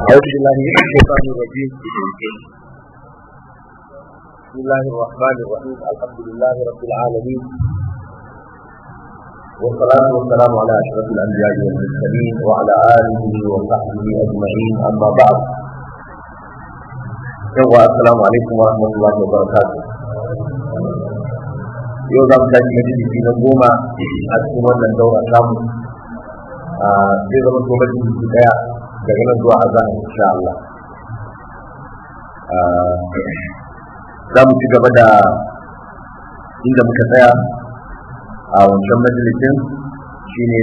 أعوذ بالله من الشيطان الرجيم بسم الله الرحمن الرحيم الحمد لله رب العالمين والصلاة والسلام على أشرف الأنبياء والمرسلين وعلى آله وصحبه أجمعين أما بعد يوم السلام عليكم ورحمة الله وبركاته yau za mu tashi majalisi na goma a cikin wannan daura samu zai zama to majalisi daya daga nan zuwa azan insha Allah za mu ci gaba da inda muka tsaya a wancan majalisin shine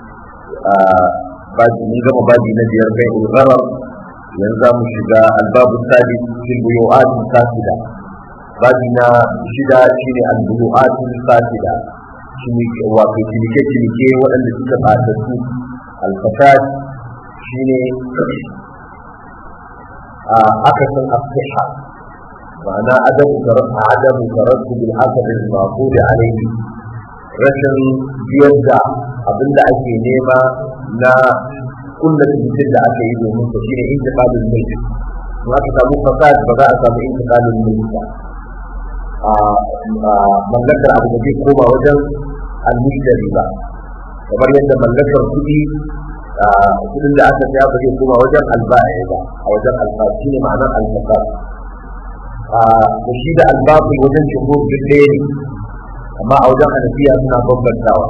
baji mun gama baji na biyar kai ulgharar yanzu za mu shiga albabu sadi fil buyu'at fasida babi na shida shine al-buyu'at fasida cinike wato cinike cinike waɗanda suka ɓata su al-fasad shine a akasin asiha ma'ana adamu adamu taraddu bil hasab al maqud alayhi rashin biyar da abinda ake nema na kulla cikin da aka yi domin sa shine intiqalul mulk in aka samu fasad ba za a samu intiqalul mulk ba a mallakar abu da zai koma wajen al-mushtari ba kamar yadda mallakar kuɗi kudin da aka saya ba zai koma wajen alba'i ba a wajen alba'i shi ne ma'anar albasa da shi da albabu wajen jumhur duk ɗaya ne amma a wajen hanafiya suna bambantawa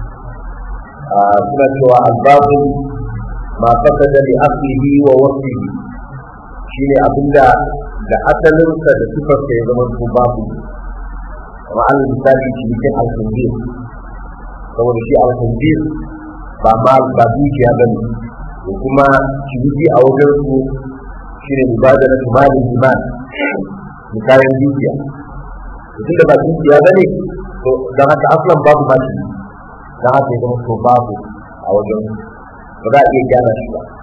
suna cewa albabu ma fasada li aslihi wa wasfihi shi ne abinda da asalinsa da sifarsa ya zama su babu kamar an misali cinikin alfanjir saboda shi alfanjir ba ma ba dukiya ba ne da kuma ciniki a wajen su shi ne mubadala tumalin iman da kayan dukiya mutum da ba dukiya ba ne to don haka aslan babu ma shi don haka ya zama to babu a wajen ba za a iya gyara shi ba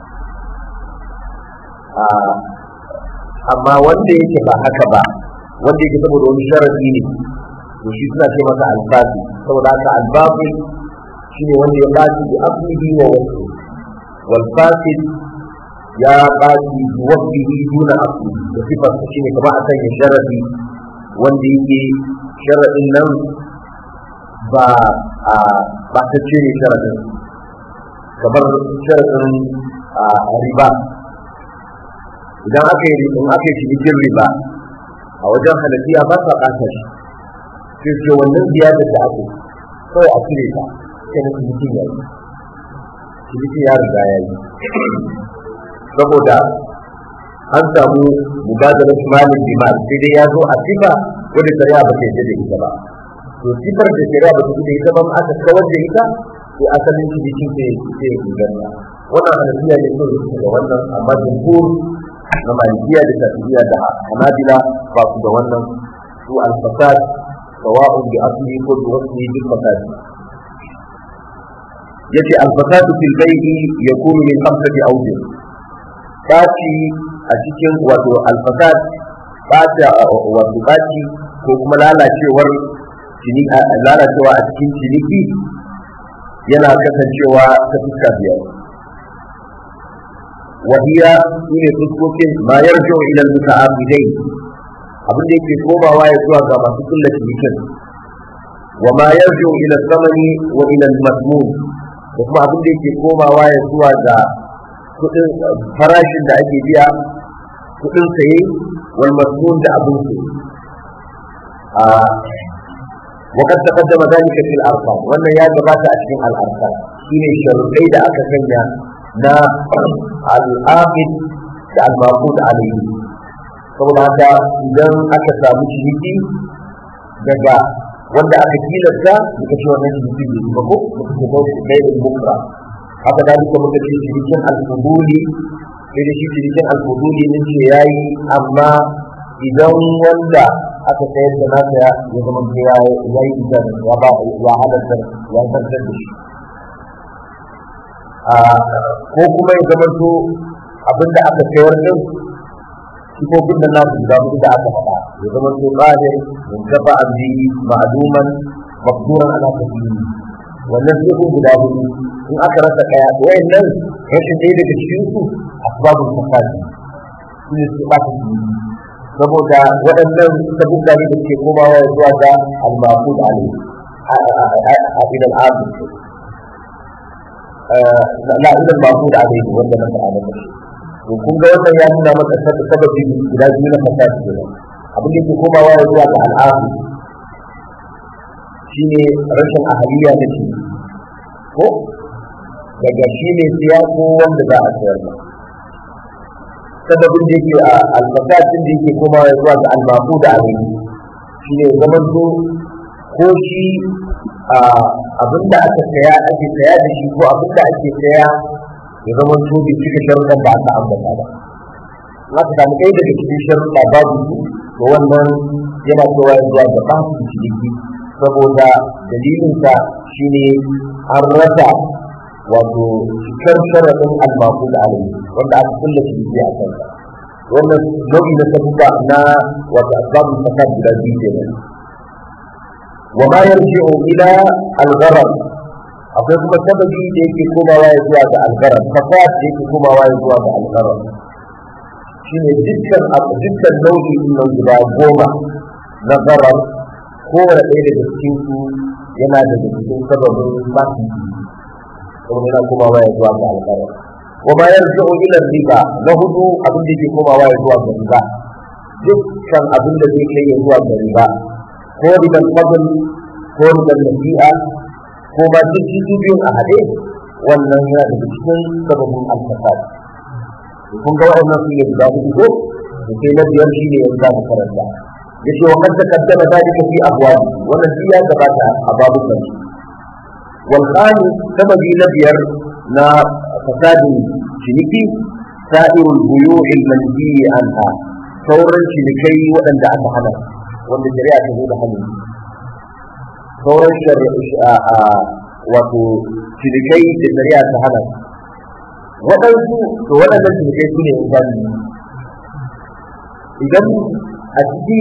amma wanda yake ba haka ba wanda yake saboda wani sharafi ne to shi suna ce masa albabi saboda haka albabi shine wanda ya baci bi aslihi wa wasfi wal fasid ya baci bi wasfihi duna asli da sifar shine kamar a sanya sharafi wanda yake sharadin nan ba a ba ta cire sharadin kamar sharadin riba idan aka yi in aka yi cinikin riba a wajen halafiya ba sa ɓata shi sai ce wannan ziyarar da ake kawai a cire ta sai na cinikin ya yi cinikin ya riga ya yi saboda an samu mubadalar malin bimal sai dai ya zo a sifa wadda shari'a ba ta yadda da ita ba to sifar da shari'a ba ta yadda da ita ba aka kawar da ita to asalin cinikin sai sai inganta wannan hanafiya ne so da ga wannan amma jumhur na malikiya da shafi'iyya da hanabila ba su da wannan su al-fasad sawa'un bi asli ko bi wasli bil fasad yace al-fasadu fil bai'i yakunu min khamsati awjuh baci a cikin wato al-fasad baci wato baci ko kuma lalacewar cini lalacewa a cikin ciniki yana kasancewa ta fuska biyar وهي من fuskokin ما يرجع إلى المتعاملين abin da yake komawa ya zuwa ga masu kulla cinikin wa ma yarju ila samani wa ila al-masmun da kuma abin da yake komawa ya zuwa ga kudin farashin da ake biya kudin saye wal masmun da abin su a وقد تقدم ذلك في الارقام wannan ya gabata a cikin al-arqam shine sharuɗai da aka sanya na al-aqid da al-maqud alayhi saboda haka idan aka samu ciniki daga wanda aka tilasta muka ce wannan ciniki bai yi ba ko muka ce ko kai da bukra haka da duka muka ce cinikin al-fuduli sai da shi cinikin al-fuduli ne ce yayi amma idan wanda aka sayar da nasa ya zama ya yi idan ya ba ya halatta ya zartar da shi ko kuma ya zama to abinda aka sayar din sifofin da nasu guda hudu da aka faɗa ya zama to qadir mun kafa abdi ma'luman maqduran ala tabiyi wannan sai guda hudu in aka rasa ɗaya wayannan rashin ɗaya daga cikin su asbabul fasadi su ne su ɓata su saboda waɗannan sabubba ne da ke komawa zuwa ga al-maqud alayhi a ilal abu la ilal maqud alayhi wanda na faɗa maka to kun ga wannan ya nuna maka sababi guda biyu na fasadi kenan abin da ke komawa zuwa ga al'adu shine rashin ahaliya da shi ko daga shi ne siya ko wanda za a sayar ba sababin da yake a alfasatin da yake kuma zuwa ga albaku da abin shi ne zaman to ko shi abin da aka saya ake saya da shi ko abin da ake saya ya zama to bai cika sharuɗan da aka ambata ba za ka samu ɗaya daga cikin sharuɗa babu su to wannan yana cewa zuwa ga ɓacin ciniki saboda dalilinsa shine an rasa wato cikar sharaɗin almaku da alayi wanda aka kulle shi biyu a kansa wannan nau'i na sabuwa na wato asbabun fasad guda biyu kenan wa ma yarji'u ila al-gharar akwai kuma sababi da yake komawa ya zuwa ga al-gharar fasad da yake komawa ya zuwa ga al-gharar shine dukkan dukkan nau'i na guda goma na gharar kowane ɗaya daga cikin su yana daga cikin sababin masu kuma yana komawa ya zuwa ga alƙara wa ma yarji'u ila riba na hudu abin da yake komawa ya zuwa ga riba dukkan abin da zai kai ya zuwa ga riba ko riban fadl ko riban nasi'a ko ba duk su biyun a haɗe wannan yana daga cikin sababin alfasad kun ga waɗannan su ne guda hudu ko da sai na biyar shi ne yanzu za mu karanta yace wa kad taqaddama dalika fi abwab wannan shi ya gabata a babu nan wal khani sababi na biyar na fasadin ciniki sa'irul buyu'i al-manhi anha sauran cinikai waɗanda aka hana wanda shari'a ta zo da hannu sauran shari'a wato cinikai da shari'a ta hana waɗansu to waɗannan cinikai su ne idan a ciki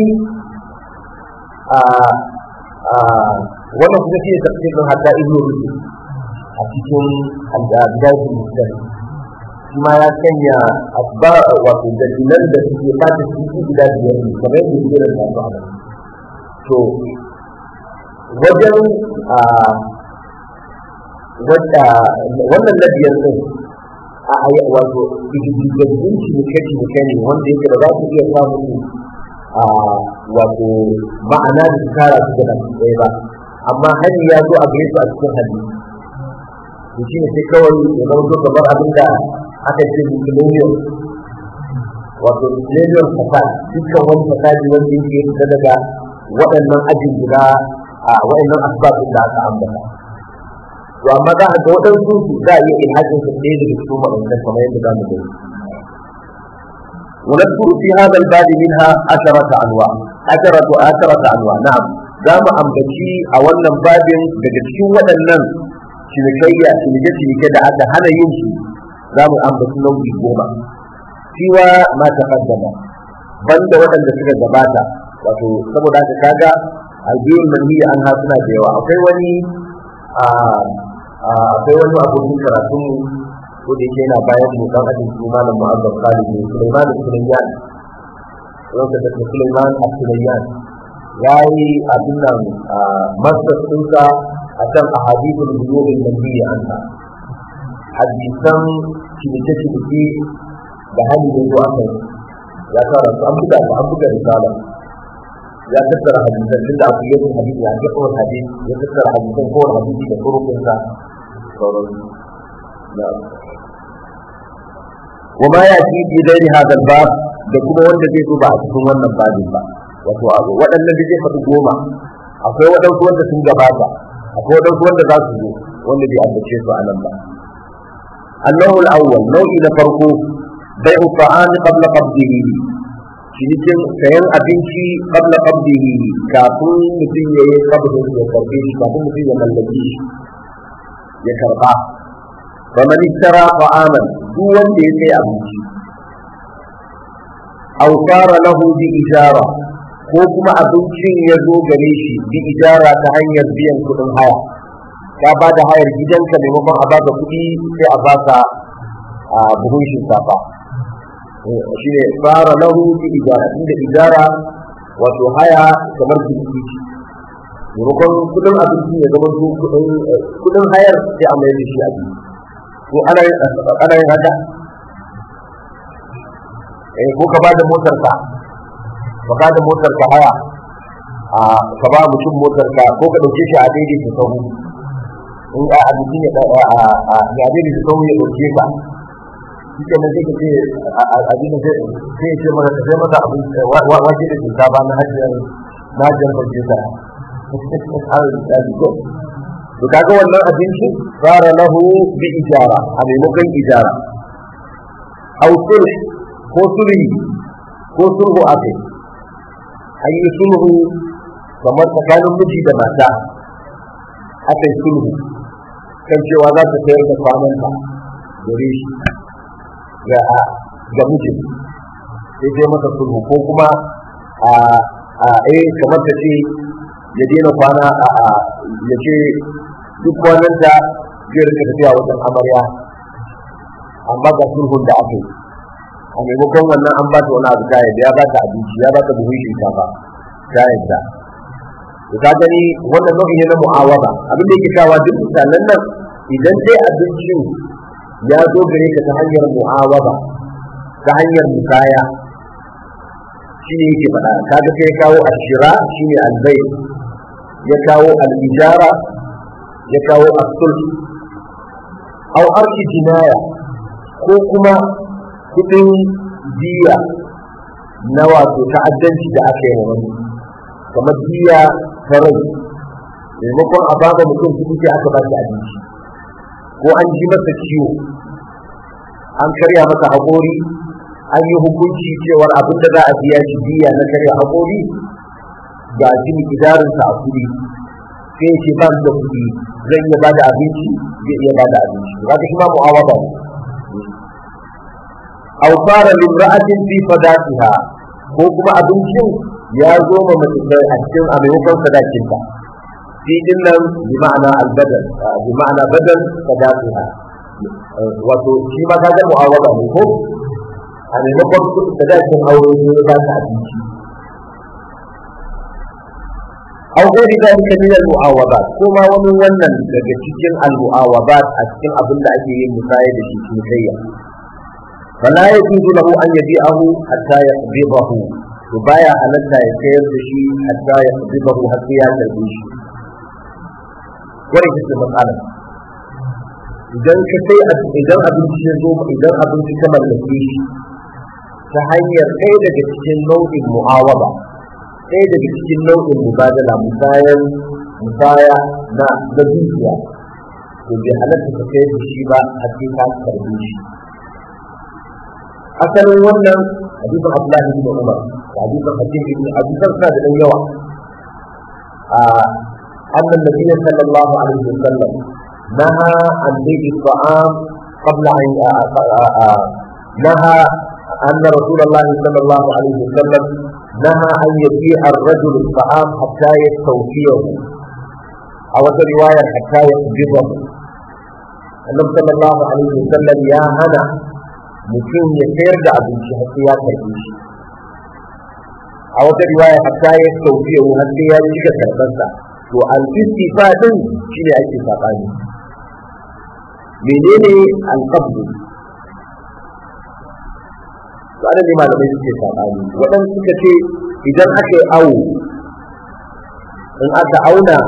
wannan kuma shi ne tafsirin hatta ibn rushd a cikin al-bidayatul muslim shi ma ya sanya asba wato dalilan da suke fata cikin guda biyar ne kamar yadda yake da su a to wajen wannan na biyar din a wato gidajen cinike-cinike ne wanda yake da za su iya samun wato ma'ana da su kara su gana su ɗaya ba amma hali ya zo a gare su a cikin hali to shi ne sai kawai ya zama zo kamar abin da aka ce millennium wato millennium fasad dukkan wani fasadi wanda yake fita daga waɗannan ajin guda a waɗannan asibabin da aka ambata to amma za a ga waɗansu su za a iya ilhajin su ɗaya daga cikin waɗannan kamar yadda za mu gani ونذكر في هذا الباب منها عشرة أنواع عشرة عشرة أنواع نعم دام أمبتي أولا باب بجتشو ودنن شنكية شنكية شنكية da aka hana yin su za mu ambaci nau'i goma siwa ma taqaddama banda waɗanda suka gabata wato saboda haka kaga albiyin manhiya an ha suna da yawa akwai wani akwai wani abokin karatun ko da yake yana bayan mu dan ajin su malam mu'azzam Khalid ne Sulaiman Sulaiman wanda da Sulaiman Sulaiman yayi abin nan masdar dinsa akan ahadithul buyu'i nabiyyi anha hadisan cinike cinike da hali da zuwa kai ya fara su an buga an buga risala ya tattara hadisan tunda abu yake hadisi ya ga kowane hadisi ya tattara hadisan kowane hadisi da turukunsa sauran وما يأتي في غير هذا الباب da kuma wanda zai zo ba a cikin wannan babin ba wato abu waɗannan da zai faɗi goma akwai waɗansu wanda sun gabata akwai waɗansu wanda za su zo wanda bai ambace su a nan ba annahu al-awwal nau'i na farko bai'u ta'am qabla qabdihi cinikin sayan abinci qabla qabdihi kafin mutum ya yi qabdin ya karbe shi kafin mutum ya mallaki shi ya karba faman ishtara ta'aman duk wanda ya sai abinci aw fara lahu bi ijara ko kuma abincin ya zo gare shi bi ijara ta hanyar biyan kuɗin haya ka ba da hayar gidanka maimakon a baka kuɗi sai a baka buhun shinkafa shi ne fara lahu fi ijara inda ijara wato haya kamar jinki maimakon kudin abinci ya zama su kudin hayar sai a mai da shi a biyu ko ana yin haka eh ko ka bada motar ka ka bada motar ka haya a ka ba mutum motar ka ko ka dauke shi a daidai ta sahu in a abinci ne a daidai ta sahu ya dauke ka shi ke nan sai ka ce abin da sai ce maka ka sai maka abin wace da shinkafa na hajjiyar na hajjiyar farce ta to kaga wannan abinci fara lahu bi ijara a maimakon ijara aw sulh ko sulhi ko sulhu akai an yi sulhu kamar tsakanin miji da mata akai sulhu kan cewa za ta sayar da kwananta gare shi ga ga mijin sai dai masa sulhu ko kuma a a eh kamar ta ce ya daina kwana a ya ce duk kwanan da zai rika tafiya wajen amarya amma ga sulhun da aka yi a maimakon wannan an ba ta wani abu ta yadda ya ba ta abinci ya ba ta buhun shinkafa ta yadda to ka gani wannan nau'i ne na mu'awaba abin da yake kawa duk misalan nan idan dai abincin ya zo gare ka ta hanyar mu'awaba ta hanyar musaya shi ne yake faɗa kaga sai ya kawo ashira shi ne albai ya kawo al-ijara ya kawo as-sulh aw arki jinaya ko kuma kudin diya na wato ta'addanci da aka yi wa wani kamar diya ta rai maimakon a baka mutum kuɗi sai aka ba shi abinci ko an ji masa ciwo an karya masa haƙori an yi hukunci cewar abin da za a biya shi diya na karya haƙori ga shi mikidarinsa a kuɗi sai ce ban da kuɗi zan iya ba da abinci zai iya ba da abinci za ka shi ma mu'awaba ne aw fara limra'atin fi fadatiha ko kuma abincin ya zo ma mace a cikin a maimakon sadakin ta fi din nan bi ma'ana albadal bi ma'ana badal fadatiha wato shi ma ka ga mu'awaba ne ko a maimakon sadakin aure ne ba ta abinci أو غير ذلك من المعاوضات كما ومن ونن daga cikin المعاوضات a cikin abin da ake yin musaya da shi cinikayya فلا يجوز له أن يبيعه حتى يقبضه وبايع حلتا يسير بشي حتى يقبضه حتى يتربيش ورد في المسألة idan ka sai idan abinci ya zo idan abinci ka mallake shi ta hanyar ɗaya daga cikin nau'in mu'awaba ɗaya daga cikin nau'in mubadala musayan musaya na na dukiya to bai halatta ka sayar da shi ba har sai ka karbe shi asalin wannan hadisin Abdullahi ibn Umar da hadisin Hakim ibn Abi Bakr da dan yawa a annan nabiyyi sallallahu alaihi wasallam naha an bi'i ta'am qabla an naha أن رسول الله صلى الله عليه وسلم نهى أن يبيع الرجل الطعام حتى يستوفيه أو رواية حتى يقبضه النبي صلى الله عليه وسلم يا هنا mutum ya sayar da abinci har sai ya karbe shi a wata riwaya hatta ya sauke yau har sai ya cika karbarsa to al-istifa din shine ake sabani menene al-qabd to ana ne malamai suke sabani wadan suka ce idan aka yi awo in aka auna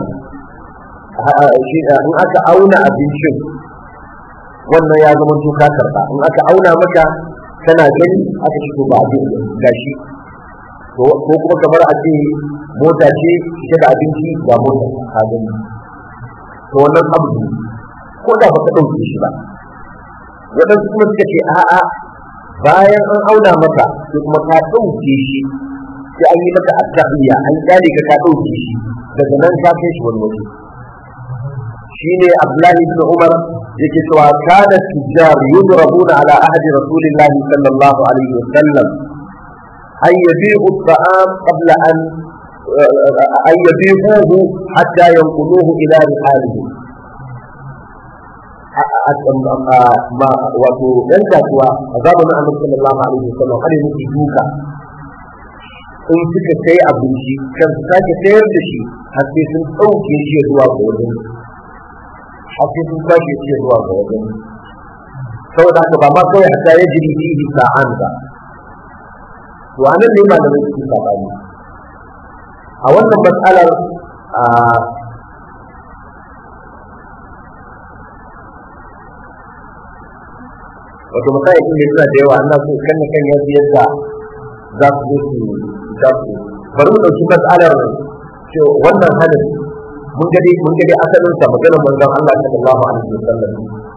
in aka auna abincin wannan ya zama to ka karba in aka auna maka kana gani aka shigo ba abin gashi to ko kuma kamar a ce mota ce ita da abinci ga mota ka gani to wannan abu ko da baka dauke shi ba waɗansu kuma suka ce a'a bayan an auna maka sai kuma ka dauke shi sai an yi maka attabiya an kyale ka ka dauke shi daga nan ka kai shi wani waje shine Abdullahi ibn Umar yake cewa kana tijjar yudrabuna ala ahdi rasulillahi sallallahu alaihi wasallam ay yabi'u at-ta'am qabla an ay yabi'uhu hatta yanquluhu ila rihalihi wato ɗan kasuwa a zamanin annabi sallallahu alaihi wasallam har yi musu duka in suka kai abinci kan su sake sayar da shi har sai sun ɗauke shi zuwa ga wajen har sai sun kwashe shi zuwa ga wajen saboda haka ba ma kawai haka ya jiri fihi sa'an ba to anan ne malamai suke sabani a wannan matsalar wato misali ne suna da yawa ana so kan kan ya biyar da za su zo su za su bari mu dauki matsalar ce wannan halin mun ga dai mun ga dai asalin sa maganar manzon Allah sallallahu alaihi wasallam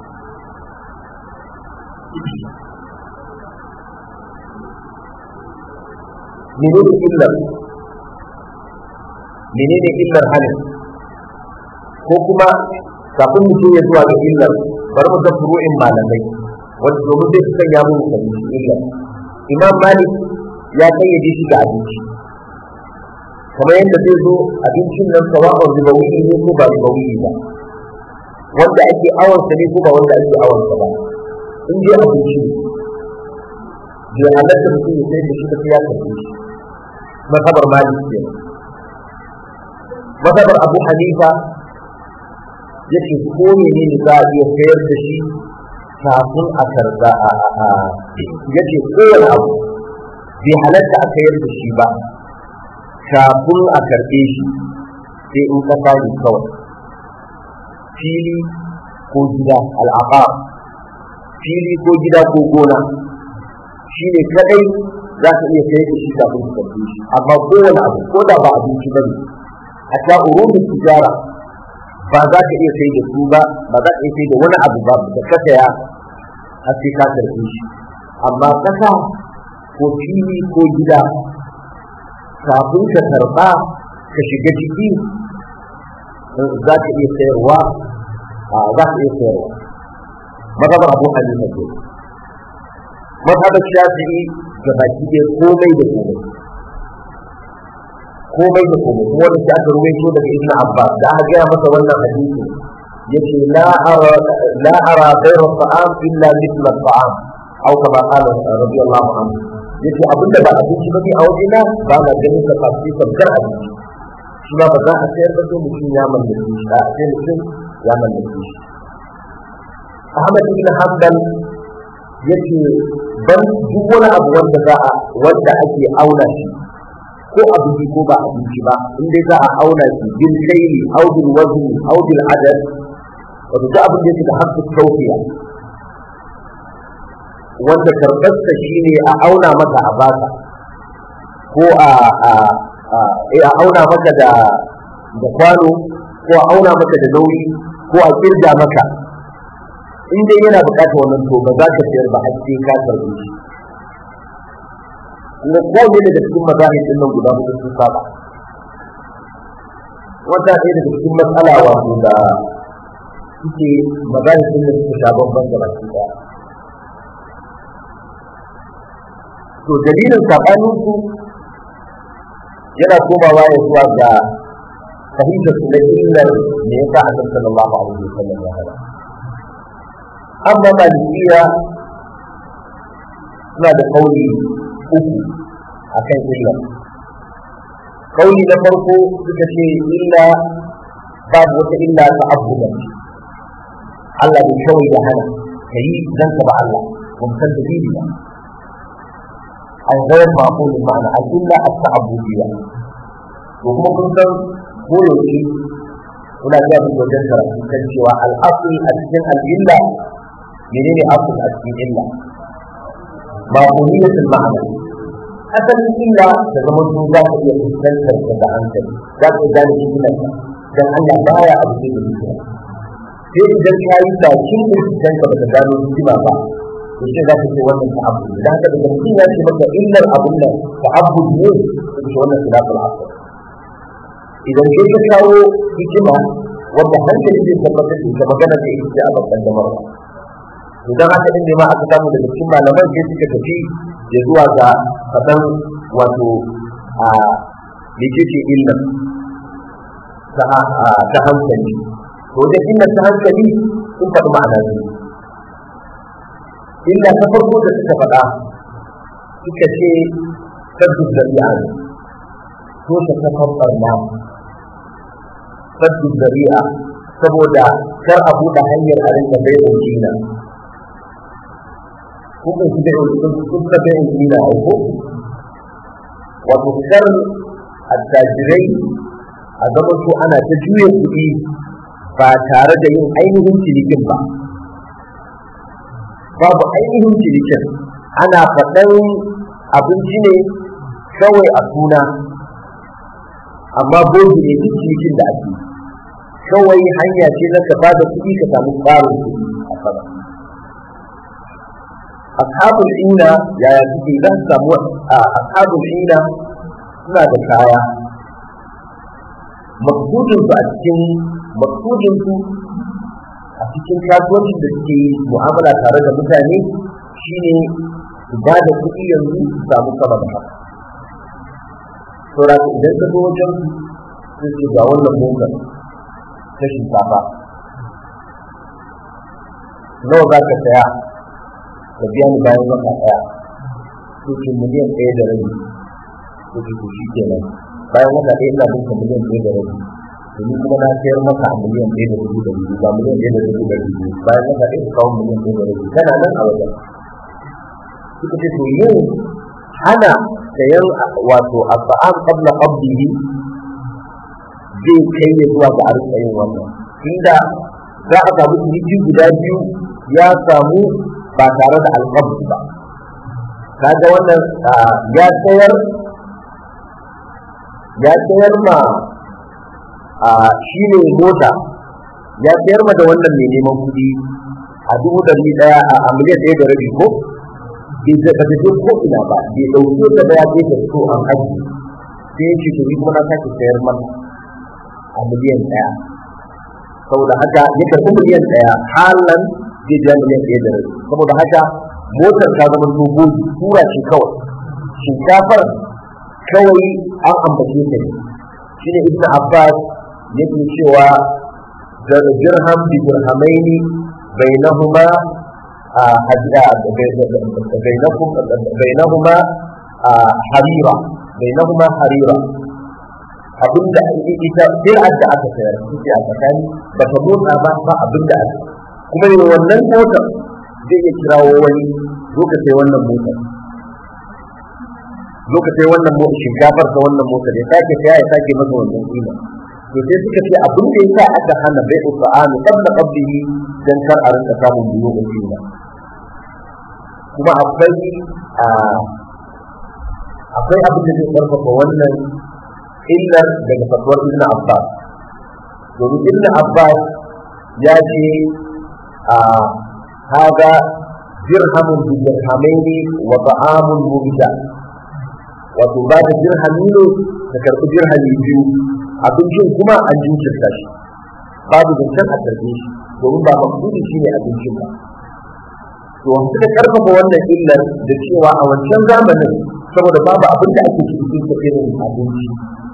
menene illar menene illar halin ko kuma kafin mu ya zuwa ga illar bari mu ga furu'in malamai wanda domin zai fi sanya mu fahimci illar imam malik ya kayyade shi da abinci kamar yadda zai zo abincin nan sawa'un ribawi ne ko ba ribawi ba wanda ake awansa ne ko ba wanda ake awansa ba in dai abinci ne bai halatta mutum ya sai da shi da ya karbe shi mazhabar malik ke mazhabar abu hanifa yake ko ne ne za a iya sayar da shi kafin a karba a yake kowane abu bai halatta a sayar da shi ba kafin a karbe shi sai in ka sani kawai fili ko gida al'aqar fili ko gida ko gona shi ne kadai za ka iya sayar da shi kafin ka karbe shi amma kowane abu ko da ba abinci ba ne a ta urubin tijara ba za ka iya sai da su ba ba za ka iya sai da wani abu ba da ka saya har sai ka karbe shi amma kasa ko fili ko gida kafin ka karba ka shiga ciki za ka iya sayarwa za ka iya sayarwa mazhabar abu hanifa ke mazhabar shafi'i ga baki ɗaya komai da komai komai da komai kuma wanda aka ruwaito daga ibn abbas da aka gaya masa wannan hadisi yace la ara la ara ghayra ta'am illa mithla ta'am aw kama qala radiyallahu anhu yace abinda ba abinci bane a wajena ba na ganin sa kafi sabgar abinci shi ba za a sayar da mutum ya mallake shi a sai mutum ya mallake shi Ahmad ibn Hanbal yace ban duk wani abu wanda za a wanda ake auna shi ko abinci ko ba abinci ba in dai za a auna shi bil kaili aw bil wazni aw bil adad wato duk abin da yake da hakku tawfiya wanda karɓarsa shi ne a auna maka a baka ko a a auna maka da da kwano ko a auna maka da nauyi ko a kirga maka in dai yana buƙatar wannan to ba za ka sayar ba har sai ka karɓe shi kuma kowane daga cikin mazahib din nan guda hudu sun saba wata ɗaya daga cikin matsala wato da suke mazahib din da suka sha bambam da baki ɗaya to dalilin saɓanin su yana komawa ya zuwa ga fahimtar su na illar me yasa annabi sallallahu alaihi wasallam ya hada amma malikiya suna da kauli uku a kan illa kauli na farko suka ce illa babu wata illa ta abubuwa Allah bai kawai da hana ka yi dan ka ba Allah ba mu san dalili ba an gayar ma'qul ma'ana al illa at ta'abbudiyya to kuma kun san ko yaushe kuna ga mu wajen karatu kan cewa al asl a cikin al illa menene asl a cikin illa ma'quliyatul ma'ana asalin illa da zaman sun za ka iya fuskantar ta da hankali za ka gane hikimar ta dan Allah baya abu da hikima sai idan ka yi bakin binciken ka baka gano hikima ba to sai za ka ce wannan ta abu da haka daga mutum ya ce maka illar abun nan ta abu ne to ce wannan khilaful asr idan kai ka kawo hikima wanda hankali zai tabbatar da ita magana da ita a babban damar idan haka din ne ma aka samu daga cikin malaman sai suka tafi ya zuwa ga faɗan wato a mecece illa ta hankali to da illa ta hankali sun faɗi ma'ana biyu illa ta farko da suka faɗa suka ce saddu zari'a ne ko ta kafan barna saddu zari'a saboda kar a buɗe hanyar a rinka bai da jina kuka shi da kuka bai da jina a ko wato kar attajirai a zama su ana ta juya kuɗi ba tare da yin ainihin cinikin ba babu ainihin cinikin ana faɗan abinci ne kawai a suna amma bogi ne duk cinikin da ake kawai hanya ce na ka bada kuɗi ka samu ƙarin kuɗi a sama ashabul ina yaya suke za su samu a ashabul ina suna da kaya maksudinsu a cikin maksudinsu a cikin kasuwancin da suke yi mu'amala tare da mutane shine su ba da kuɗi yanzu su samu sama da haka saboda idan ka zo wajen su ce ga wannan motar ta shinkafa nawa za ka saya ka biya ni bayan wata ɗaya ko ce miliyan ɗaya da rabi ko ce to shi kenan bayan wata ɗaya ina bin ka miliyan ɗaya da rabi domin kuma na sayar maka a miliyan ɗaya da dubu da dubu ba miliyan ɗaya da dubu da dubu bayan wata ɗaya ka kawo miliyan ɗaya da rabi kana nan a wajen suka ce to yin hana sayan wato asba'an qabla qabdihi zai kai ya zuwa ga arzikin wannan inda za a samu ciniki guda biyu ya samu ba tare da alƙabdi ba kaga wannan ya sayar ya sayar ma shi ne mota ya sayar ma da wannan mai neman kuɗi a dubu ɗari ɗaya a miliyan ɗaya da rabi ko bai da ba je ko ina ba bai ɗauke ta da ya je ta so an aji sai ya ce to ni kuma na sake sayar masa a miliyan ɗaya saboda haka ya karɓi miliyan ɗaya halan zai ja miliyan ɗaya da rabi saboda haka motar ta zama dogo tura ce kawai shinkafar kawai an ambace ta ne shi ne ibn abbas yake cewa dirham bi dirhamaini bainahuma bainahuma harira bainahuma harira abinda ita bid'ar da aka sayar take a tsakani ba ta motsa ba ba abinda aka kuma ne wannan motar zai iya kirawo wani zo ka sai wannan motar zo ka sai wannan motar shinkafar ta wannan motar ya sake saya ya sake masa wannan kima to sai suka ce abin da yasa aka hana bai usa'ani qabla qablihi dan kar a rinka samun biyo da kima kuma akwai akwai abin da zai karfafa wannan illar daga fatuwar ibn abbas domin ibn abbas ya ce a haga dirhamun bi dirhamaini wa ta'amun mubida wato ba da dirhami ne da karɓi dirhami biyu abincin kuma an jinkirta shi babu zancen a karɓe shi domin ba maksudi shi ne abincin ba to suka karfafa wannan illar da cewa a wancan zamanin saboda babu abin da ake cikin irin abinci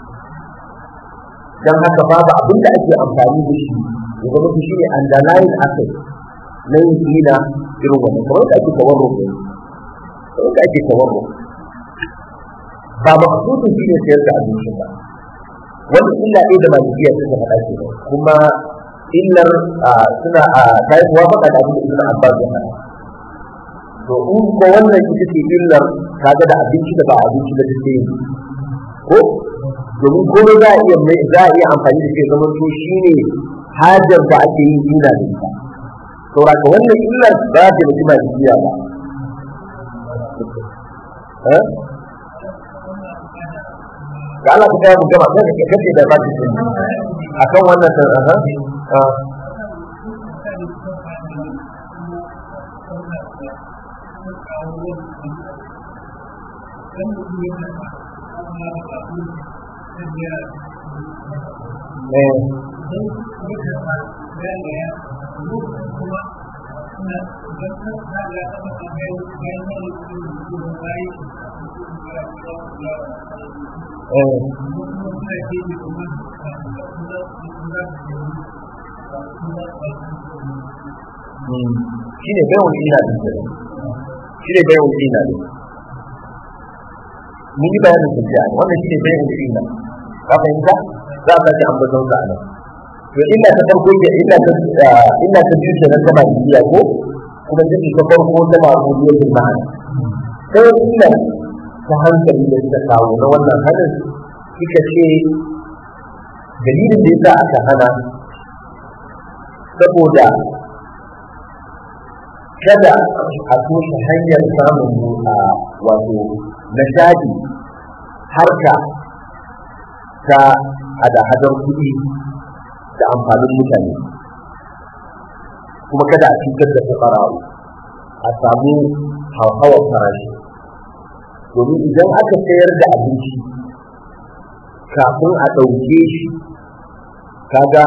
don haka babu abin da ake amfani da shi ya zama shi ne underlying asset na yin gina irin wannan kamar da ake tawarro ne kamar da ake tawarro ba maksudin shi ne sayar da abincin ba wannan illa ɗaya da malikiya suka faɗa ke kuma illar suna ta yi muwafaka da abin da ibn abbas ya faɗa to in ko wannan ita ce illar kaga da abinci da ba abinci da take yi ko domin komai za a iya mai za a iya amfani da shi zama to shine hajar da ake yin dina da ita saboda ka wannan illar ba ta da kuma jiya ba eh da Allah ta mu gama sai ka kace da baki din akan wannan san aha shi ne bai wani ina da shi ne bayan ina ne mun yi bayanin sun jiya wannan shi ne bayan ina ka fahimta za a sake ambaton sa a nan to illa ta farko ke illa ta illa ta biyu kenan ta malikiya ko kuma ta ta farko ta ma'budiyatul ma'ana sai illa ta hankali da suka kawo na wannan hadin suka ce dalilin da yasa aka hana saboda kada a toshe hanyar samun wato nishadi harka ta hada-hadar kuɗi da amfanin mutane kuma kada a cutar da fukara'u a samu hauhawar farashi domin idan aka sayar da abinci kafin a ɗauke shi kaga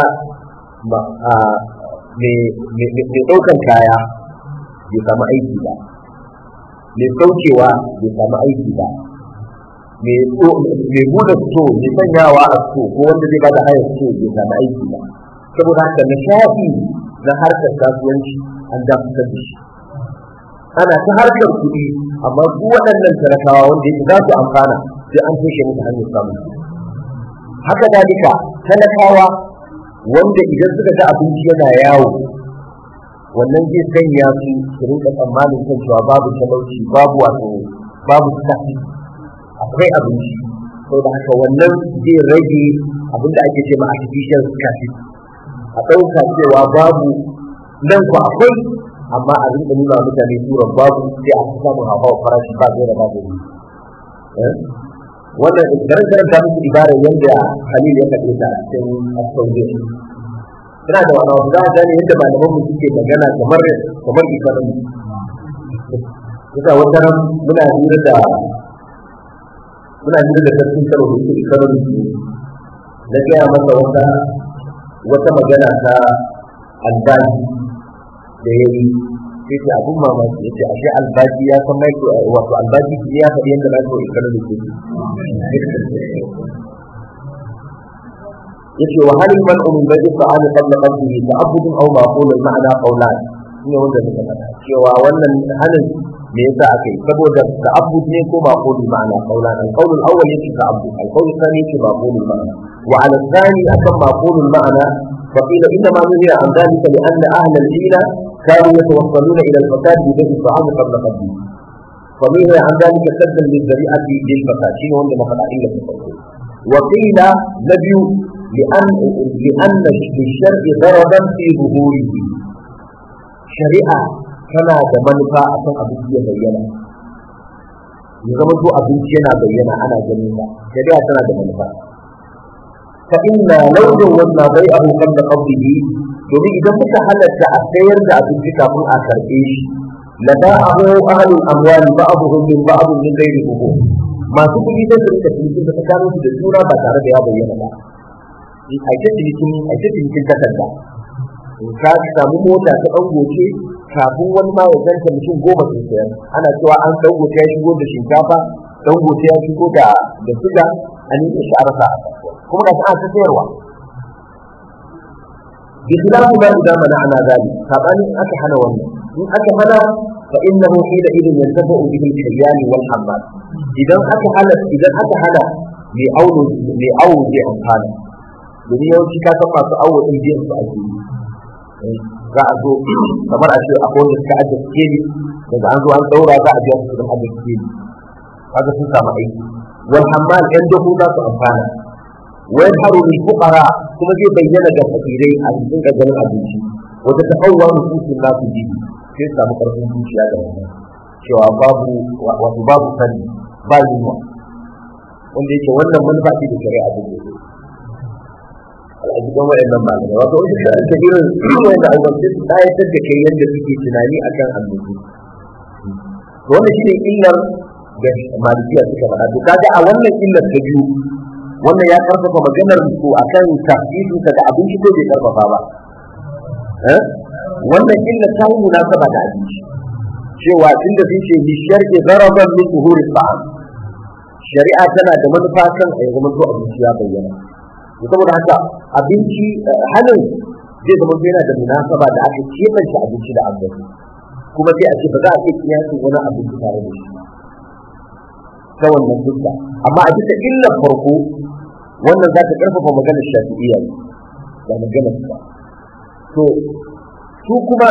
mai ɗaukan kaya bai samu aiki ba mai saukewa bai samu aiki ba mai buɗe sto mai sanyawa a sto ko wanda zai bada hayar sto bai samu aiki ba saboda haka nishaɗi na harkar kasuwanci an dakatar da shi ana ta harkar kuɗi amma su waɗannan talakawa wanda yake za su amfana sai an toshe musu hanyar samun haka dalika talakawa wanda idan suka ga abinci yana yawo wannan zai sanya su su rinka tsammanin kan cewa babu talauci babu wato babu tafi akwai abinci saboda haka wannan zai rage abin da ake ce ma artificial scarcity a ɗauka cewa babu nan ku akwai amma a rinka nuna mutane turan babu sai a samun hawa farashi ba zai da babu wannan garin karanta musu ibarar yadda Khalil ya kaɗe ta a cikin Asfauje suna da wani wasu za a gane yadda malaman mu suke magana kamar kamar economy kusa wata ran muna hira da muna hira da sarkin karo da yake economy na gaya masa wata wata magana ta albashi da ya yi sai ce abun mamaki ya ce ashe albashi ya san mai wato albashi ya faɗi yadda na so economy ke yace wa hal man min bai ta'ala qabla qabdihi ta'abbud aw ma'qul al-ma'na qawlan ne wanda muka faɗa cewa wannan halin me yasa aka yi saboda ta'abbud ne ko ma'qul al-ma'na qawlan al-qawl al-awwal yake ta'abbud al-qawl al-thani yake ma'qul al-ma'na wa 'ala al-thani akan ma'qul al-ma'na فقيل انما نهي عن ذلك لان اهل الحيله كانوا يتوصلون الى الفساد ببيع الطعام قبل قبله فنهي عن ذلك سدا للذريعه للفساد شنو هم ما الا وقيل نبي لأن لأن للشرع ضربا في ظهوره شريعة كما منفعة أكن أبوكي بينا يزمن تو أبوكي أنا بينا أنا جميلة شريعة كما منفعة فإن لو جوزنا بيعه قبل قبضه domin idan muka halatta a sayar da abinci kafin a karɓe shi la ba'ahu ahlul amwali ba'abuhum min ba'dhin min ghairi buhur masu kuɗi da su rika cikin da tsakanin da juna ba tare da ya bayyana ba a ce cinikin a ce cinikin takarda ka samu mota ta ɗan goce kafin wani ma ya zanta mutum goma sun sayar ana cewa an ɗan goce ya shigo da shinkafa ɗan goce ya shigo da da suga a nuna shi a rasa kuma ga ta sayarwa bi khilafu ma idan mana ana zali sabani aka hana wannan in aka hana fa innahu hina idin yantafu bihi al-hayyan wal hammal idan aka hana idan aka hana mai auno mai awo zai amfana domin yawanci ka san masu awo din biyan su ake yi za a zo kamar a ce akwai wanda suka ajiye skeli daga an zo an daura za a biya su kudin ajiye skeli kaga sun samu aiki wal hammal yan dogo za su amfana wa yadharu lil fuqara kuma zai bayyana ga fakirai a cikin gaban abinci wata tafawwa nufusin nasu ji sai su samu karfin zuciya da wannan cewa babu wato babu sani ba yunwa wanda yake wannan manufa ce da shari'a da ke a cikin waɗannan malamai wato wani da aka irin wanda albarci su tsayatar da kai yadda suke tunani akan annabi to wannan shine illar da malikiya suka faɗa to kaga a wannan illar ta biyu wannan ya karfafa maganar su akan tafsirin ta da abinci ko bai karfafa ba wannan illar ta yi munasaba da abinci cewa tunda sun ce bi shar'i daraban min zuhuri ta'am shari'a tana da manufa kan a zama to abinci ya bayyana saboda haka abinci hannun zai zama yana da munasaba da aka kebance abinci da abinci kuma sai a ce ba za a iya kiyasin wani abin tare da shi ta wannan fuska amma a bisa illar farko wannan za ta karfafa maganar shafi'iyya ne da maganar ba to su kuma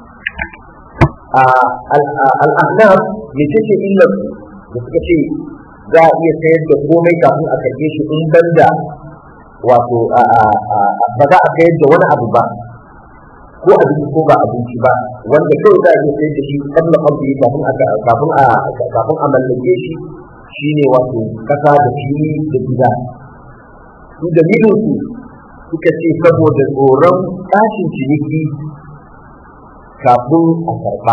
al'ahnaf me ce ce illar da suka ce za a iya sayar da komai kafin a karɓe shi in banda wato ba za a sayar da wani abu ba ko abinci ko ba abinci ba wanda kawai za a iya sayar da shi kabla kabli kafin a kafin a kafin a mallake shi shine wato kasa da fili da gida su dalilin su suka ce saboda tsoron tashin ciniki kafin a karba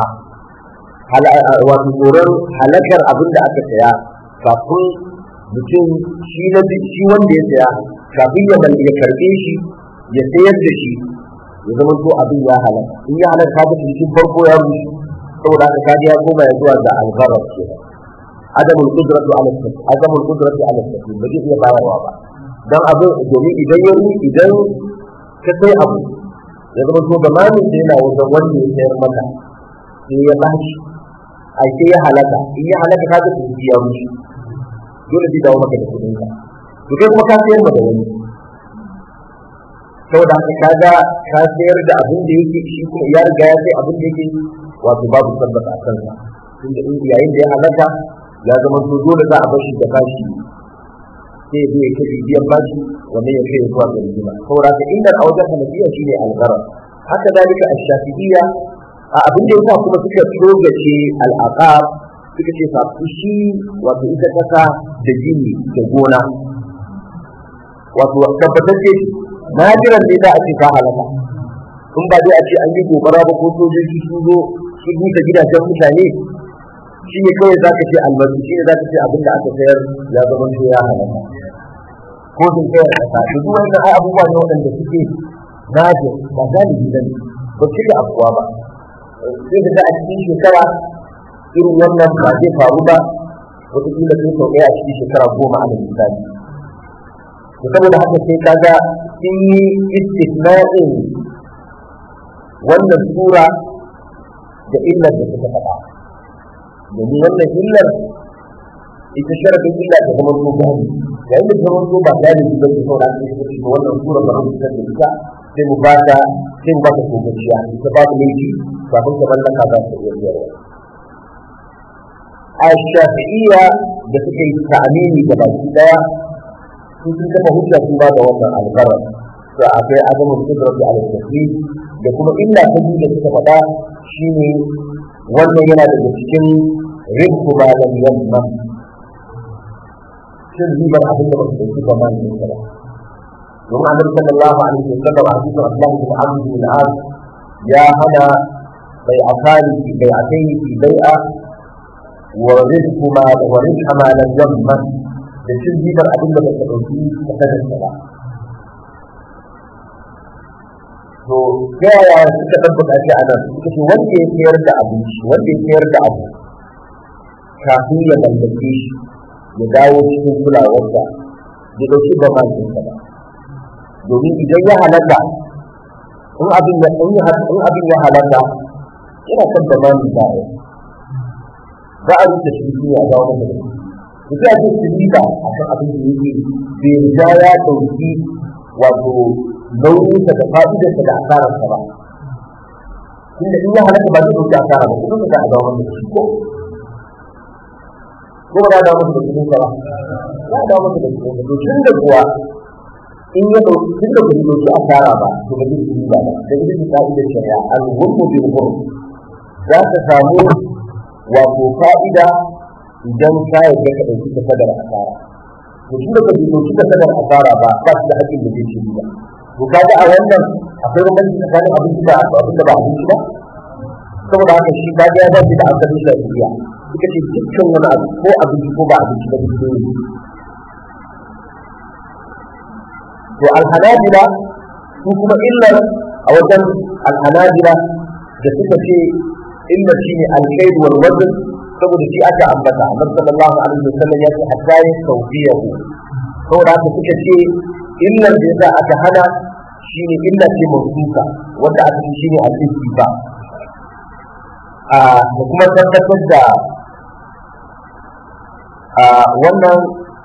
wato tsoron halakar abin da aka saya kafin mutum shi na shi wanda ya saya kafin ya ya karbe shi ya sayar da shi ya zama to abin ya halaka in ya halaka ka cikin farko ya rushe saboda haka kaji ya koma ya zuwa ga algharar ke adamul qudratu ala tafi adamul qudratu ala tafi ba zai iya bayarwa ba dan abin domin idan ya idan ka sai abu ya zama to da mamin da yana wajen wanda ya sayar maka sai ya bashi ai sai ya halaka in ya halaka ka ga su ya rushe dole zai dawo maka da kudin ka to kai kuma ka sayar da wani saboda haka kaga ka sayar da abin da yake shi kuma ya riga ya sai abin da yake wato babu tabbata a kansa tunda in yayin da ya halaka ya zama to dole za a bashi da bashi sai ya zo ya kai biyan bashi wannan ya kai zuwa ga rigima saboda haka inda a wajen hanafiya shine algharar haka dalika ash-shafi'iyya a abin da yasa kuma suka togace al-aqab suka ce fa shi wato ita kasa da gini da gona wato tabbatacce nadiran ne za a ce ta halaka in ba dai a ce an yi gobara ba ko sojoji sun zo sun buɗe gidajen mutane shi ne kawai za ka ce albasu shi ne za ka ce abin da aka sayar ya zama to ya halaka ko sun sayar kasa to duk wannan ai abubuwa ne waɗanda suke nadir ba galibi ba ne ba su da afuwa ba sai ka ga a cikin shekara irin wannan ba zai faru ba wataƙila sai sau ɗaya a cikin shekara goma a misali to saboda haka sai kaga sun yi istisna'in wannan sura da illar da suka faɗa domin wannan illar ita sharafin illa ta zama so gani yayin da ta zama so ba gani ba ta saura ta suka ce wannan sura ba mu fitar da ita sai mu ba ta sai mu ba ta kogaciya ita ba ta laifi kafin ta mallaka za ta iya biyarwa a shafi'iyya da suka yi ta'amini da baki daya sun sun kafa hujja sun ba da wannan alƙarar to akwai azamin kudratu ala tafsir da kuma illa ta biyu da suka faɗa shine wannan yana daga cikin rinku ba lam yamma shin ribar abin da ba su dauki ba ma ne ba domin annabi sallallahu alaihi wasallam a cikin Abdullah bin Amr bin al ya hana bai akali bai akai bai'a wa rizqu ma wa rizqa ma lam yamma da cin ribar abin da baka ɗauki ka kada ka ba. To, ta yaya suka tabbata shi a nan, suka ce wanda ya sayar da abinci, wanda ya sayar da abu, kafin ya mallake shi, ya dawo cikin kulawarsa, ya ɗauki ba ma ba. Domin idan ya halatta, in abin ya in abin ya halatta, yana kan ba ma ba za a rufe shi ne a dawo da shi. mutum ake tilita a kan abin da yake bai riga ya ɗauki wato nauyinsa da fa'idarsa da asararsa ba tunda in ya halatta ba zai ɗauki asara ba kuma ka ga dawo masa shi ko ko ba dawo masa da kuɗin ba ya dawo masa da kuɗin to tun da kuwa in ya ɗauki tun da kuɗin ɗauki asara ba to ba zai yi ba da ita ce ka'idar shari'a al-ghurmu bil ghurm za ka samu wato fa'ida idan ka yarda ka ɗauki ka sadar asara to shi da ka ɗauki ka sadar asara ba ba shi da haƙƙin da zai ci ba to kaga a wannan akwai bambanci tsakanin abinci da abin da ba abinci ba saboda haka shi kaga ya dace da asalin shafiya suka ce dukkan wani abu ko abinci ko ba abinci ba duk ne to alhanabila su kuma illar a wajen alhanabila da suka ce illar shine alkaidu wal wazn saboda shi aka ambata annabi sallallahu alaihi wasallam ya ce hatta ya tawfiyahu saboda haka suka ce illar da yasa aka hana shine illa ce mawsuka wanda aka ce shine al-istifa da kuma tabbatar da wannan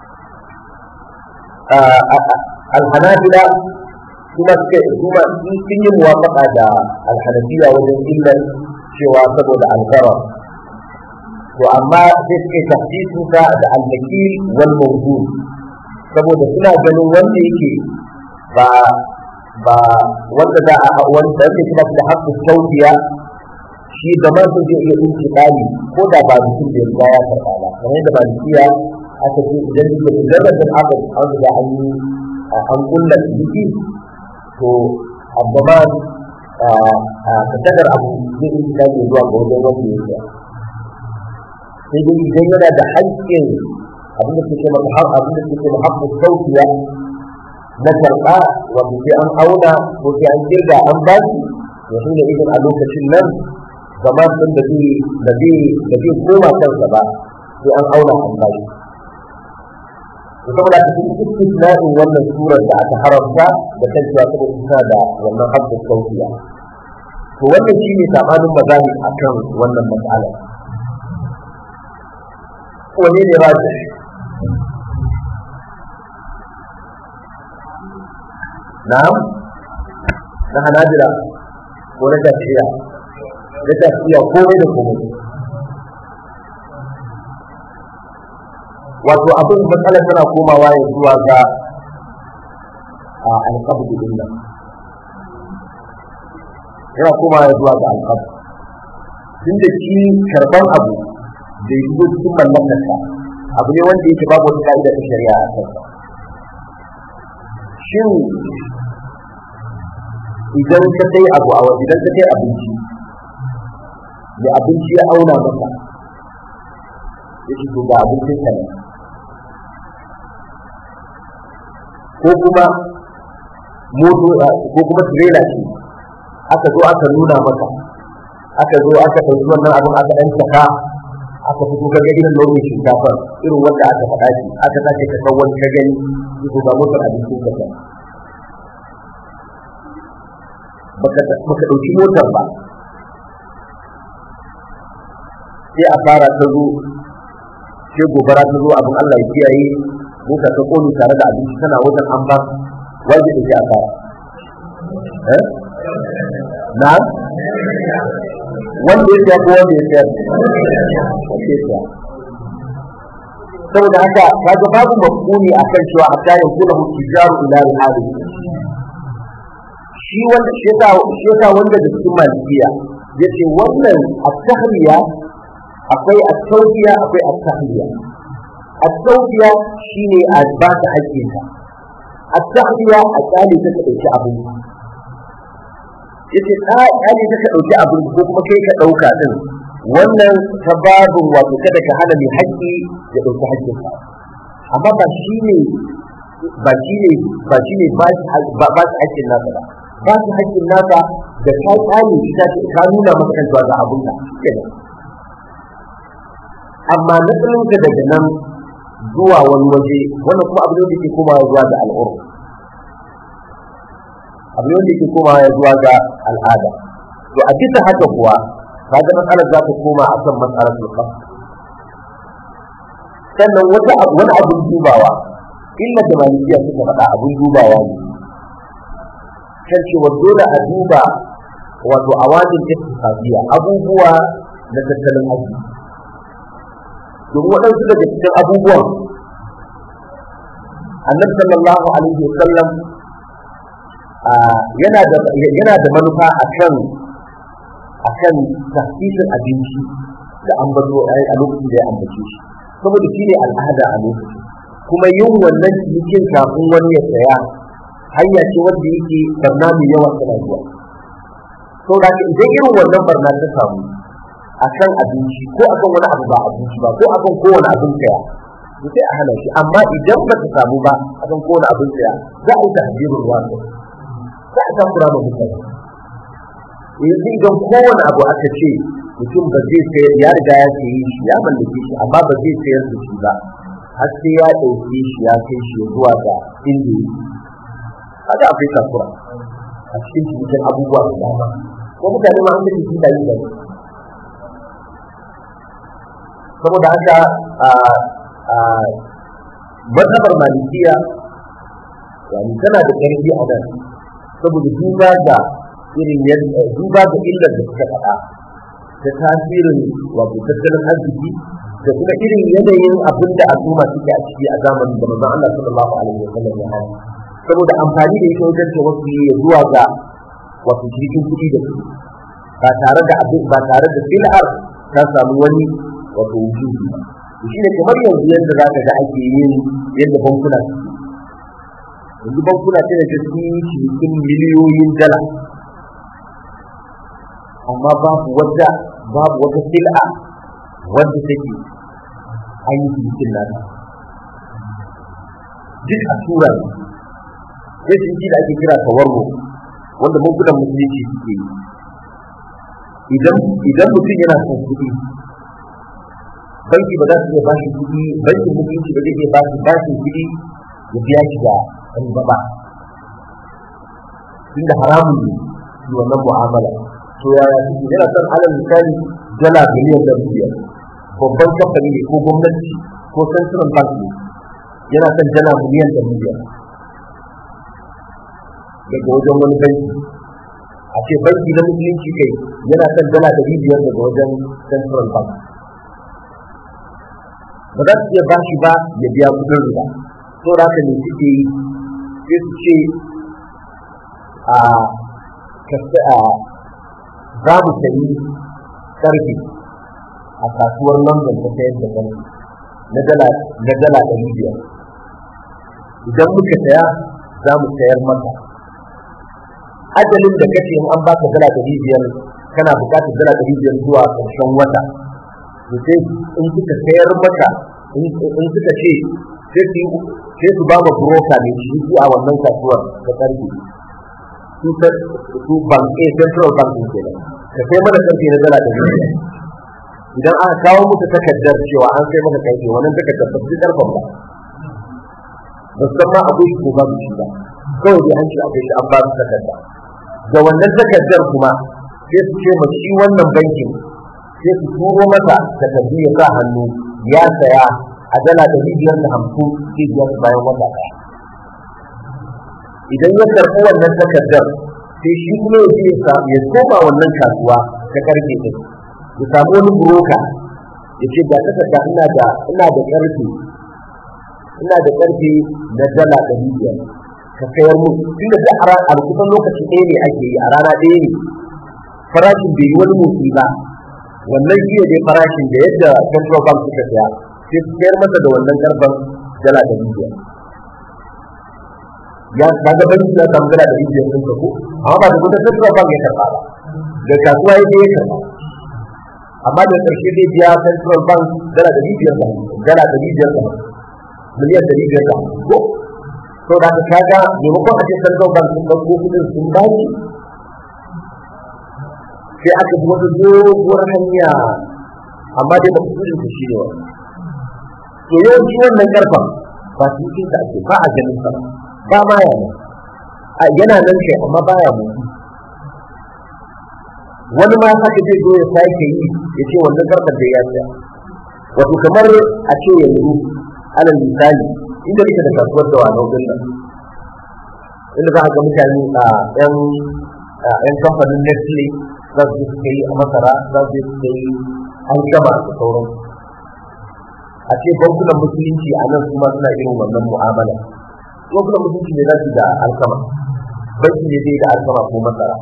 alhanabila kuma suka kuma sun yi muwafaka da alhanafiya wajen illar cewa saboda alfara to amma sai suka yi tafsirin sa da al-nakil wal mawdu saboda suna ganin wanda yake ba ba wanda za a wanda yake kuma da haƙƙin sautiya shi da man sun zai iya dinki dali ko da ba mutum da ya ya karɓa ba kamar yadda ba dukiya aka ce idan da mujarradin abin an da an yi an kulla ciki to abbaman ka kadar abu zai dinki dali zuwa ga wajen wanda ya sai dai idan yana da haƙƙin abin da suke masa abin da suke haƙƙin sautiya na karɓa wanda sai an auna ko sai an kirga an ba shi to shi ne idan a lokacin nan zaman din da zai da zai da zai koma kansa ba sai an auna an ba shi to saboda ta cikin istisna'in wannan surar da aka haramta da kan cewa saboda suna da wannan haƙƙin sautiya to wannan shi ne sabanin mazani akan wannan mas'ala wane ne rajin na'am na hanabila ko na tafiya na tafiya komai da komai wato abin matsalar tana komawa ya zuwa ga alƙabu din nan yana komawa ya zuwa ga alƙabu tun da shi karɓan abu da ya shigo cikin mallakarsa abu ne wanda yake babu wata ka'ida ta shari'a a kansa shin idan ka kai abu a waje idan ka kai abinci da abinci ya auna maka ya ce ga abincin ka ne ko kuma moto ko kuma tirela ce aka zo aka nuna maka aka zo aka ɗauki wannan abin aka ɗan saka aka fito ka ga irin launin shinkafar irin wanda aka faɗa shi aka sake ka san wani ka gani ko ga motar abincin ka kenan baka ɗauki motar ba sai a fara ta zo sai gobara ta zo abin Allah ya kiyaye mota ta ƙone tare da abinci tana wajen an ba wajen da ke a fara na wanda ya siya ko wanda ya siyar saboda haka kaga babu mafhumi akan cewa hatta yakuna hujjaru ila al-hadi shi wanda shi yasa wanda da cikin malikiya yace wannan at-tahliya akwai at-tawfiya akwai at-tahliya at-tawfiya shine a ba ta hakkin ka at-tahliya a tsali ta ka dauki abin yace ka tsali ta ka dauki abin ko kuma kai ka dauka din wannan ta babin wato kada ka hana mai haƙƙi ya dauki haƙƙin ka amma ba shine ba shine ba shine ba ba haƙƙin nasa ba ba su haƙƙin nasa da ka tsani ita ce ka nuna masa kan zuwa ga abun ka kenan amma na tsaninka daga nan zuwa wani waje wannan kuma abu ne da ke komawa zuwa ga al'urf abu ne da ke komawa zuwa ga al'ada to a bisa haka kuwa kaga matsalar za ta koma a kan matsalar sulfa sannan wata wani abun dubawa illa da malikiya suka faɗa abun dubawa ne kan cewa dole a duba wato a wajen istifadiya abubuwa na tattalin arziki domin waɗansu daga cikin abubuwan annabi sallallahu alaihi wasallam yana da yana da manufa akan akan tafsirin abinci da ambato a lokacin da ya ambace shi saboda shi ne al'ada a lokacin kuma yin wannan cikin kafin wani ya saya hanya ce wanda yake barna mai yawa tana zuwa to da idan irin wannan barna ta samu akan abinci ko akan wani abu ba abinci ba ko akan kowane abin saya to sai a hana shi amma idan ba ta samu ba akan kowane abin saya za a yi tahdirul wasu za a takura ma mutane yanzu idan kowane abu aka ce mutum ba zai sayar ya riga ya sayi shi ya mallake shi amma ba zai sayar da shi ba har sai ya ɗauke shi ya kai shi zuwa ga inda yake kaga akwai takura a cikin cikin abubuwa da dama ko mutane ma an da shi da yi da saboda haka mazhabar malikiya yani tana da ƙarfi a nan saboda duba ga irin yadda duba ga illar da suka faɗa da tasirin wato tattalin arziki da kuma irin yanayin abin da al'umma suke a ciki a zamanin da manzon Allah sallallahu alaihi wa sallam ya hana saboda amfani da ita wajen tawassuli ya zuwa ga wato cikin kuɗi da su ba tare da abin ba tare da sil'ar ta samu wani wato wujudi ba shi ne kamar yanzu yadda za ka ga ake yin yadda bankuna suke yanzu bankuna sai da su yi cikin miliyoyin dala amma babu wata babu wata sil'a wadda take an yi cikin nata duk a tura ne sai ciniki da ake kira tawarro wanda bankunan musulunci suke yi idan idan mutum yana son kuɗi banki ba za su iya bashi kuɗi bankin musulunci ba zai iya bashi bashin kuɗi ya biya shi da riba ba tunda haramun ne shi wannan mu'amala to yaya suke yana son alal misali dala miliyan da biyar babban kamfani ne ko gwamnati ko central bank ne yana son dala miliyan da biyar daga wajen wani banki a ce banki na musulunci kai yana son dala ɗari biyar daga wajen central bank ba za su iya ba shi ba ya biya kudin riba to da haka ne suke yi sai su ce a za mu sayi karfe a kasuwar london ta sayar da karfe na dala ɗari biyar idan muka saya za mu sayar maka ajalin da kace in an baka dala ɗari biyar kana buƙatar dala ɗari biyar zuwa ƙarshen wata to sai in suka sayar maka in suka ce sai su ba ma broker ne shi a wannan kasuwar ta ƙarfi su bank a central bank ne kenan ka sai mana ƙarfi na dala ɗari biyar idan aka kawo muka takardar cewa an sai maka ƙarfi wannan takardar ba su ƙarfan ba ba san ma akwai shi ko babu shi ba kawai dai an ce akwai shi an ba su takarda da wannan takardar kuma sai su ce ma shi wannan bankin sai su turo masa takardu ya sa hannu ya saya a dala ɗari biyar da hamsin sai biyar bayan wata ɗaya idan ya karɓi wannan takardar sai shi kuma ya je ya koma wannan kasuwa ta karfe ɗin ya samu wani buroka ya ce ga takarda ina da ina da ƙarfe ina da ƙarfe na dala ɗari biyar ka sayar mu tunda da a kusan lokaci ɗaya ne ake yi a rana ɗaya ne farashin bai yi wani motsi ba wannan shi ne farashin da yadda central bank suka saya sai su sayar masa da wannan karban dala ɗari biyar ya kaga banki ya samu dala ɗari biyar ɗin ko amma ba da kuma central bank ya karɓa ba da kasuwa ya ya karɓa amma da ƙarshe zai biya central bank dala ɗari biyar da dala ɗari biyar da miliyan ɗari biyar da ko to da ka kaga maimakon a ce central bank sun ɗauko kuɗin sun bani sai aka bi wata doguwar hanya amma dai ba ku kudin ku shi ne wa to yawanci wannan karfan ba su yi ta ake ba a ganin sa ba ma ya nan a yana nan kai amma ba ya mutu wani ma haka zai zo ya sake yi ya ce wannan karfan da ya tsaya wato kamar a ce yanzu alal misali inda kake da kasuwar da wani din nan inda za a ga mutane a yan yan kamfanin Nestle za su suka yi a masara za su suka yi an gama da sauran a ce bankunan musulunci a nan kuma suna irin wannan mu'amala bankunan musulunci ne za su da alkama banki ne zai da alkama ko masara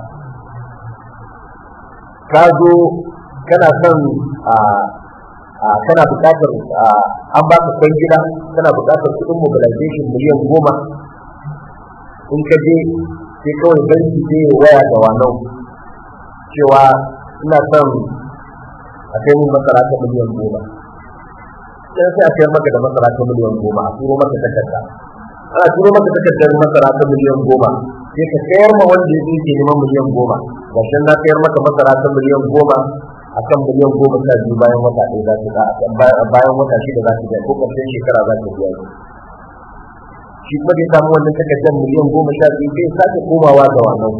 ka zo kana son a kana buƙatar an ba ka kwan gida kana buƙatar kuɗin mobilization miliyan goma in ka je sai kawai banki zai waya da wannan cewa ina son a kai mun masara ta miliyan goma sai sai a sayar maka da masara ta miliyan goma a turo maka takarda ana turo maka takardar masara ta miliyan goma sai ka sayar ma wanda ya ke neman miliyan goma ga shan na sayar maka masara ta miliyan goma a kan miliyan goma sha biyu bayan wata ɗaya za su bayan wata shida za su biya ko ƙarshen shekara za su biya shi kuma da ya samu wannan takardar miliyan goma sha biyu sai sake komawa ga wannan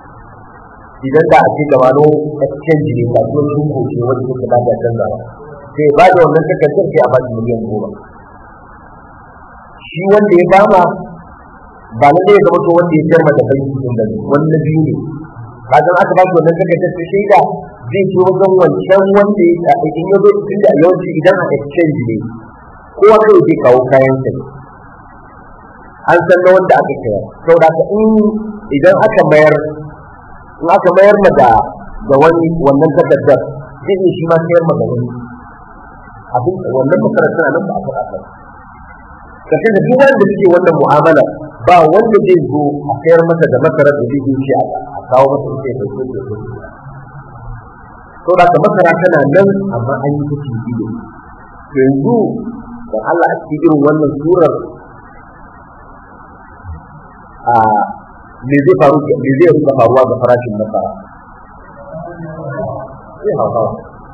idan da a ce gaba no exchange ne ba kuma sun goce wanda suka ba da canza ba sai ba da wannan takardar sai a ba shi miliyan goma shi wanda ya bama ba na zai zama to wanda ya sayar da banki din da wani na biyu ne kagan aka ba shi wannan takardar ta shaida zai ci wajen wancan wanda ya in ya zo tun da yawanci idan a exchange ne kowa kai zai kawo kayan sa an san na wanda aka sayar saboda haka in idan aka mayar in aka mayar ma da da wani wannan takardar zai iya shi ma sayar ma da wani abin wannan makarantar nan ba a faɗa ba kashe da duk wanda suke wannan mu'amala ba wanda zai zo a sayar masa da masara da zai ce a kawo masa ita ya dauke da su to da ka masara tana nan amma an yi ta cibiyo to yanzu da Allah a cikin irin wannan surar a me zai faru me zai rika faruwa ga farashin masara zai hawa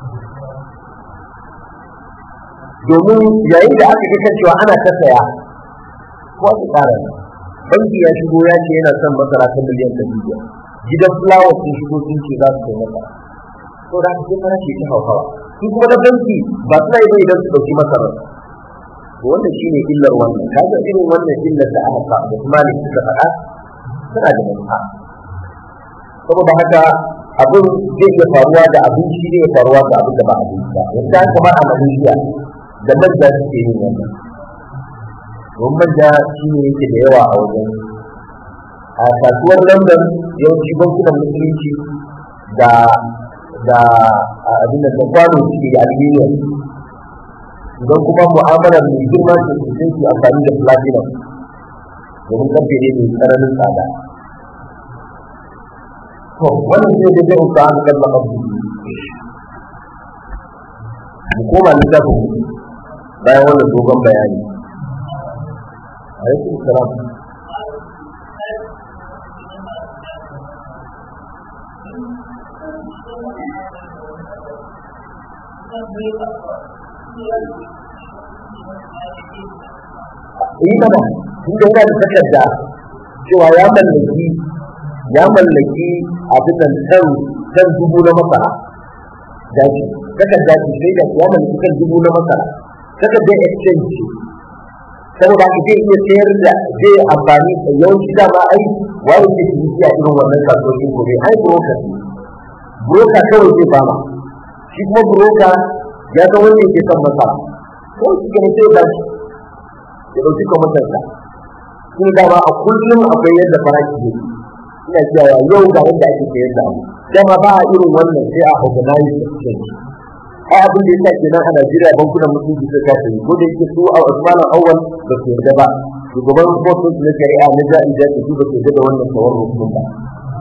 domin yayin da aka ga cewa ana ta saya ko aka tsara banki ya shigo ya ce yana son masara ta miliyan ɗari biyar gidan fulawa sun shigo sun ce za su kai masara to da aka fara ce ta hauhawa su kuma na banki ba suna yi bai idan su ɗauki masara to wannan shine illar wannan kaga irin wannan illar da aka fa da kuma ne suka faɗa suna da manufa saboda haka abin zai iya faruwa da abinci zai iya faruwa da abin da ba abinci ba yanzu an kamar a Malaysia da manja suke yin wannan don manja shi ne yake da yawa a wajen a kasuwar london yawanci bankunan musulunci da da abin da kwano suke da aluminium idan kuma mu'amalar mai girma ce su sai su amfani da platinum domin karfe ne mai tsananin tsada to wannan ne da zai uka an kalma abu mu koma littafin bayan wannan dogon bayani alaikum salam yi mana tun da yana da takarda cewa ya mallaki ya mallaki abin nan kan kan dubu na masara daji takarda ce sai da ya mallaki kan dubu na masara takardar exchange ce saboda haka zai iya sayar da zai amfani da yawanci dama ai wani ke ciniki a irin wannan kasuwancin gobe ai broker broker kawai zai bama shi kuma broker ya ga wanda yake son masara ko shi ke sai ba shi ya ɗauki kwamitansa shi ne dama a kullum akwai yadda farashi ne ina cewa yau ga yadda ake sayar da abu dama ba a irin wannan sai a organize exchange ai abin da yasa kenan a Najeriya bankunan mutunci suka kasa yi ko da yake su a Usman Awwal ba su yarda ba shugaban kotun na shari'a na ja'i da su ba su yarda da wannan tawarruf din ba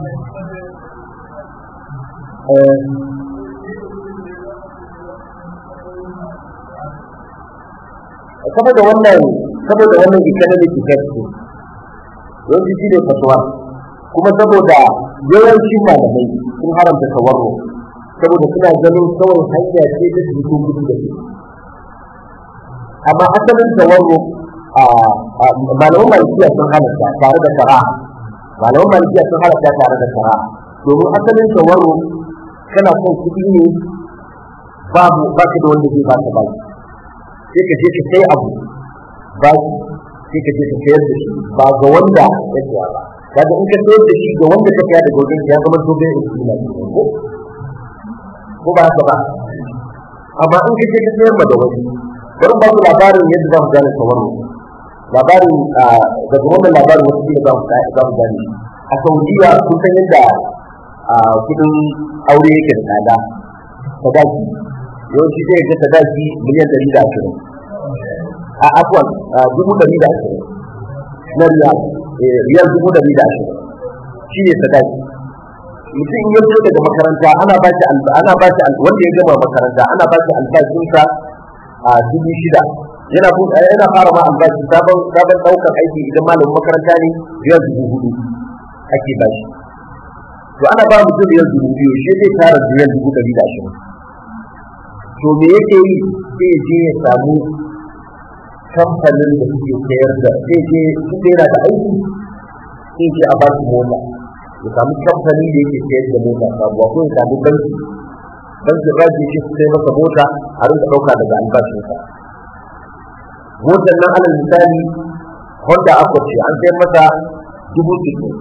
saboda wannan saboda wannan economic effect ne yanzu shi ne fatuwa kuma saboda yawancin malamai sun haramta tawarruf saboda suna ganin kawai hanya ce ta su ko gudu da su amma asalin tawarro a malaman malikiya sun halatta tare da shara malaman malikiya sun halatta tare da shara domin asalin tawarro kana son kuɗi ne babu ba ka da wanda zai ba ka baki sai ka je ka sai abu baki sai ka je ka sayar da shi ba ga wanda ya siya ba kaga in ka sayar da shi ga wanda ka siya daga wajen ya zama dogon istima ko ko ba haka ba amma in kace ka sayar ma da wani bari ba ku labarin yadda za mu gane tawarru labarin daga wannan labarin wasu ne za mu za mu gane a Saudiya kun san yadda kudin aure yake da tsada sadaki yawanci zai ga sadaki miliyan ɗari da ashirin a afwan dubu ɗari da ashirin na riyal riyal dubu ɗari da ashirin shi ne sadaki mutum ya fito daga makaranta ana ba shi ana ba shi wanda ya gama makaranta ana ba shi albashinsa a dubu shida yana yana fara ma albashi sabon sabon daukar aiki idan malamin makaranta ne biyar dubu hudu ake ba shi to ana ba mutum biyar dubu biyu shi zai tara biyar dubu ɗari da ashirin to me yake yi sai je ya samu kamfanin da suke sayar da sai je su yana da aiki sai je a ba su mota ya samu kamfani da yake sayar da mota sabuwa ko ya samu banki bankin raji shi sai masa mota a rinka ɗauka daga albashinsa motar nan alal misali honda accord ce an sayar masa dubu sittin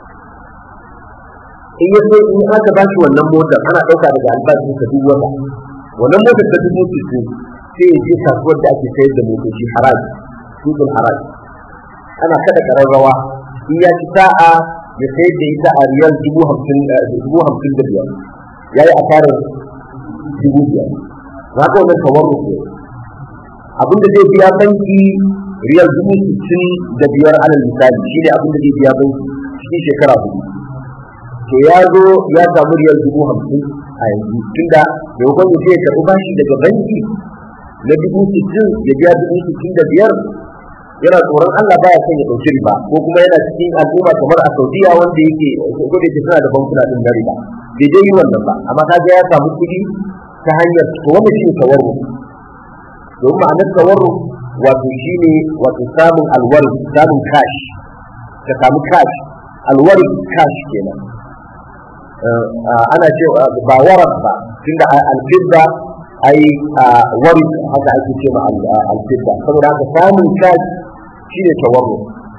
in ya sai in aka ba shi wannan motar ana ɗauka daga albashinsa duk wata wannan motar ta dubu sittin sai ya je kasuwar da ake sayar da motoci haraji tutun haraji ana kada ƙararrawa in ya ci sa'a ya sayar da ita a riyal dubu hamsin dubu hamsin da biyar ya yi asarar dubu biyar na ga wannan tawarru ne abin da zai biya banki riyal dubu sittin da biyar alal misali shi ne abin da zai biya banki cikin shekara hudu to ya zo ya samu riyal dubu hamsin a yanzu tunda maimakon ya je ya karɓi bashi daga banki na dubu sittin ya biya dubu sittin da biyar yana tsoron Allah baya son ya ɗauki riba ko kuma yana cikin al'umma kamar a Saudiya wanda yake ko da yake suna da bankuna din na riba bai dai yi wannan ba amma kaga ya samu kuɗi ta hanyar to wannan shine tawarru domin ma'anar tawarru wato shine wato samun alwari samun cash ka samu cash alwari cash kenan ana ce ba warar ba tunda alfidda ai wari haka ake ce ma alfidda saboda haka samun cash shine tawarru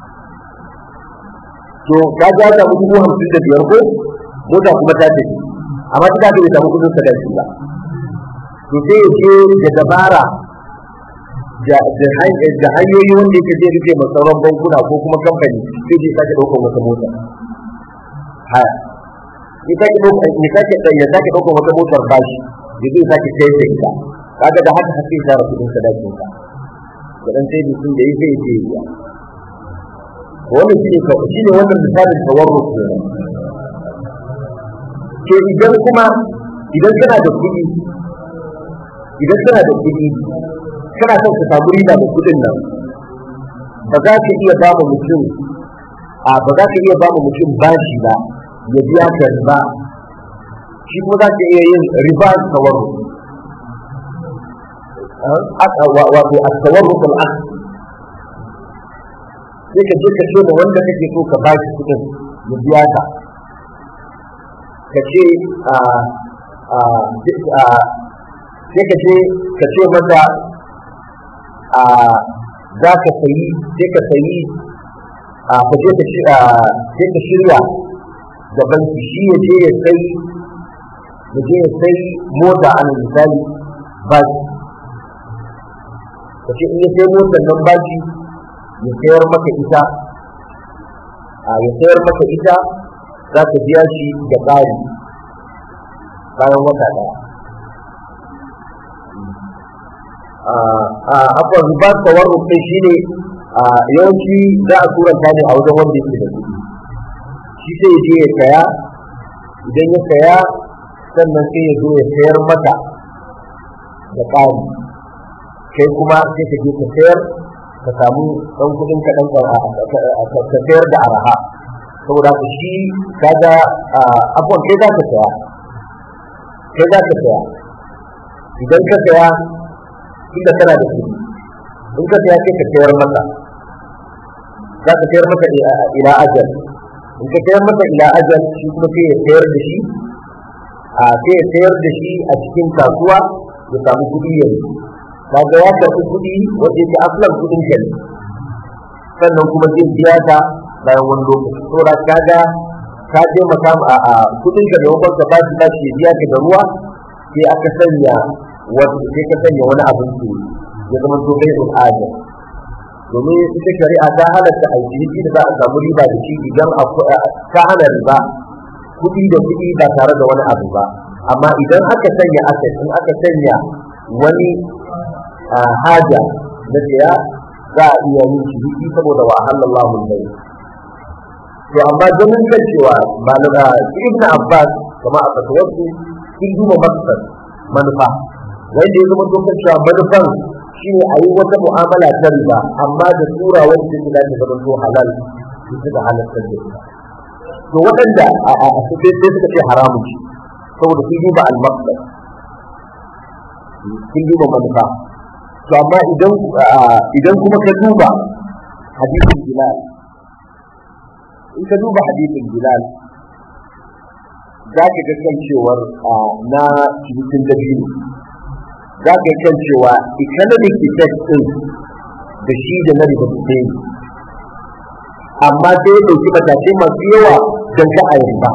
to ka ga ta dubu hamsin da biyar ko mota kuma ta tafi amma ta tafi bai samu kudin sadaki ba to sai ya je da dabara da hanyoyi wanda yake zai rufe masauran bankuna ko kuma kamfani sai je sake ɗaukar wata mota haya ya sake ɗaukar ya sake ɗaukar wata motar bashi ya zai sake sayar da ita kaga da haka haske tara kudin sadakin ka da dan sai sun da yi zai je ya wannan shi ne shi ne wannan misalin tawarruf ne ke idan kuma idan kana da kuɗi idan kana da kuɗi kana son ka samu riba da kuɗin nan ba za ka iya ba mu mutum a ba za ka iya ba mu mutum bashi ba ya biya ka riba shi kuma za ka iya yin riba tawarruf wato a tawarruf al'ad sai ka je ka ce ma wanda kake so ka ba shi kuɗin ya biya ka ka ce sai ka ce ka ce masa za ka sayi sai ka sayi ka je ka sai ka shirya da banki shi ya je ya sai ya je ya sai mota a misali baki ka ce in ya sai motar nan baki ya sayar maka ita ya sayar maka ita za ka biya shi da ƙari bayan wata ɗaya akwai ribar tawarruf ɗin shi ne yawanci za a turanta ne a wajen wanda yake da kuɗi shi sai ya je ya saya idan ya saya sannan sai ya zo ya sayar maka da ƙari kai kuma sai ka je ka sayar ka samu ɗan kuɗin ka ɗan ka sayar da araha saboda ku shi kaga abuwan kai za ka saya kai za ka saya idan ka saya inda kana da kuɗi in ka saya sai ka sayar masa za ka sayar masa ila ajal in ka sayar masa ila ajal shi kuma sai ya sayar da shi a sai ya sayar da shi a cikin kasuwa ya samu kuɗi yanzu kaga ya karɓi kuɗi wanda yake asalan kuɗin ka ne sannan kuma zai biya ka bayan wani lokaci saboda kaga ka je maka a kuɗin ka da wakon ka bashi bashi ya biya ka da ruwa sai aka sanya wani sai ka sanya wani abin su ya zama to bai al'ada domin ita shari'a ta halatta a ciniki da za a samu riba da shi idan ka hana riba kuɗi da kuɗi ba tare da wani abu ba amma idan aka sanya asset in aka sanya wani haja na siya za a iya yin ciniki saboda wa halallahu bai to amma ganin kan cewa ba na da ibn abbas kama a fatawarsu sun duba maksar manufa wanda ya zama dokar cewa manufan shine a yi wata mu'amala ta riba amma da tura wanda take da zama to halal su suka halartar da ita to waɗanda a sai suka ce haramun shi saboda sun duba al-maqsad sun duba manufa to amma idan idan kuma ka duba hadisin bilal in ka duba hadisin bilal za ka ga kan cewar na cikin dabino za ka ga kan cewa economic effect din da shi da na riba su ne amma sai ya ɗauki matakai masu yawa don ka a ba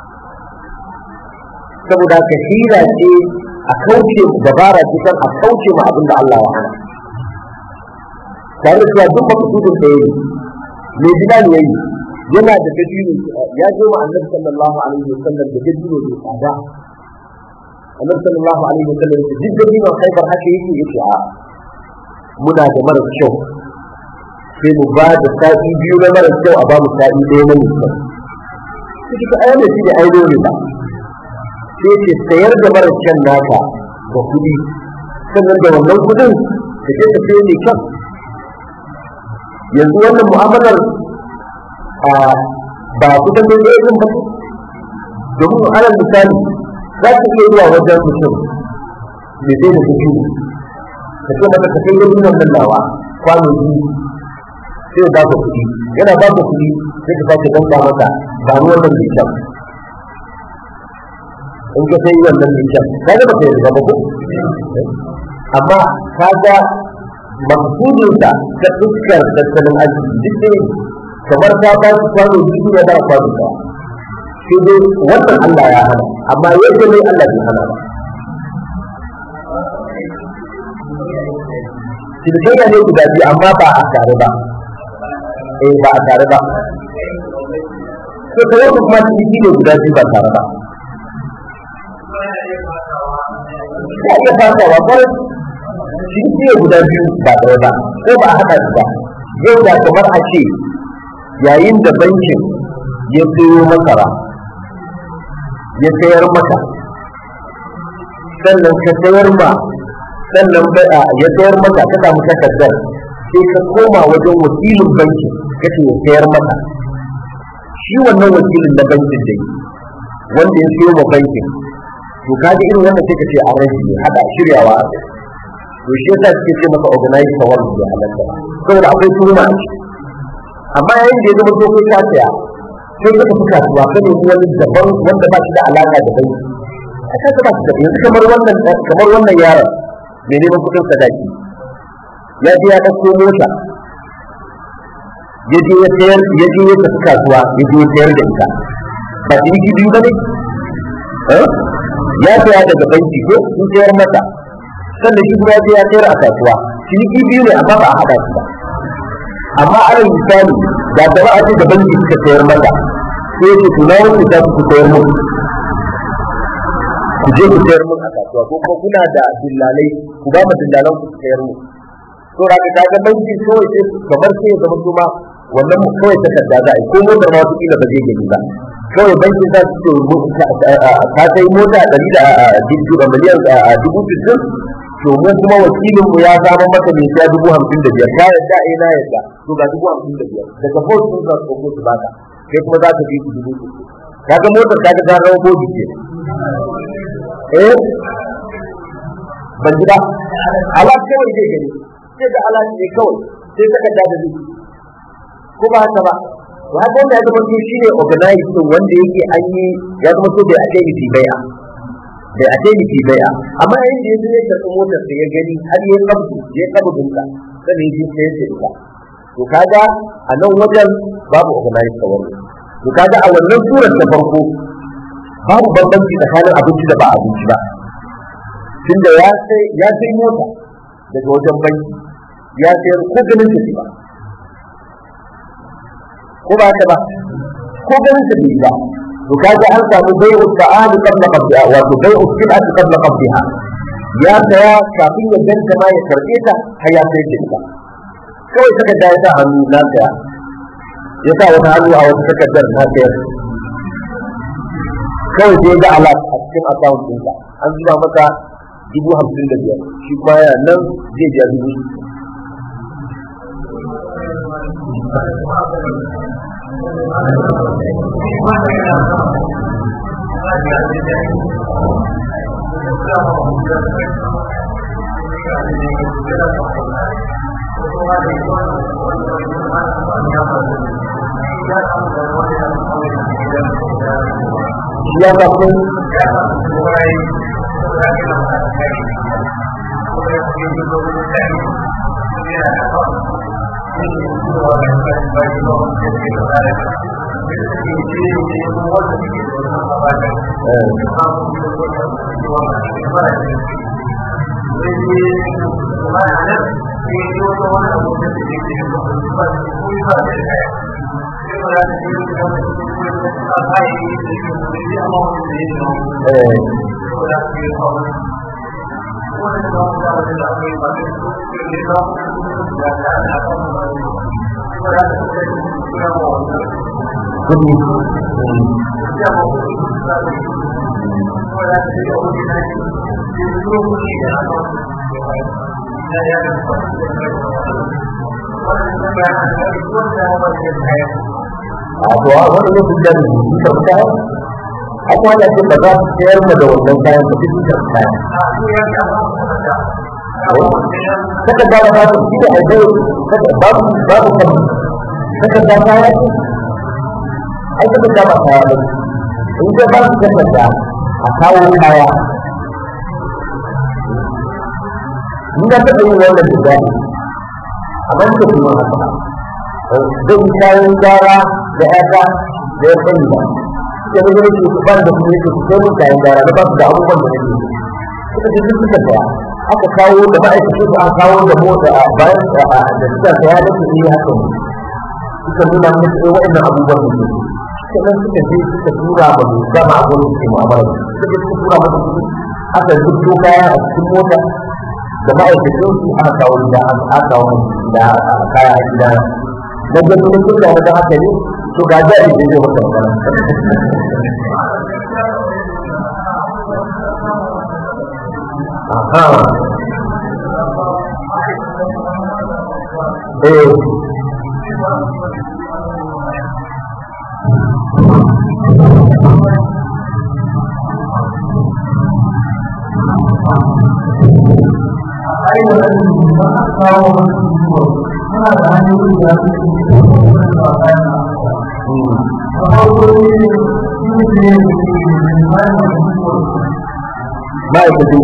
saboda ka hira ce a kauce dabara ce kan a kauce ma abin da Allah ya hana tare da cewa duk makasudin da yayi mai gida ne yayi yana da dabino ya zo ma annabi sallallahu alaihi wasallam da dabino mai tsada annabi sallallahu alaihi wasallam da duk dabino khaibar haka yake yake a muna da mara kyau sai mu ba da sa'i biyu na mara kyau a ba mu sa'i ɗaya na mai kyau sai ka ayyana shi da aino ne ba sai ce sayar da mara kyan naka da kuɗi sannan da wannan kuɗin da ke ka sayo mai kyan yanzu wannan mu'amalar ba kusan da ya ba domin alal misali za ka iya zuwa wajen mutum mai sai da kuɗi ka ce mata ka kai yin nan nawa kwano biyu sai ba ka kuɗi yana ba ka kuɗi sai ka sake danka masa ba ruwan nan mai kyan in ka sai wannan mai kyan ka ga baka yarda ba ko amma ka ga maksudin sa ta fuskar tattalin arziki duk ne kamar ta ba su kwano biyu ya ba kwano ba sai dai wannan Allah ya hana amma yadda ne Allah bai hana ba cinikayya ne guda biyu amma ba a tare ba eh ba a tare ba to kawai kuma ciniki ne guda biyu ba tare ba ya iya fasawa kwarai ciniki ne guda biyu ba tare ba ko ba a haɗa su ba yau da kamar a ce yayin da bankin ya sayo masara ya sayar maka sannan ka sayar ma sannan ya sayar maka ka samu takardar sai ka koma wajen wakilin banki kace ya sayar maka shi wannan wakilin na bankin dai wanda ya siyo ma bankin to kaga irin wannan sai ka ce an rage ne hada shiryawa a kai to shi yasa suke ce maka organize tawar da halatta saboda akwai turma a ciki amma yayin da ya zama to kai ka saya sai ka tafi kasuwa ka nemi wani daban wanda ba shi da alaka da banki a kasa ba shi da yanzu kamar wannan kamar wannan yaron mai neman kuɗin sadaki ya je ya ɗauko mota ya je ya sayar ya je ya tafi kasuwa ya je ya sayar da ita ba ciniki biyu ba ne ya saya daga banki ko sun sayar masa sannan shi kuma ya je ya sayar a kasuwa ciniki biyu ne amma ba a haɗa su ba amma alal misali da gaba a ce da banki suka sayar masa sai ya ce to na wani za su sayar mu ku je ku sayar mun a kasuwa ko kuma kuna da dillalai ku ba mu dillalan ku sayar mu to da ka ga banki kawai sai kamar sai ya zama kuma wannan mu kawai takarda za a yi ko motar ma wata kila ba zai gani ba kawai bankin za su ce ka kai mota ɗari da miliyan dubu sittin to mu kuma wakilin mu ya samu maka mai siya dubu hamsin da biyar ka yadda eh na yadda to ga dubu hamsin da biyar daga bot sun za su ko su baka kai kuma za ka bi su dubu sittin kaga motar kaga ta rawa bodi ke eh ban ji ba alat kawai zai gani sai da alat ne kawai sai saka da da ko ba haka ba to haka wanda ya zama to shine organize din wanda yake an yi ya zama to bai ake yi bai'a bai ake yi bai'a amma yayin da yanzu ya tafi motar sai ya gani har ya kabdu ya kabdu ka sai ya ji sai ya ta to kaga a nan wajen babu organize kawai to kaga a wannan surar ta farko babu bambanci tsakanin abinci da ba abinci ba tunda ya sai ya sai mota daga wajen banki ya sayar ko ganin ta ba ko ba haka ba ko ganin ta ba to kaga an samu bai'u ta'ali qabla qabdiha wato bai'u sil'ati qabla qabdiha ya saya kafin ya danta ma ya karbe ta har ya sai ta kawai saka da ya sa hannu na saya ya sa wata hannu a wata takardar na sayar kawai sai ga alat a cikin account ɗinka an zuba maka dubu hamsin da biyar shi kuma yana nan zai biya dubu Thank you. ya ga kun kudi a to a wani lokacin da su karɓi kayan akwai wanda ce ba za su sayar ma da wannan kayan ba su karɓi kayan saka da ba su shi da aikai saka babu babu kan saka da kaya ce ai saka da ba kaya ba in ka ba su saka da a kawo kaya in ka taɓa yin wannan da gani amma muka kuma haka zai yi kayan gara da ƴaƴa da ya sani ba sai da gani su ba da kuma yake su sai mun kayan gara da ba su da abubuwan da nake suka ce duk suka saya aka kawo da ma'aikacin su an kawo da mota a bayan da suka saya da su yi haka suka nuna musu ɗaya waɗannan abubuwan da ke sannan suka je suka tura ma mai gama abin da ke mu'amala suka je suka tura masa kuɗi aka zubo kaya a cikin mota da ma'aikacin su aka kawo da aka kawo da kaya a gida na gani na kuka wani haka ne to ga jari da zai masa magana Aha. Eh. ma'aikacin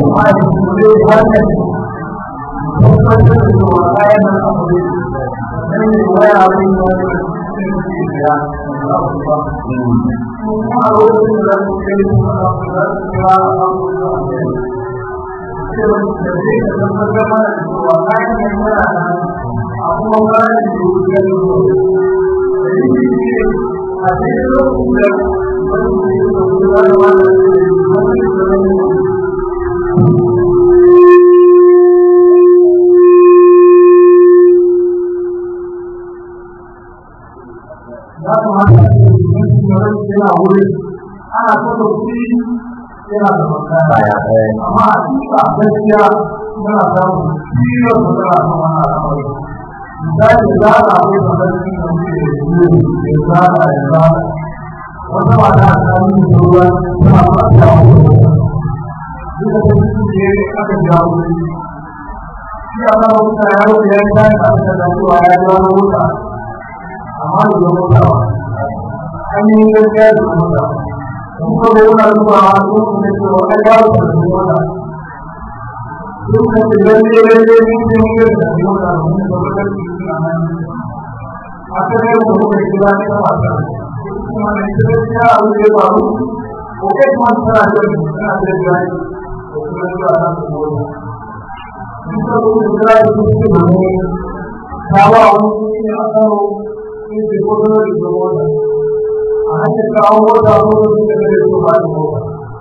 ana saka kuɗi yana da makara baya eh amma a cikin a gaskiya yana samun ciwon da tana kan wannan al'amari misali za a akwai kamar cikin da muke da su ya zaga ya zaga wata mata a tsarin da ruwa tana ba ta wani duka ta cikin da ya aka jawo shi a kan wuta ya wuce ya yi tashi a cikin da cewa ya jawo wuta amma da zama wuta ba an yi gaskiya da wuta kuma da yana zuwa a cikin da cewa ya jawo da wuta duk da ke lalle lalle ne ne ne da wuta da wuta da wuta da wuta aka ne da muka kira ne a wata kuma da ita gaskiya a wuce ba mu ko kai kuma tana da tana da gani ko kuma zuwa na su wuta duk da wuta kira da su su ne ta ba wani ne a karo ne ke kudu da su wuta a hanyar kawo wuta ko da su da su ba da wuta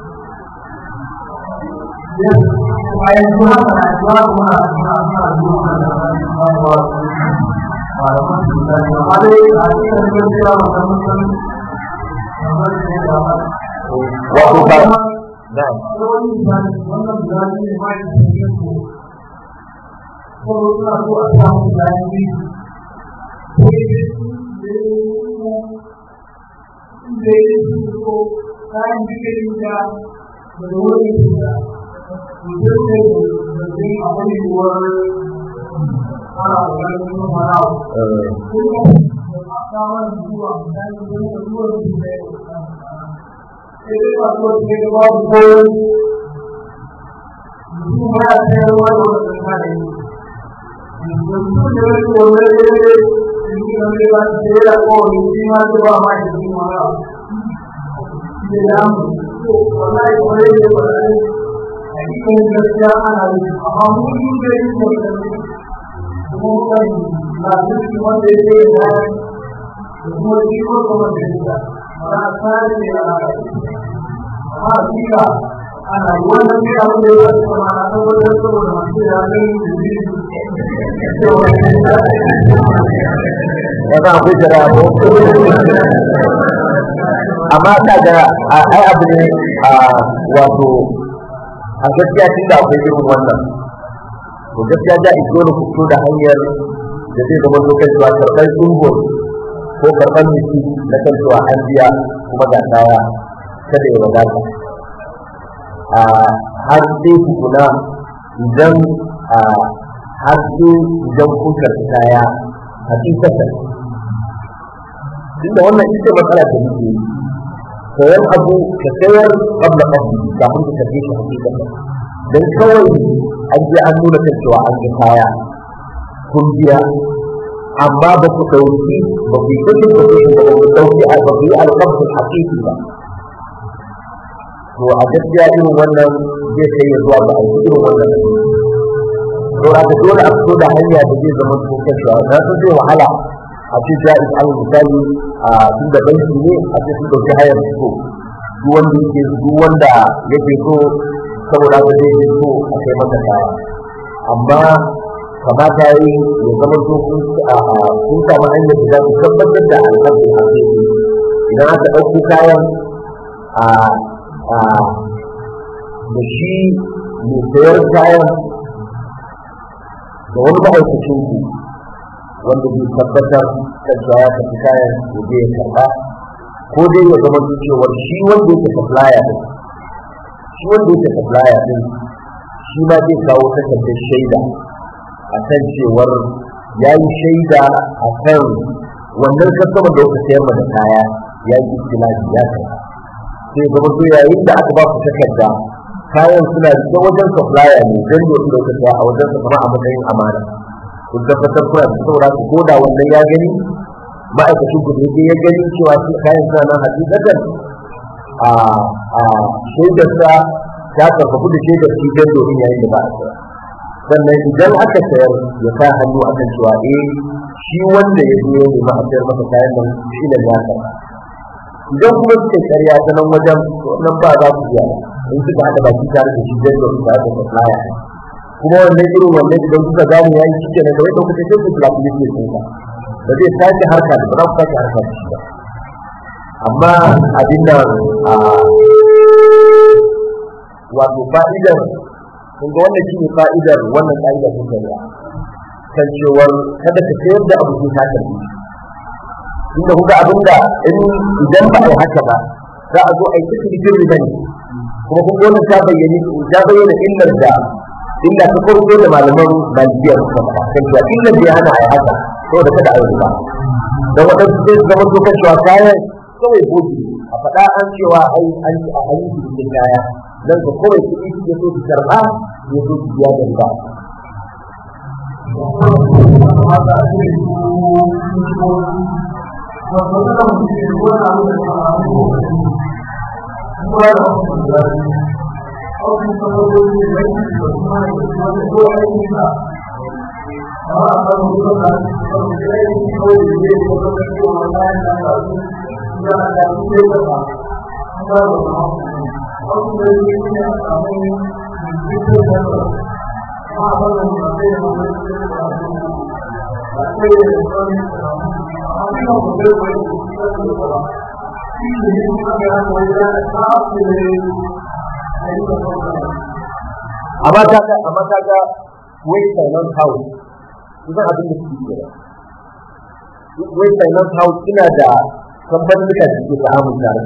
bayan zuwa na zuwa kuma na zuwa zuwa da zuwa malaman su da amma dai a cikin gaskiya wannan mutum kamar ne da wato ba na wani misali wannan misali ne ma yi cikin su ko suna so a samu bayan biyu da ya yi ko kayan bikin da da wani da mutum ne da zai akwai yiwuwar ana ƙoƙarin yin wani abu eh sai dai masu wasu ne ba su koyon mutum ma ya sayar wa da wata kare mutum da wani wani ne yi na mai ba su sayar da kowane shi ma su ba ma shi ma ya da ya mu to wallahi wani ne ba da hakikan gaskiya ana yi amma mun yi da yi da kuma kan na duk wanda ya yi da kuma shi ko kuma da ya ba tsari ne a amma hakika ana yi wannan ne abin da ya kuma na tabbatar saboda masu ya ne wata akwai jira ko amma ta ga ai abu ne a wato a gaskiya tun da akwai irin wannan to gaskiya da iso da fito da hanyar da zai zama lokacin cewa karɓar tsungo ko karɓar miki na kan cewa an biya kuma ga kaya kada ya wadata a har sai tukuna idan a har sai idan kun karɓi kaya hakikatan tunda wannan ita matsala da muke yi sayan abu ka sayar qabla qabli kafin ka karbe shi hakikatan dan kawai an je an nuna kan cewa an ga kaya kun biya amma ba ku dauki ba ku yi kudin da kuke da ba ku dauki a ba ku yi alƙabdin hakiki ba to a gaskiya irin wannan zai kai ya zuwa ga aiki irin wannan to a ga dole a fito da hanya da zai zama to kan cewa na san zai wahala a ce ja'iz an misali a tun da banki ne a ce sun dauki hayar fito duk wanda yake duk wanda yake so saboda haka zai yi so a kai masa kaya amma kamata yi ya zama so kun samu hanyar da za ku tabbatar da alhamdu a idan aka ɗauko kayan a da shi mai sayar kayan da wani ma'aikacin ku wanda bai tabbatar kan cewa ya tafi kayan ya je ya karɓa ko dai ya zama cewar shi wanda yake supplier din shi wanda yake supplier din shi ma zai kawo takardar shaida a kan cewar ya yi shaida a kan wannan kasama da kuka sayar da kaya ya yi istilahi ya kai sai zama to yayin da aka ba ku takarda kayan suna da wajen supplier ne don da wasu lokaci a wajen sa kama a matsayin amana kun tabbatar kuna da saboda ku koda wannan ya gani ma'aikacin ku da yake ya gani cewa su kayan suna nan hakikatan a a shaidarsa ta karfafu da shaidar shi don domin yayin da ba a sayar sannan idan aka sayar ya sa hannu akan cewa eh shi wanda ya zo ya nemi a sayar masa kayan nan shi ne ya karɓa idan kuma suka karya ta nan wajen nan ba za su biya in suka haɗa baki tare da shi don domin tare da supplier kuma wannan irin wannan idan kuka gane ya yi shi ke na kawai kuka sai ku kula ne sun ba ba zai sake harka da ba za ku sake harka da shi ba amma abin nan a wato fa'idar kun ga wannan shine fa'idar wannan ka'ida ta shari'a kan cewar kada ka sayar da abu sai ka karbi inda kuka abinda in idan ba a yi haka ba za a zo a yi ta cikin riba ne kuma kun wannan ta bayyana ta bayyana illar da illa ta farko da malaman malikiya suka faɗa kan cewa illar da ya hana a yi haka saboda kada a yi riba dan waɗansu sai su zama dokar cewa kayan kawai boki a faɗa an cewa ai an an yi cikin kaya dan ka kawai kuɗi suke so su karɓa ya so su biya da riba amma ta ga amma ta ga wai finance house kusan abin da suke ke wai finance house suna da kamfanin da suke samun tare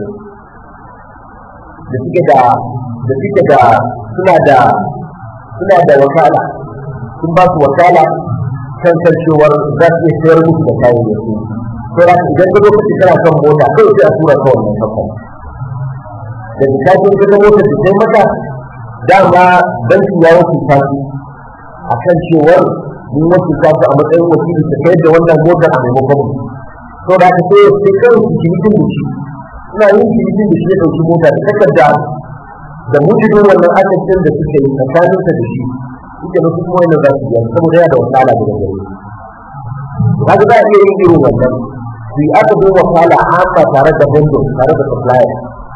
da suke da da suke da suna da suna da wakala sun ba su wakala kan kan cewar za su iya sayar musu da kayayyaki to da idan ka lokaci kana son mota kai sai a tura ka wannan kamfani da ta je ka mota da sai maka dama banki ya wasu tasu a kan cewar mun wasu tasu a matsayin wakili ta kai da wannan motar a maimakon mu to da aka sai sai kawai su cinikin da shi ina yin cinikin da shi ya ɗauki mota da takarda da mujibin wannan akasin da suke yi tsakaninsa da shi suke musu kuma wannan za su biya saboda yana da wakala daga gare su kaga za a iya yin irin wannan su yi aka zo wakala amma tare da vendor tare da supplier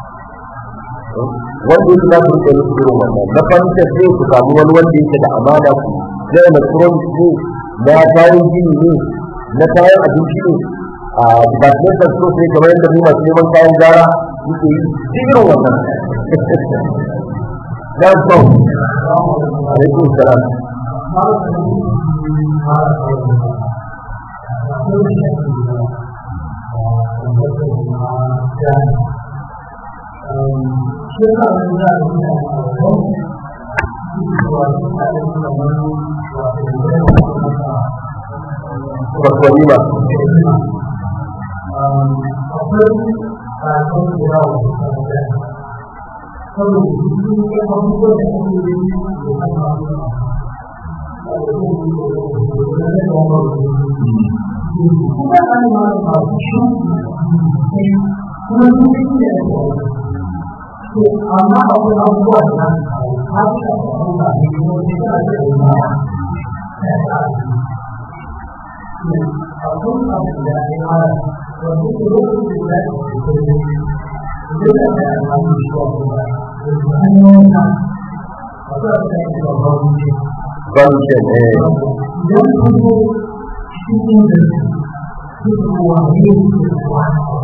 wanda yake za su rike musu irin wannan na fanta sai ku samu wani wanda yake da amana ku na electronics ne na kayan gini ne na kayan abinci ne a departmental store sai kamar yadda mu masu neman kayan gara muke yi duk irin wannan dan sau alaikum salam Bakwai ba. amma akwai abubuwa da har da kuma da kuma da kuma akwai abu da ya fara wanda ke lokacin da ya ke kuma da ya samu shi wa kuma da hanyoyin ka akwai abu da ya ke babban wuce Function, eh. idan kun zo cikin da su kuwa ne su kuwa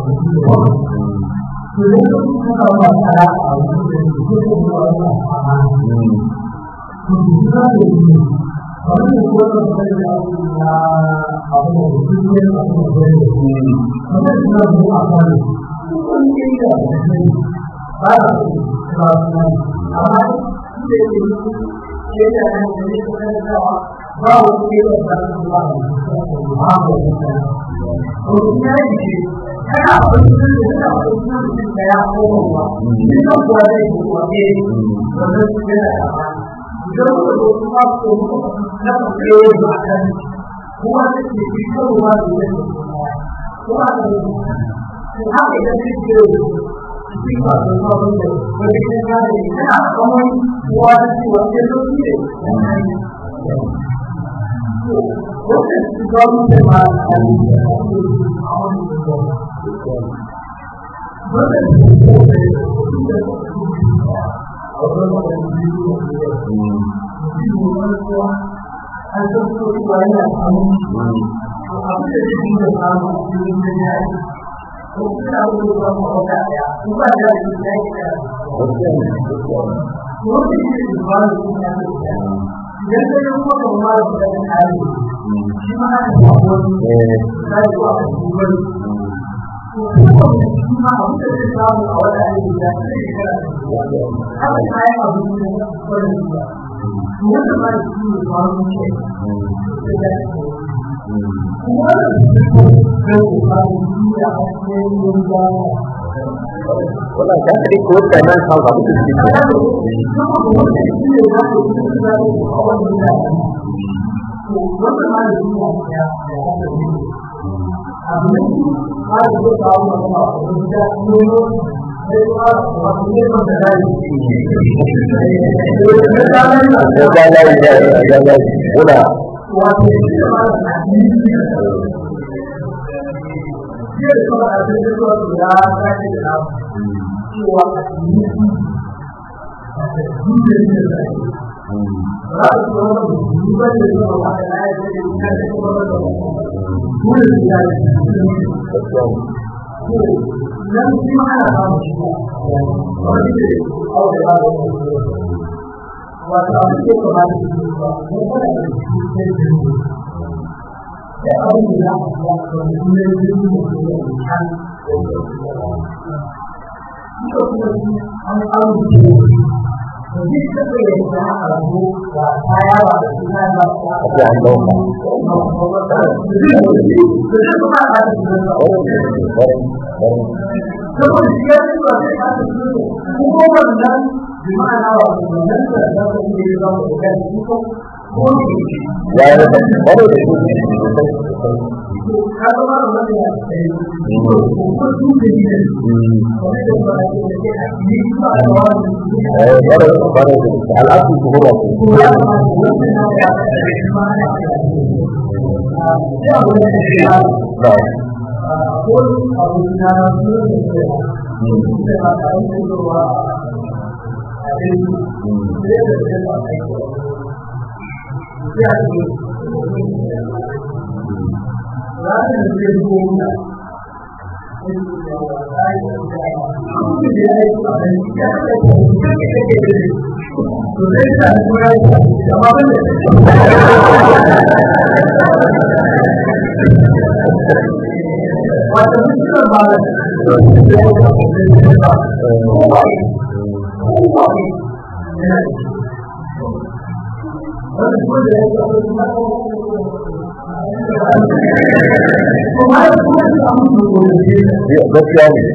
to da su kuma ba ta a wurin da su kuma ba ta a to su ka da ni wannan ko da sai da na abu da su ne abu da su ne wannan da su a kan kun yi da ba da su ba su amma da ke ke da ne da da ba wa ke da ba su ba ba ba to ya yi kana abin da yana abin da ya koma ba ni da kuwa da kuwa ne wannan su ne da idan muka zo kuma ko na kai ba kan kuma da ke yi ko ba da ne kuma da ko haka da ke yi shi ba da ba da ne wani ne ya ne kana kuma kuwa da shi wanda to shi ne wannan shi ga mu da ma Wannan kan tadi ko kanan hal ba mutu shi. Ya la ya ya ya una dan shi ma ana samun shi wani ne aure ba da wato abin da ya kamata su yi ba ko kada da shi sai da ni da abin da za a ga ko ne ne ne ne kan Ito kuma shi an amince da duk da ke da alamu da kaya ba da suna ba ya an dauka. da kuma ba da Barin barin saboda shi ya ba sai ka ta su ko wannan bi ma'ana wa wannan da za ka yi da za ka ga ko ko ya yi da wani da shi ka ga ma wannan ya ko ko su da ni ne wani da ba ya ce a ni ba da wani eh wani wani da al'adu su kuma su ko ya ma wannan ya ma ya ya wannan ya ba ko abu na su ne da ba ta yi ruwa a cikin Wata mutum ba gaskiya ne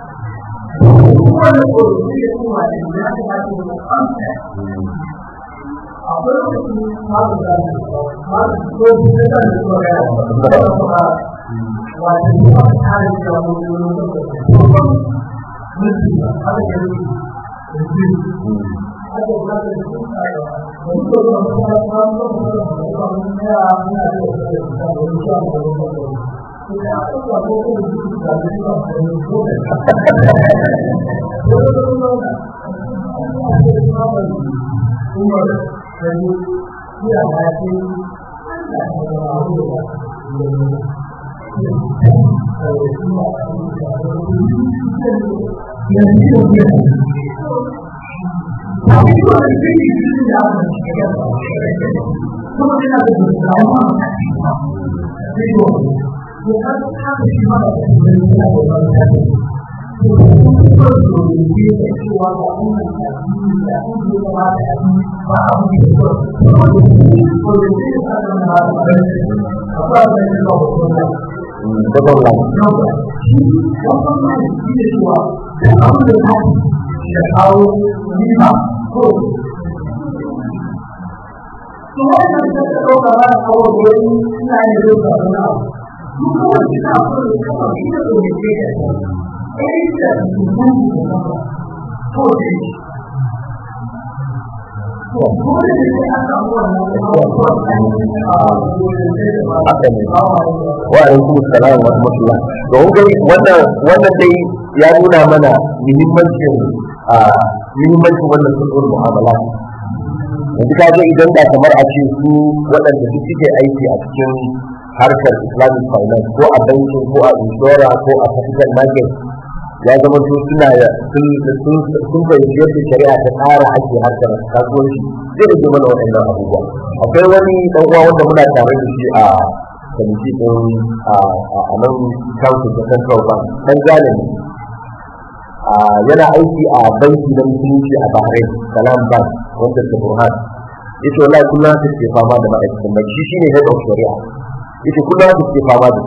gaban lan haka ne wa alaikum salam wa rahmatullah to kun gani wannan wannan dai ya nuna mana muhimmancin a muhimmancin wannan sulhul mu'amala yanzu ka ga idan da kamar a ce su waɗanda su suke aiki a cikin harkar islamic finance ko a bankin ko a inshora ko a capital market ya zama to suna sun sun sun fahimci yadda shari'a ta tsara ake harkar kasuwanci zai rage mana waɗannan abubuwa akwai wani ɗan uwa wanda muna tare da shi a kwamiti ɗin a nan council da central bank ɗan gane ne yana aiki a banki na musulunci a bahrain salam bank wanda ta burhan yace wallahi kullum ta ke fama da ma'aikatan banki shi shine head of shari'a yace kullum ta ke fama da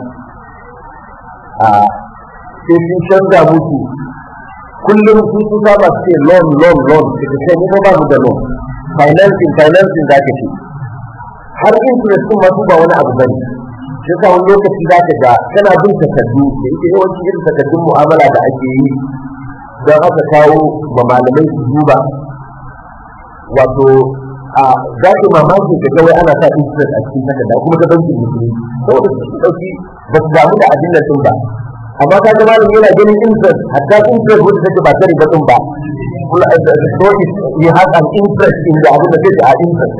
sai sun canza musu kullum sun sun saba su ce loan loan loan daga kai mu ba mu da loan financing financing za ka ce har interest din ma su ba wani abu bane shi yasa wani lokaci za ka ga kana bin takardu da yake yawanci irin takardun mu'amala da ake yi don aka kawo ma malamai su duba wato a za ki mamaki da kawai ana sa interest a cikin takarda kuma ta bankin musulmi saboda su ɗauki ba su damu da abin da sun ba amma ka ga malami yana ganin interest hatta interest wanda take ba ta riba din ba so is you have an interest in the abin da take a interest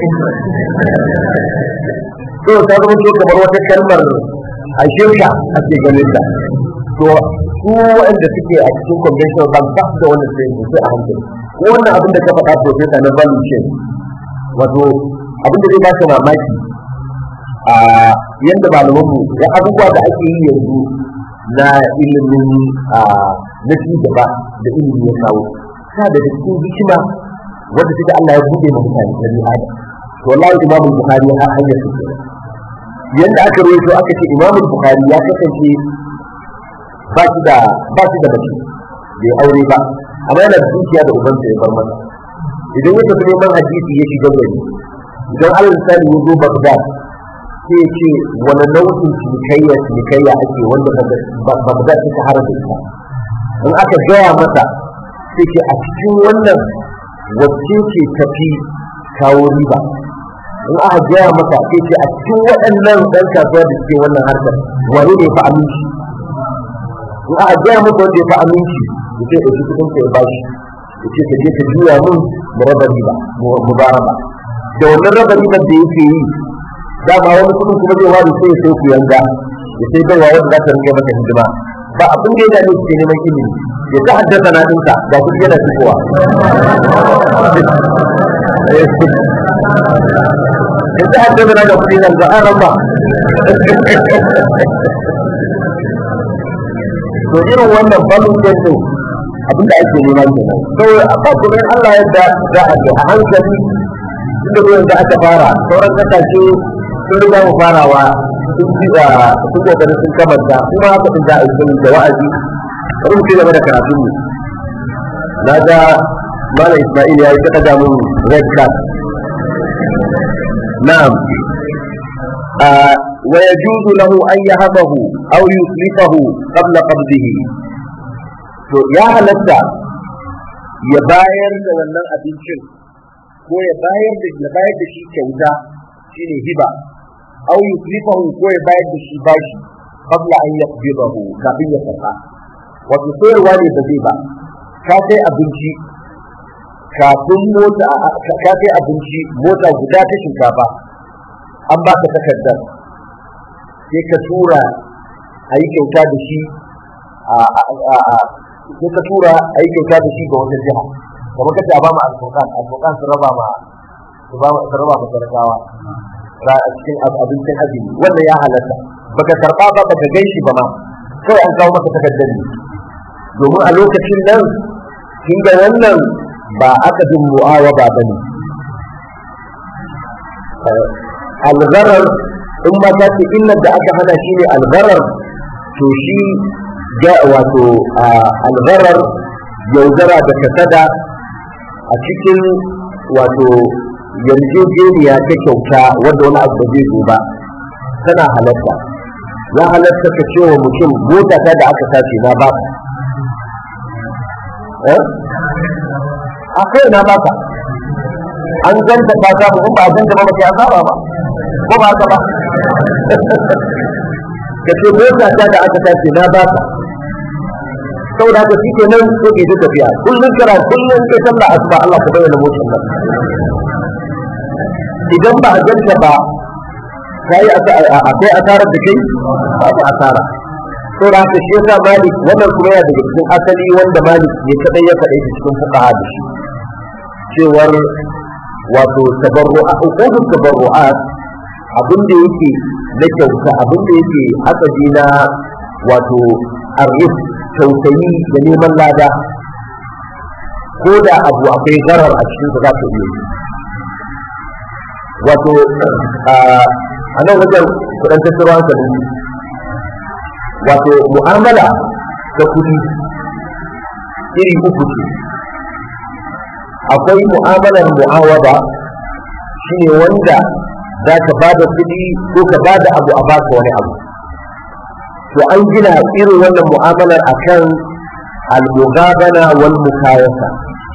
so ta zama to kamar wata kalmar a shirka ake ganin ta to su waɗanda suke a cikin conventional bank ba su da wannan sai sai a hankali ko wannan abin da ka faɗa professor na value chain wato abin da zai ba ka mamaki a yadda malamanmu ya abubuwa da ake yi yanzu na ilimin na ci gaba da ilimi ya kawo sa da cikin hikima wanda take Allah ya bude ma mutane da ni adam to wallahi Imam Bukhari har hanyar su yanda aka rawaito aka ce Imam Bukhari ya kasance ba shi da ba shi da bace bai aure ba amma yana da dukiya da ubansa ya bar masa idan ya tafi neman hadisi ya shiga gari idan alal misali ya zo Baghdad sai ce wani nau'in cinikayya cinikayya ake wanda Baghdad ta shahara da ita in aka gaya masa sai ce a cikin wannan wacce ce tafi kawo riba in aka gaya masa sai ce a cikin waɗannan ɗan kasuwa da suke wannan harkar wani ne fa aminci in aka gaya masa wanda ya fi aminci ya ce ɗauki kuɗin ka ya bashi ya ce ka je ka juya mun mu raba riba mu ba raba da wannan raba ribar da yake yi dama wani kuɗin kuma zai ware sai ya sai ku yanga ya sai baiwa wanda za ta rinka masa hidima ba abin da ya dame su ke neman ilimi ya ta haddasa na ɗinka ga kuɗi yana fitowa ya ta haddasa na da kuɗi nan ga an ramba to irin wannan balin kento abinda ake nema kenan kawai a ba kuma Allah yadda za a ga a hankali inda ruwan da aka fara sauran kasashe sun riga mu farawa sun ci da sun kokarin sun kamanta kuma haka din za a yi da wa'azi bari mu ci gaba da karatun mu na ga malam Isma'il ya yi ta daga mun red card na'am ويجوز له أن يهبه أو يسلفه قبل قبضه to ya halatta ya bayar da wannan abincin ko ya bayar da ya bayar da shi kyauta shine hiba aw yuslifahu ko ya bayar da shi bashi qabla an yaqbidahu kafin ya karba wato sayarwa ne ba zai ba ka kai abinci kafin mota ka kai abinci mota guda ta shinkafa an baka takardar sai ka tura a yi kyauta da shi sai ka tura a yi kyauta da shi ga wata jiha kamar kace a ba mu alfokan alfokan su raba ma su raba ma talakawa a cikin abincin azumi wannan ya halatta baka karba ba baka gaishi ba ma kawai an kawo maka takardar ne domin a lokacin nan kin ga wannan ba akadin mu'awa ba bane algharar in ma ta ce illar da aka hana shi ne algharar to shi ga wato algharar yaudara da kasada a cikin wato yarjejeniya ta kyauta wanda wani abu zai zo ba tana halatta ya halatta ka ce wa mutum mota ta da aka sace na ba a kai na baka an ganta ta samu in ba a ganta ba ba sai an saba ba ko ba haka ba ka ce mota ta da aka tace na ba ka saboda haka shi kenan sai ke tafiya kullum kira kullum kai sallah asuba Allah ka bayyana motar nan idan ba a ganta ba kai akwai asarar da kai babu asara saboda haka shi yasa malik wannan kuma yana daga cikin asali wanda malik ne kadai ya faɗa cikin fuqaha da shi cewar wato tabarru'a uqudut tabarru'at abin da yake na kyauta abin da yake asali na wato arif tausayi da neman lada ko da abu akwai garar a cikin za ta iya yi wato a nan wajen kudin tattara hankalin wato mu'amala ta kudi iri uku ce akwai mu'amalar mu'awada shine wanda za ka ba da kuɗi ko ka ba da abu a baka wani abu to an gina irin wannan mu'amalar akan al-mughabana wal mukayasa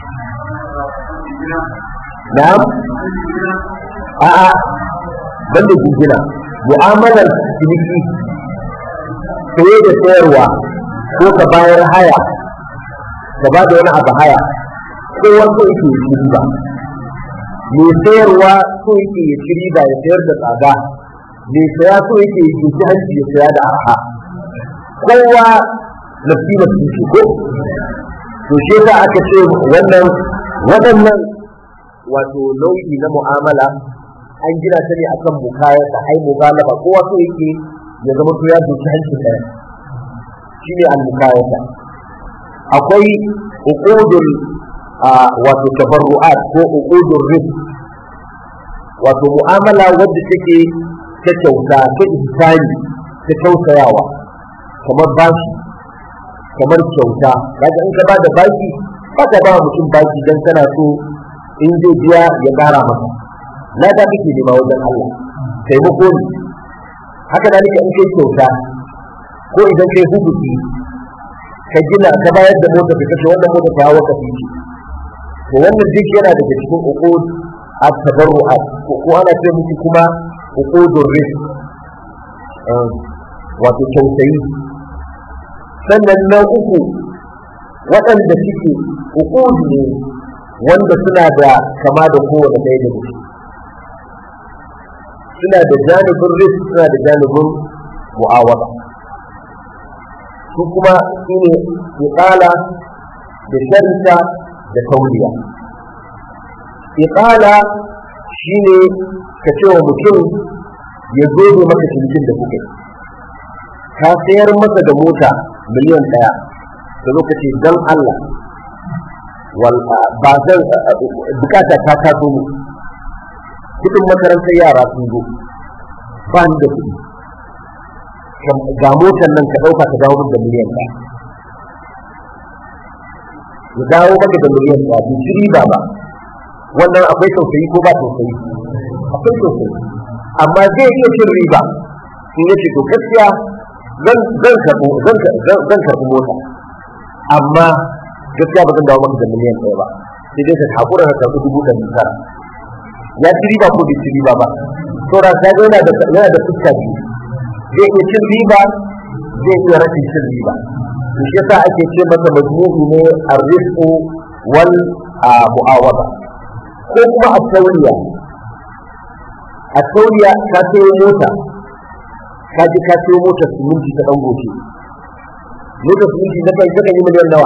na'am a'a banda jingina mu'amalar ciniki saye da sayarwa ko ka bayar haya ka ba da wani abu haya ko wasu yake yi riba mai sayarwa so yake ya ci riba ya sayar da tsada mai saya so yake ya ci hanci ya saya da arha kowa nafsi nafsi shi ko to shi yasa aka ce wannan waɗannan wato nau'i na mu'amala an gina ta ne akan mukayar da ai mubalaba kowa so yake ya zama to ya doki hancin ɗaya shine al-mukayata akwai uqudul wato tabarru'at ko uqudul rizq wato mu'amala wadda take ta kyauta ta ihsani ta tausayawa kamar bashi kamar kyauta kaga in ka ba da baki ba ka ba mutum baki dan kana so in zai biya ya ƙara maka na da kake nema wajen Allah taimako ne haka da in kai kyauta ko idan kai hubuki ka gina ka bayar da mota ka kace wannan mota ta waka fice to wannan duk yana daga cikin uqud at-tabarru'at ko ana ce miki kuma uqudur rizq wato tausayi sannan na uku waɗanda suke uqud ne wanda suna da kama da kowane ɗaya da su suna da janibin rizq suna da janibin mu'awada su kuma su ne iqala da sharita da tauliya iqala shine ka ce wa mutum ya zo da maka cinikin da kuka ka sayar masa da mota miliyan ɗaya da lokaci don Allah ba zan bukata ta taso mu kudin makarantar yara sun zo ba ni da kuɗi ga motar nan ka ɗauka ka dawo da miliyan ɗaya ya dawo maka da miliyan ɗaya bai ci riba ba wannan akwai tausayi ko ba tausayi akwai tausayi amma zai iya cin riba in yace to gaskiya zan zan karɓo zan zan karɓi mota amma gaskiya ba zan dawo maka da miliyan ɗaya ba sai dai ka hakura ka karɓi dubu ɗari tara ya ci riba ko bai ci riba ba saboda ka ga yana da yana da fuska biyu zai iya cin riba zai iya rashin cin riba to shi yasa ake ce masa majmu'i ne arrizqu wal mu'awada ko kuma a tauriya a tauriya ka sayo mota ka ji ka sayo motar siminti ta dan goce motar siminti na kai kakan yi miliyan nawa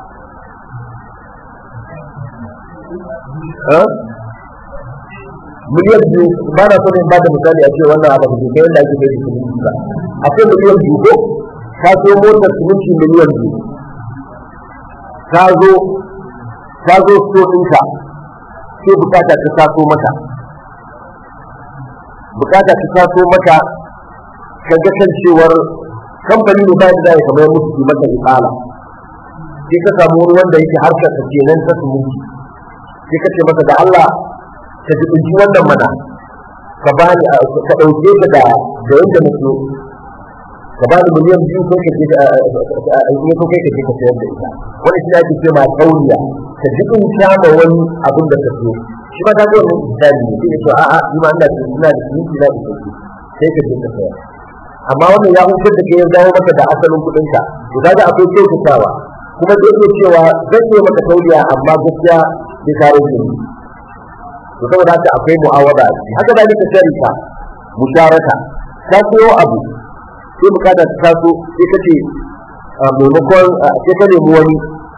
miliyan biyu ba na so ne ba da misali a ce wannan abu da ke yadda ake mai siminti ba akwai miliyan biyu ko ka sayo motar siminti miliyan biyu ka zo ka zo so ɗinka sai bukata ta taso maka bukata ta taso maka ka ga kan cewar kamfani ne ba da ya kamar musu su maka isala sai ka samu wani wanda yake harkar ka kenan ta sumunci sai ka ce masa da Allah ka ji kunci wannan mana ka bani ka dauke ka da da yanda nake ka bani miliyan biyu ko ka je in ya so kai ka je ka sayar da ita wani shi ake ce ma kauriya ka ji in kama wani abin da ka so shi ma ta zo misali ne sai to a'a ni ma ina da ina da kinki na da sai ka je ka sayar amma wannan ya hukunta da ke ya dawo maka da asalin kuɗin ka to kaga akwai kyautatawa kuma zai iya cewa zan yi maka kauriya amma gaskiya bai karo ni to saboda haka akwai mu'awada haka da nika sharika musharaka ka koyo abu sai bukata ta taso sai ka ce maimakon sai ka nemi wani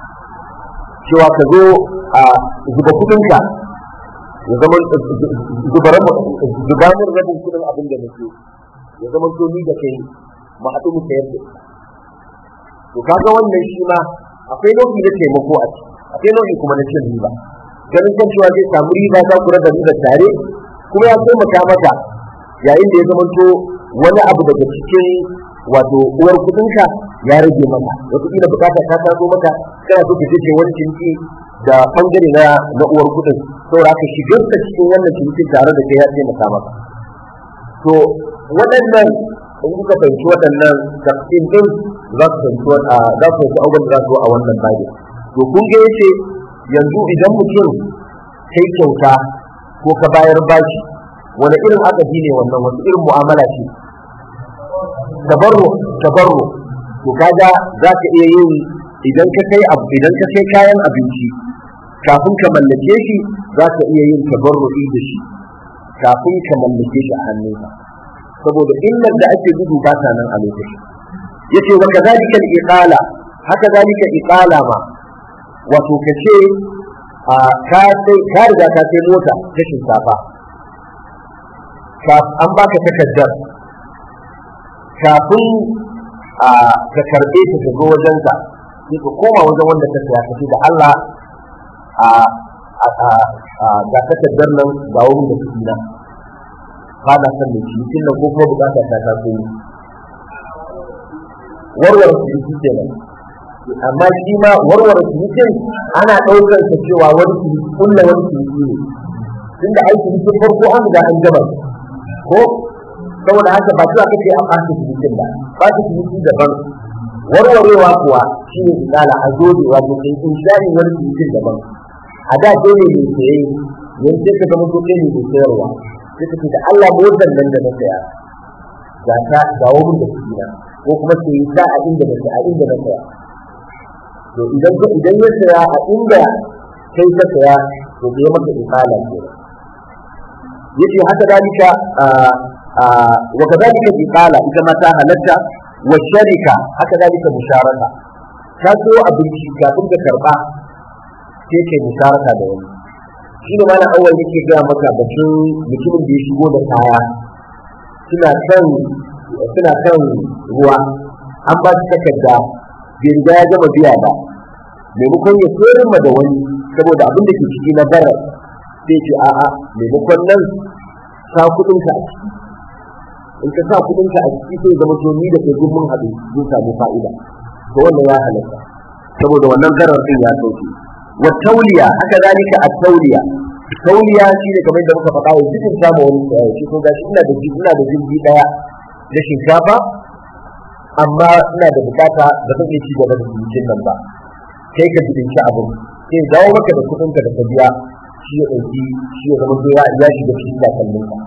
cewa ka zo a zuba kudinka ya zama zubanin rabin kudin abin da nake ya zama to ni da kai mu haɗu mu sayar da to kaga wannan shi ma akwai nau'i na taimako a ciki akwai nau'i kuma na cin riba ganin kan cewa zai samu riba za ku raba riba tare kuma ya taimaka maka yayin da ya zama to wani abu daga cikin wato uwar kudinka ya rage maka wata kila bukata ta taso maka kana so ka je wani cinki da bangare na na uwar kudin saboda ka shigar ta cikin wannan cinkin tare da kai ya taimaka maka to waɗannan in kuka fahimci waɗannan tafsir din za ku fahimci za ku fahimci abubuwan da za su a wannan babi to kun ga yace yanzu idan mutum kai kyauta ko ka bayar bashi wani irin akadi ne wannan wani irin mu'amala ce tabarru tabarru to kaga za ka iya yin idan ka kai abu idan ka kai kayan abinci kafin ka mallake shi za ka iya yin tabarru'i da shi kafin ka mallake shi a hannunka saboda illar da ake gudu ba ta nan a lokacin yace wa kadhalika al-iqala haka zalika iqala ma wato kace a ka sai ka riga ka sai mota ta shinkafa an baka takardar kafin a ka karɓe ta ka zo wajensa sai ka koma wajen wanda ka saya kace da Allah a a ga takardar nan ga wurin da kuɗi na ba na son mai cikin nan ko kuma bukata ta ta so warware su yi kenan amma shi ma warware cinikin ana ɗaukar sa cewa wani ciniki kulla wani ciniki ne tunda ai cinikin farko an riga an gaba ko saboda haka ba cewa kake a fasa cinikin ba fasa ciniki daban warwarewa kuwa shi ne misala a zo da wato kai in shani wani cinikin daban a da dole ne saye yanzu ka zama ko kai ne mai sayarwa sai ka ce da Allah motar nan da na saya ga ta ga wurin da kuke na ko kuma sai ta a inda na saya a inda na saya to idan idan ya saya a inda kai ka saya to bai maka ifala ke yace haka dalika wa kadalika ifala ita ma ta halatta wa sharika haka dalika musharaka ka so abinci kafin ka karba sai kai musharaka da wani shi ne malam awal yake gaya maka batun mutumin da ya shigo da kaya suna kan suna kan ruwa an ba shi takarda bai riga ya gama biya ba maimakon ya sayar ma da wani saboda abin da ke ciki na bara sai ce a'a maimakon nan sa kuɗin ka a ciki in ka sa kuɗin ka a ciki sai zama to ni da kai mun haɗu mun samu fa'ida to wannan ya halatta saboda wannan zarar din ya sauke wa tauliya haka zalika a tauliya tauliya shi ne kamar da muka faɗa wa cikin samu wani tsaye shi ko gashi ina da ina da jirgi daya da shinkafa amma ina da bukata da zan iya ci gaba da cikin nan ba kai ka jibinci abin sai dawo maka da kuɗin ka da ka biya shi ya ɗauki shi ya zama ya ya shiga cikin takallin ka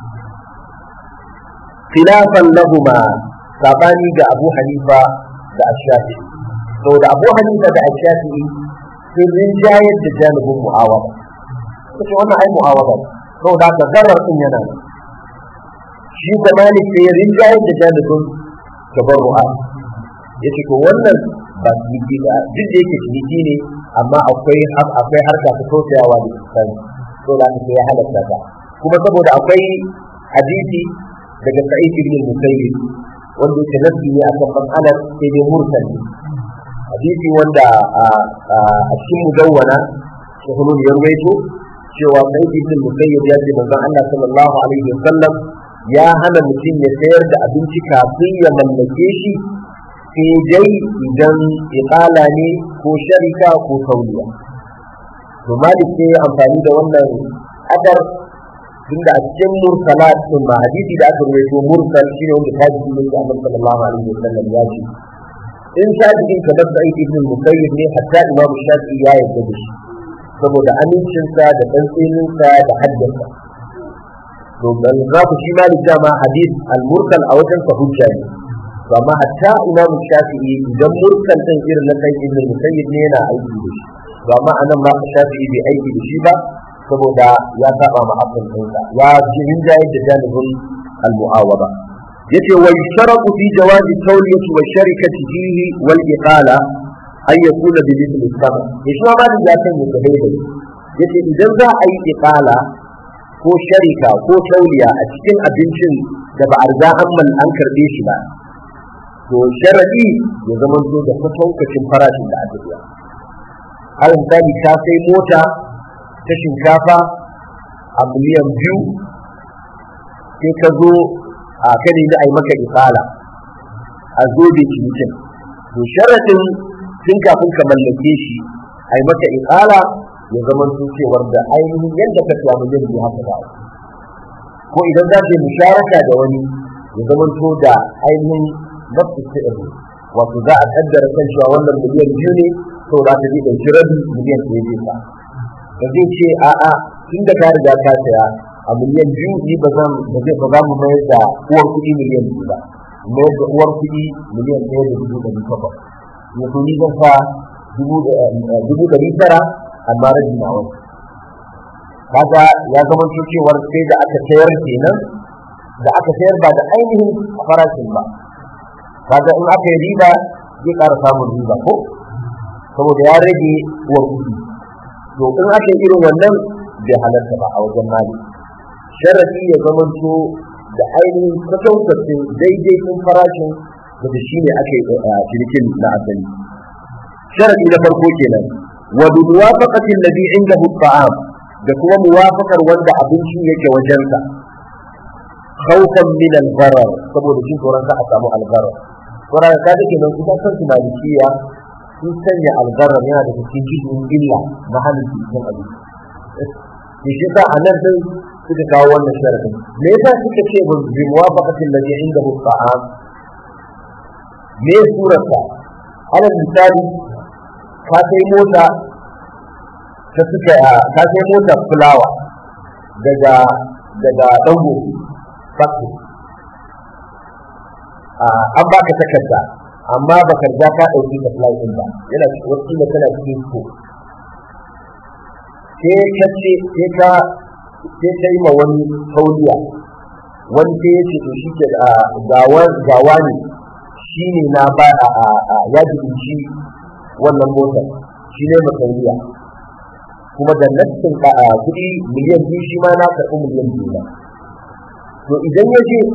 khilafan lahuma sabani ga Abu Hanifa da Ash-Shafi'i saboda Abu Hanifa da Ash-Shafi'i sun rinjayar da janibin mu'awaba kace wannan ai mu'awaba saboda haka zarar din yana nan shi da malik sai rinjayar da janibin tabarru'a yace ko wannan ba ciniki da duk da yake ciniki ne amma akwai akwai harka ta tausayawa da isani to da ka sai halatta ta kuma saboda akwai hadisi daga sa'id ibn musayyib wanda yake nasi ne akan mas'alar sai dai mursal hadisi wanda a cikin mudawwana shahulun ya ruwaito cewa sai ibn musayyib ya ce manzon Allah sallallahu alaihi wasallam ya hana mutum ya sayar da abinci kafin ya mallake shi sai dai idan iqala ne ko sharika ko tauliya to malik sai ya amfani da wannan adar tunda a cikin mursalat din ma hadisi da aka ruwaito mursal shine wanda tabi'i ne da Annabi sallallahu alaihi wasallam ya ce in shafi'in ka bar sa'id ibn musayyib ne hatta imam shafi'i ya yarda da shi saboda amincinsa da tsantseninsa da haddasa to dan za ku shi malik dama hadith al-mursal a wajen sa hujja ne to amma hatta imam shafi'i idan mursal din irin na kai ibn musayyib ne yana aiki da shi to amma anan ma shafi'i bai aiki da shi ba saboda ya saba ma hakan ɗinsa ya ji rinjaye da janibin al-mu'awaba yace wa yusharatu fi jawazi tawliyati wa sharikati fihi wal iqala ay yakuna bi mithli sama yashi ma ba da ya san ya daidai yace idan za a yi iqala ko sharika ko tauliya a cikin abincin da ba a riga an man an karbe shi ba to sharadi ya zama to da kwatankwacin farashin da aka biya har misali ka sai mota ta shinkafa a miliyan biyu sai ka zo a kan da a yi maka ifala a zo da cinikin to sharaɗin tun kafin ka mallake shi a yi maka ifala ya zama sun cewar da ainihin yadda ka tuwa miliyan biyu haka ba ko idan za ka yi musharaka da wani ya zama to da ainihin nafsu sa'ir wato za a kaddara kan cewa wannan miliyan biyu ne to za ta je ɗauki rabi miliyan ɗaya zai sa ba zai ce a'a tun da ka riga ka saya a miliyan biyu ni ba zan ba zai ba za mu mayar da uwar kuɗi miliyan biyu ba mayar da uwar kuɗi miliyan ɗaya da dubu ɗari takwas ya to ni zan sa dubu ɗari tara amma rabi na wani kaga ya zama cewar sai da aka sayar kenan da aka sayar ba da ainihin farashin ba kaga in aka yi riba zai ƙara samun riba ko saboda ya rage uwar kuɗi to in aka yi irin wannan bai halarta ba a wajen mali sharafi ya zamanto da ainihin kwatankwacin daidai sun farashin da da shi ne ake cinikin na asali sharafi na farko kenan wa bi muwafaqatin ladhi indahu ta'am da kuma muwafaqar wanda abinci yake wajensa khawfan min al-gharar saboda jin tsoron ka a samu al-gharar sauran ka dake nan kuma kan su malikiya su sun sanya algarar yana da cikin jikin illa na halin cikin abinci da shi sa a nan sai suka kawo wannan sharadin me yasa suka ce bi muwafaqatin ladhi indahu ta'am me surarsa alal misali ka sai mota ta suka ka sai mota fulawa daga daga dango factory an baka takarda amma ba ka riga ka ɗauki da fly ɗin ba yana cikin wasu da tana cikin ko sai ka ce sai ka sai ka yi ma wani tauliya wani sai ya ce to shi ke gawa ne shi ne na ba a yaji shi wannan motar shi ne ma tauliya kuma da nassin kuɗi miliyan biyu shi ma na karɓi miliyan biyu ba to idan ya je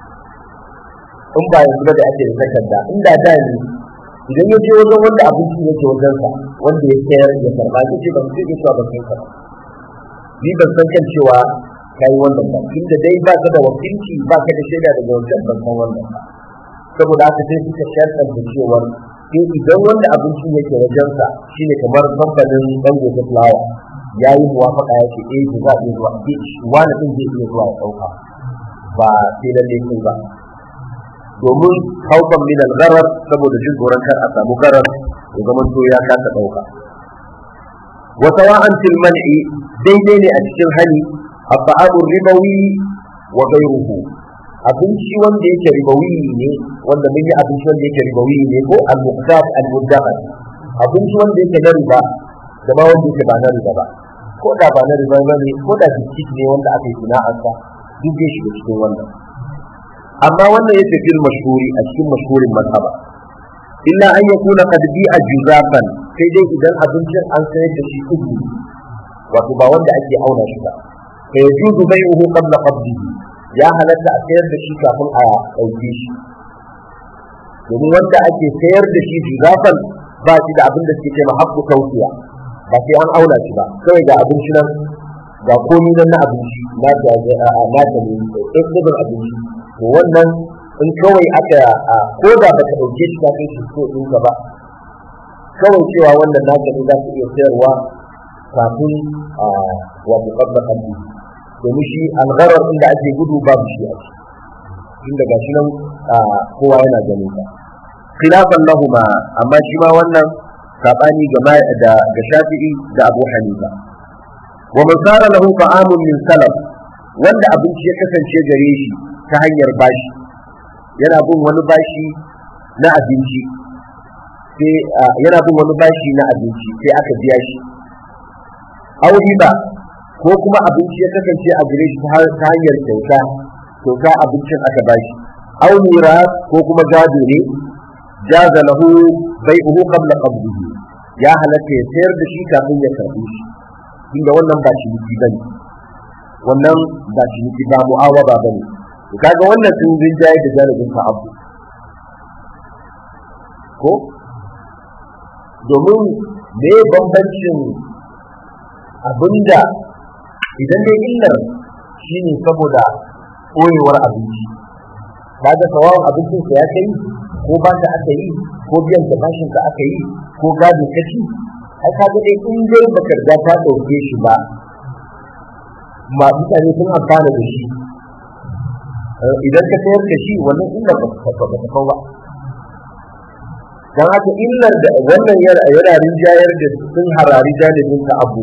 in ba yanzu da ake da takarda inda da ne idan ya je wajen wanda abinci yake wajen sa wanda ya sayar ya karba ya ce ban sai ya cewa ban san ka ni ban san kan cewa kai wannan ba tunda dai ba ka da wakilci ba ka da shaida daga wajen ban san wannan ba saboda haka sai suka sharɗar da cewa sai idan wanda abincin yake wajen sa shine kamar kamfanin dango ta fulawa ya yi muwafaka ya ce eh za a iya zuwa wani ɗin zai iya zuwa ya ɗauka ba sai lalle kai ba domin haukan min al-gharar saboda jin tsoron kar a samu garar ya zama to ya kasa dauka wa sawa'an fil man'i daidai ne a cikin hali at-ta'amu ribawi wa ghayruhu abinci wanda yake ribawi ne wanda mun yi abinci wanda yake ribawi ne ko al-muqdad al-muddaqat abinci wanda yake na riba da ma wanda yake ba na riba ba ko da ba na riba ba ne ko da biskit ne wanda aka yi sana'arsa duk zai shiga cikin wannan amma wannan yace fil mashhuri a cikin mashhurin mazhaba illa an yakuna qad bi'a juzafan sai dai idan abincin an sayar da shi uku wato ba wanda ake auna shi ba fa yajuzu bai'uhu qabla qabdihi ya halatta a sayar da shi kafin a ɗauke shi domin wanda ake sayar da shi juzafan ba shi da abin da suke ce haƙƙu tausiya ba sai an auna shi ba kawai ga abinci nan ga komi nan na abinci na ta ne ɗin abinci to wannan in kawai aka ko da baka dauke shi ka kai shi ko din ka ba kawai cewa wannan naka ne za ka iya sayarwa kafin wa muqaddar haddi domin shi algharar inda ake gudu babu shi a ciki inda gashi nan kowa yana ganin ka khilafan lahuma amma shi ma wannan sabani ga da ga Shafi'i da Abu Hanifa wa man sara lahu ta'amun min salaf wanda abinci ya kasance gare shi ta hanyar bashi yana bin wani bashi na abinci sai yana bin wani bashi na abinci sai aka biya shi aw riba ko kuma abinci ya kasance a gare shi ta hanyar kyauta kyauta abincin aka bashi aw miras ko kuma gado ne jaza lahu bai'uhu qabla qabdihi ya halatta ya sayar da shi kafin ya karbi shi inda wannan ba shi bane wannan ba shi ba mu'awaba bane kaga wannan sun rinjaye da jarabin ka abu ko domin me bambancin abinda idan dai illar shine saboda koyewar abinci kaga sawawan abincin sa ya kai ko ba ta aka yi ko biyan da bashin ka aka yi ko gado kaci ai kaga dai in dai baka riga ta dauke shi ba ma mutane sun amfana da shi idan ka sayar da shi wannan illar ba ta kawo ba don haka illar da wannan yana rinjayar da sun harari janibin ka abu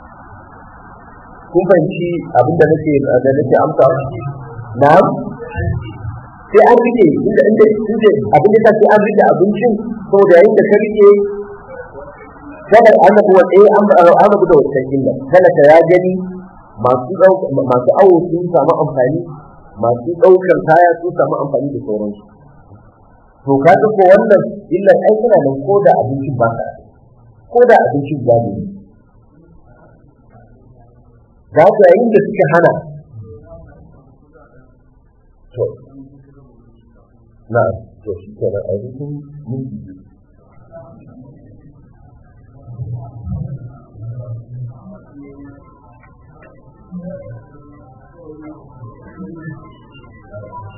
kun fahimci abinda nake da nake amsa na sai an rike inda inda inda abin da sai an rike abincin saboda yayin da ka rike kada an ga wanda an an ga da wannan illa kada ka ya gani masu masu awo sun samu amfani masu ɗaukar kaya sun samu amfani da sauransu to ka ga ko wannan illar ai tana nan ko da abincin ba ka ko da abincin ya ne za ku yayin da suke hana to na to shi ke nan abincin minti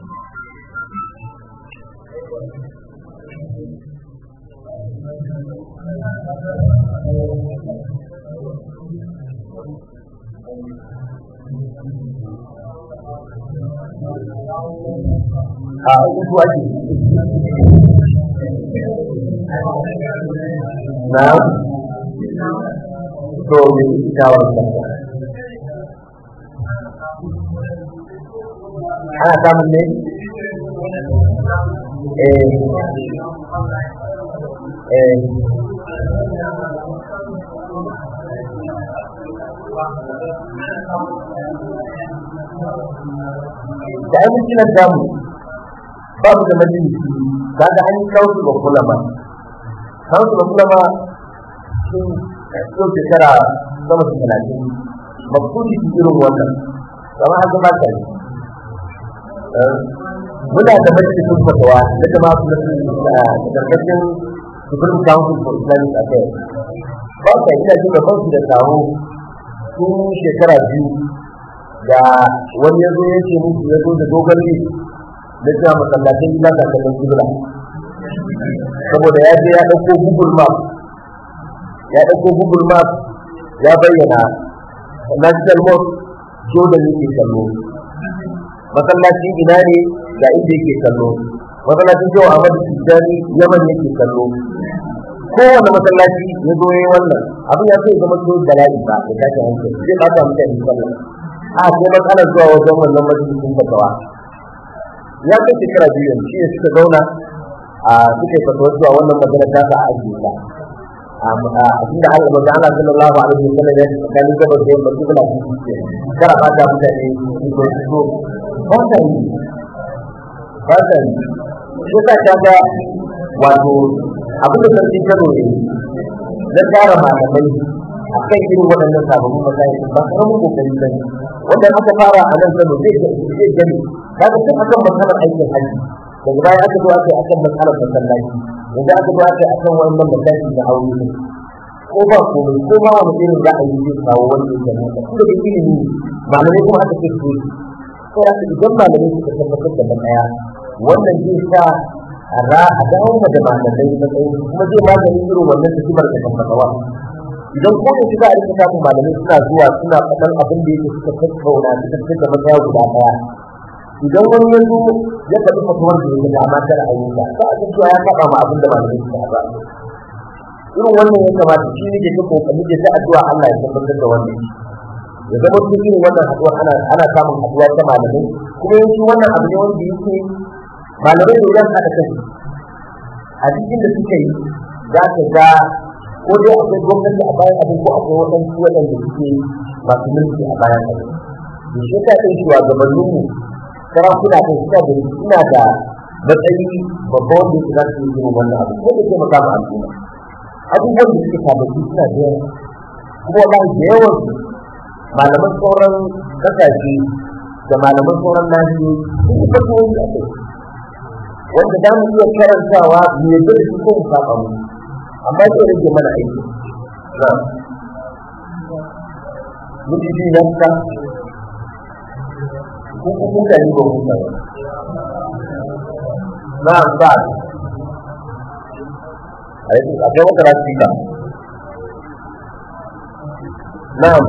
Thank you. a uku ake na to me yake shawar ka ana samun ne eh eh da ai mutunan damu ba mu da majalisi kaga an yi kawo ga kulama kawo ga kulama sun yau shekara sama da talatin maksudi su irin wannan kama an zama ta yi muna da majalisun fatawa na jama'a su da karkashin Supreme Council for Islamic Affairs ba ka ina jin da kansu da taro tun shekara biyu da wani ya zo ya ce musu ya zo da dogon list na cewa masallacin gida ga kallon kibla saboda ya je ya ɗauko google map ya ɗauko google map ya bayyana national mosque jordan yake kallo masallacin ina ne ga inda yake kallo masallacin jawa ahmad tijjani yaman yake kallo kowane masallaci ya zo ya yi wannan abin ya so ya zama so bala'i ba da tashin hankali zai ɓata mutane sallah a sai matsalar zuwa wajen wannan majalisun fatawa ya kai shekara biyu yanzu shi ne suka zauna a suka yi fatawa zuwa wannan magana ta sa a ajiye ta a cikin da Allah maza Allah sallallahu alaihi wa sallam ya ce tsakanin gabas da yamma kibla su ce kara fata mutane su zo su zo ba ta yi ba ta yi shi ta kaga wato abin da sarki kano ne na tsara malamai a kan irin waɗannan sababbin matsayi ba karamin kokari ba ne wanda aka fara a nan kano zai zai gani kaga tun akan matsalar aikin haji daga baya aka zo aka yi akan matsalar masallaci yanzu aka zo aka yi akan wannan masallaci da aure ne ko ba komai ko ma wani irin za a yi zai kawo wanda yake nan da kuma da ilimi malamai kuma aka ce su ko da idan malamai suka tabbatar da matsaya wannan zai sa a ra a dawo da malamai matsayin kuma zai magani irin wannan tafiyar da tabbatawa idan ko da shiga a rika samun malamai suna zuwa suna faɗan abin da yake suka tattauna suka fitar da matsaya guda ɗaya idan wani ya zo ya faɗi fatuwar da yake da amma kada a yi ta ba a ga cewa ya faɗa ma abin da malamai suka ba irin wannan ya kamata shi ne ke ta kokari da ta addu'a Allah ya tabbatar da wannan ya zama cikin irin wannan haɗuwa ana ana samun haɗuwa ta malamai kuma yanzu wannan abu ne wanda yake malamai da idan haɗa kai a cikin da suka yi za ka ga ko dai akwai gwamnati a bayan abin ko akwai waɗansu waɗanda suke masu mulki a bayan abin da shi ka kai shugabanninmu sarakuna kai suna da suna da matsayi babba wanda yake za su yi irin wannan abu ko da taimaka ma al'umma abubuwan da suke sababbi suna da yawa kuma wallahi da yawan malaman sauran kasashe da malaman sauran nahiyoyi sun yi fatuwoyi a kai wanda za mu iya karantawa mu yadda da su ko mu saba mu amma zai rage mana aiki na mutum biyu na fita ko ko kuka yi ba kuka ba na ba akwai wata rafika na'am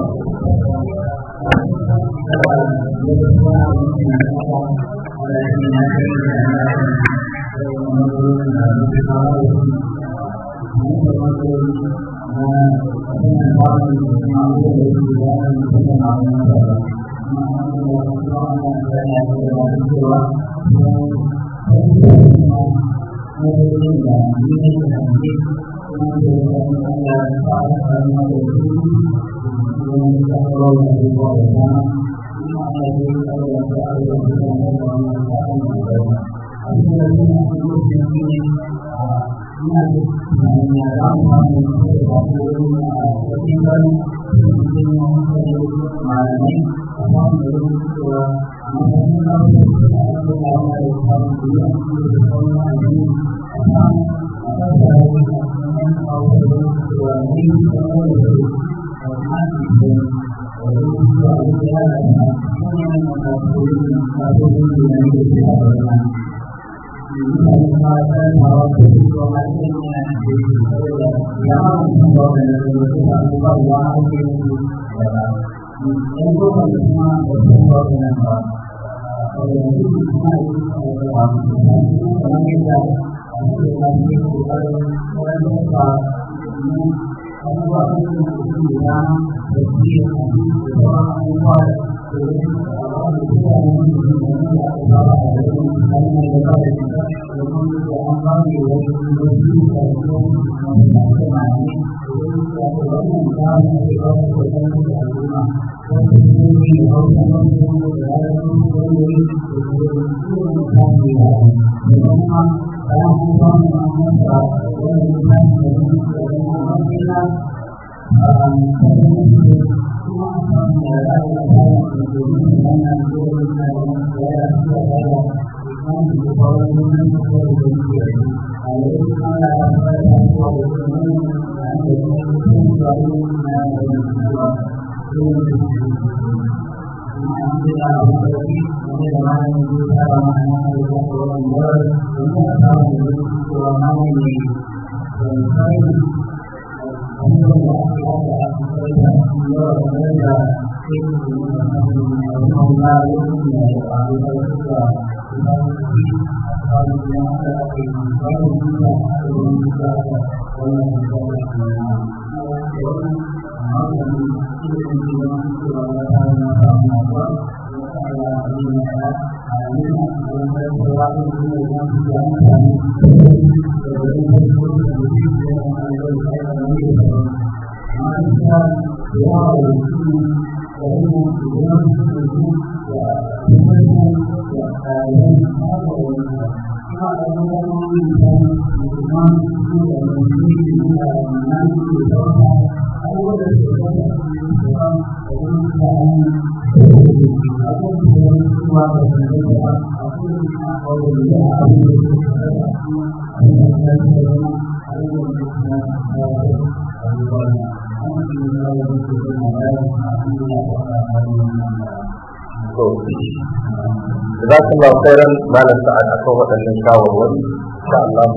za su ba sauran malam sa'ad a kan waɗannan shawarwari insha Allah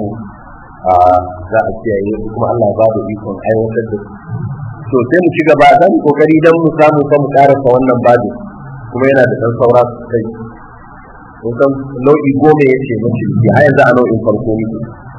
za a kiyaye kuma Allah ba da ikon aiwatar da su to sai mu ci gaba dan kokari dan mu samu fa mu karasa wannan babu kuma yana da dan saura kai kusan nau'i goma ya ce mace ki a yanzu a nau'in farko muke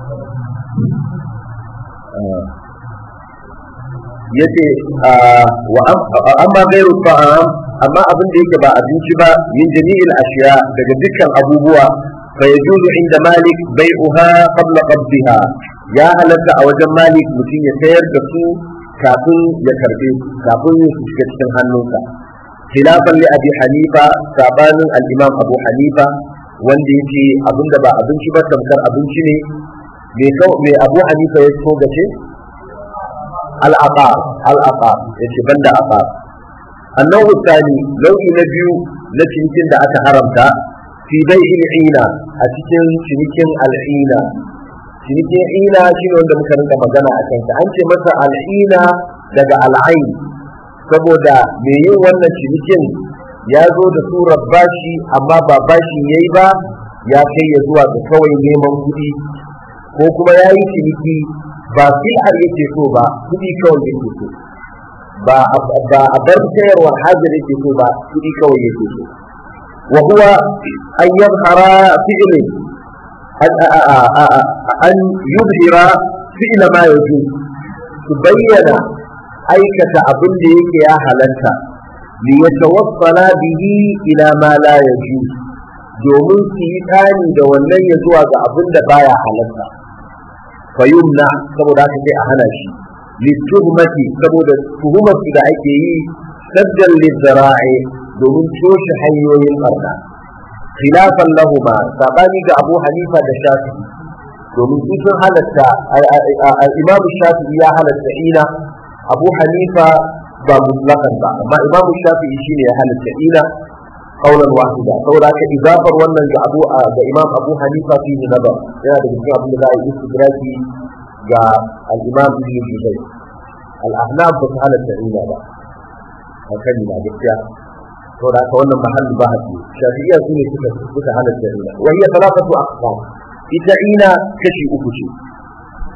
yace wa amma gairu ta'am amma abin da yake ba abinci ba min jami'il ashiya daga dukkan abubuwa fa yajuzu inda malik bai'uha qabla qabdiha ya halatta a wajen malik mutum ya sayar da su kafin ya karbe kafin ya shiga cikin hannunsa khilafan li abi hanifa sabanin al-imam abu hanifa wanda yake abin da ba abinci ba tamkar abinci ne me abu hanifa ya so gace al-aqar al-aqar yace banda aqar النوع الثاني لو نبيو نتنكين دا أكا حرمتا في بيع العينة أتكين تنكين العينة تنكين عينة شنو عند مكانك مجانا أكنت أنت مثلا العينة daga al'ain saboda mai yin wannan cinikin ya zo da surar bashi amma ba bashi ya yi ba ya kai ya zuwa ga kawai neman kuɗi ko kuma ya yi ciniki ba fil'ar yake so ba kuɗi kawai yake so ba a bar sayarwa hajar yake so ba kuɗi kawai yake so wa huwa an yadhara fi'lin an yuzhira fi'la ma yaju su bayyana aikata abin da yake ya halatta li yatawassala bihi ila ma la yaju domin su yi tani da wannan ya zuwa ga abin da baya halatta fayumna saboda haka sai a hana shi littuhmati saboda tuhumar da ake yi saddan lizzara'i domin toshe hanyoyin barna khilafan lahuma sabani ga Abu Hanifa da Shafi'i domin su sun halatta al-Imam Shafi'i ya halatta ina Abu Hanifa ba mutlakan ba amma Imam Shafi'i shine ya halatta ina qaulan wahida saboda haka idafar wannan ga Abu ga Imam Abu Hanifa fi nazar yana da cikin abin da za a yi istidraki ga al-Imam Ibn Juzay al-Ahnaf ba su halatta ina ba hakan na gaskiya to da ka wannan mahalli ba haɗu shafi'iyya su ne suka suka halatta ina wa hiya talafatu aqsam ita ina kashi uku ce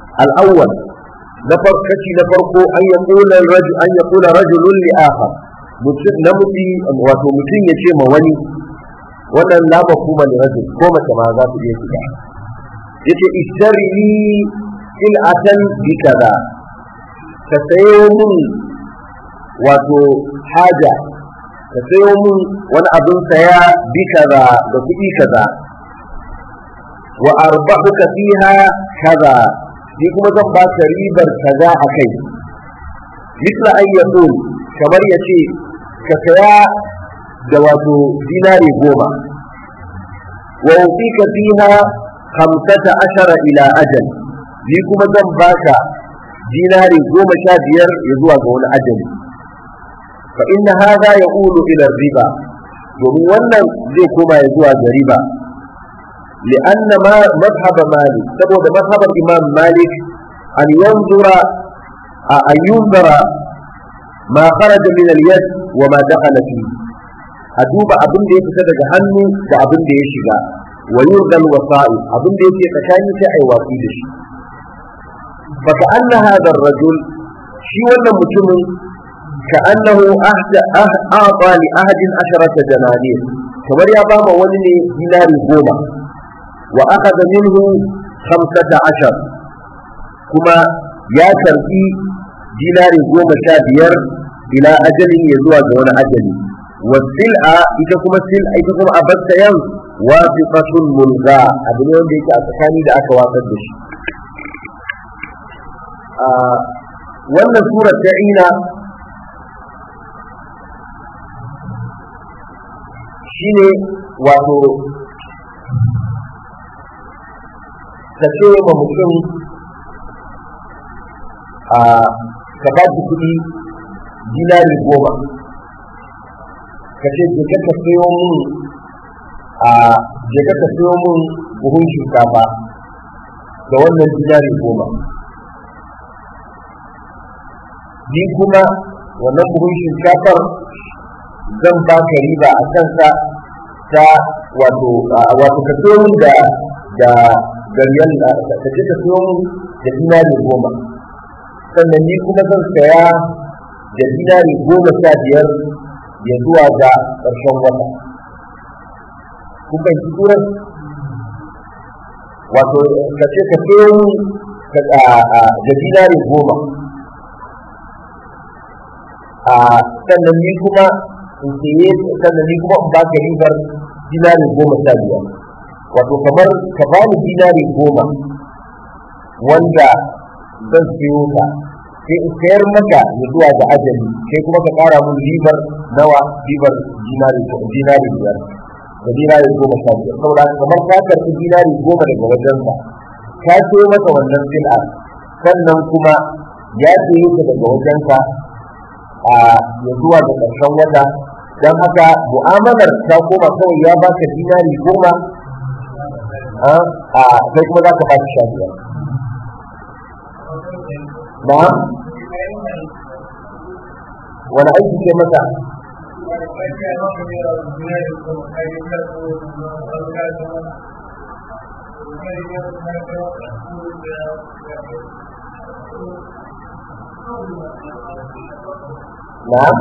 al-awwal na farko kashi na farko an yaqula rajul an yaqula rajulun li akhar mutum namiji wato mutum ya ce ma wani wannan la mafhuma li rajul ko mace ma za su iya shiga yace ishtari il atan bi kaza ka sayo mun wato haja ka sayo mun wani abin saya bi kaza da kuɗi kaza wa arbahuka fiha kaza ni kuma zan ba ka ribar kaza a kai misla an yaqul kamar yace ka saya da wato dinari goma wa ufika fiha khamsata ashara ila ajal ni kuma zan baka dinari goma sha biyar ya zuwa ga wani ajali fa inna hadha yaqulu ila riba domin wannan zai koma ya zuwa ga riba لأن ما مذهب مالك سبب مذهب الإمام مالك أن ينظر أن ينظر ما خرج من اليد وما دخل فيه أدوب أبن دي تسدد عنه وأبن دي يشغى ويرضى الوسائل أبن دي يتكاني أي واسيدش فكأن هذا الرجل شي ولا متم كأنه أهد أه أعطى لأحد عشرة دنانير كما يا بابا ولني دينار goma وأخذ منه خمسة عشر كما يا كربي دينار goma sha biyar ila ajalin ya zuwa ga wani ajali wasil'a ita kuma sil'a ita kuma a bar sayan wasiqatul mulga abu ne wanda yake a tsakani da aka watsar da shi wannan sura ta ina shine wato ka ce ma mutum a ka ba shi kuɗi dinari goma ka ce je ka sayo mun a je ka sayo mun buhun shinkafa da wannan dinari goma ni kuma wannan buhun shinkafar zan ba ka riba a kansa ta wato wato ka sayo mun da da da riyal ka ce ka sayo mun da dinari goma sannan ni kuma zan saya da dinari goma sha biyar ya zuwa ga ƙarshen wata kuka ji turan wato ka ce ka sayo da dinari goma sannan ni kuma in saye sannan ni kuma in ba ka ribar dinari goma sha biyar wato kamar ka ba ni dinari goma wanda zan siyo ta sai in sayar maka ya zuwa ga ajali sai kuma ka kara mun ribar nawa ribar dinari dinari biyar da dinari goma sha biyar saboda kamar ka karɓi dinari goma daga wajensa ka siyo maka wannan sil'a sannan kuma ya siyo ta daga wajenka a ya zuwa ga ƙarshen wata don haka mu'amalar ta koma kawai ya baka dinari goma a sai kuma za ka ba shi sha biyar na'am wani aiki ke masa na'am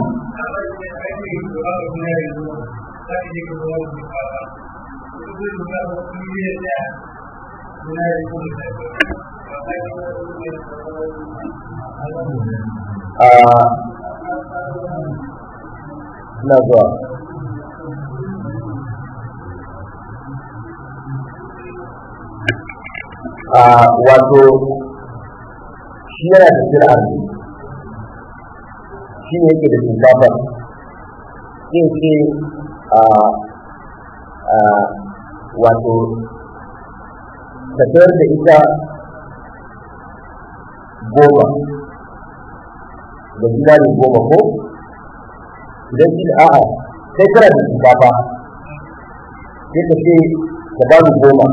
ina zuwa wato shi yana da sira shi ne yake da shinkafa yin ce wato ka sayar da ita goma da dinari goma ko idan shi a'a sai kana da shinkafa sai ka ce ka ba ni goma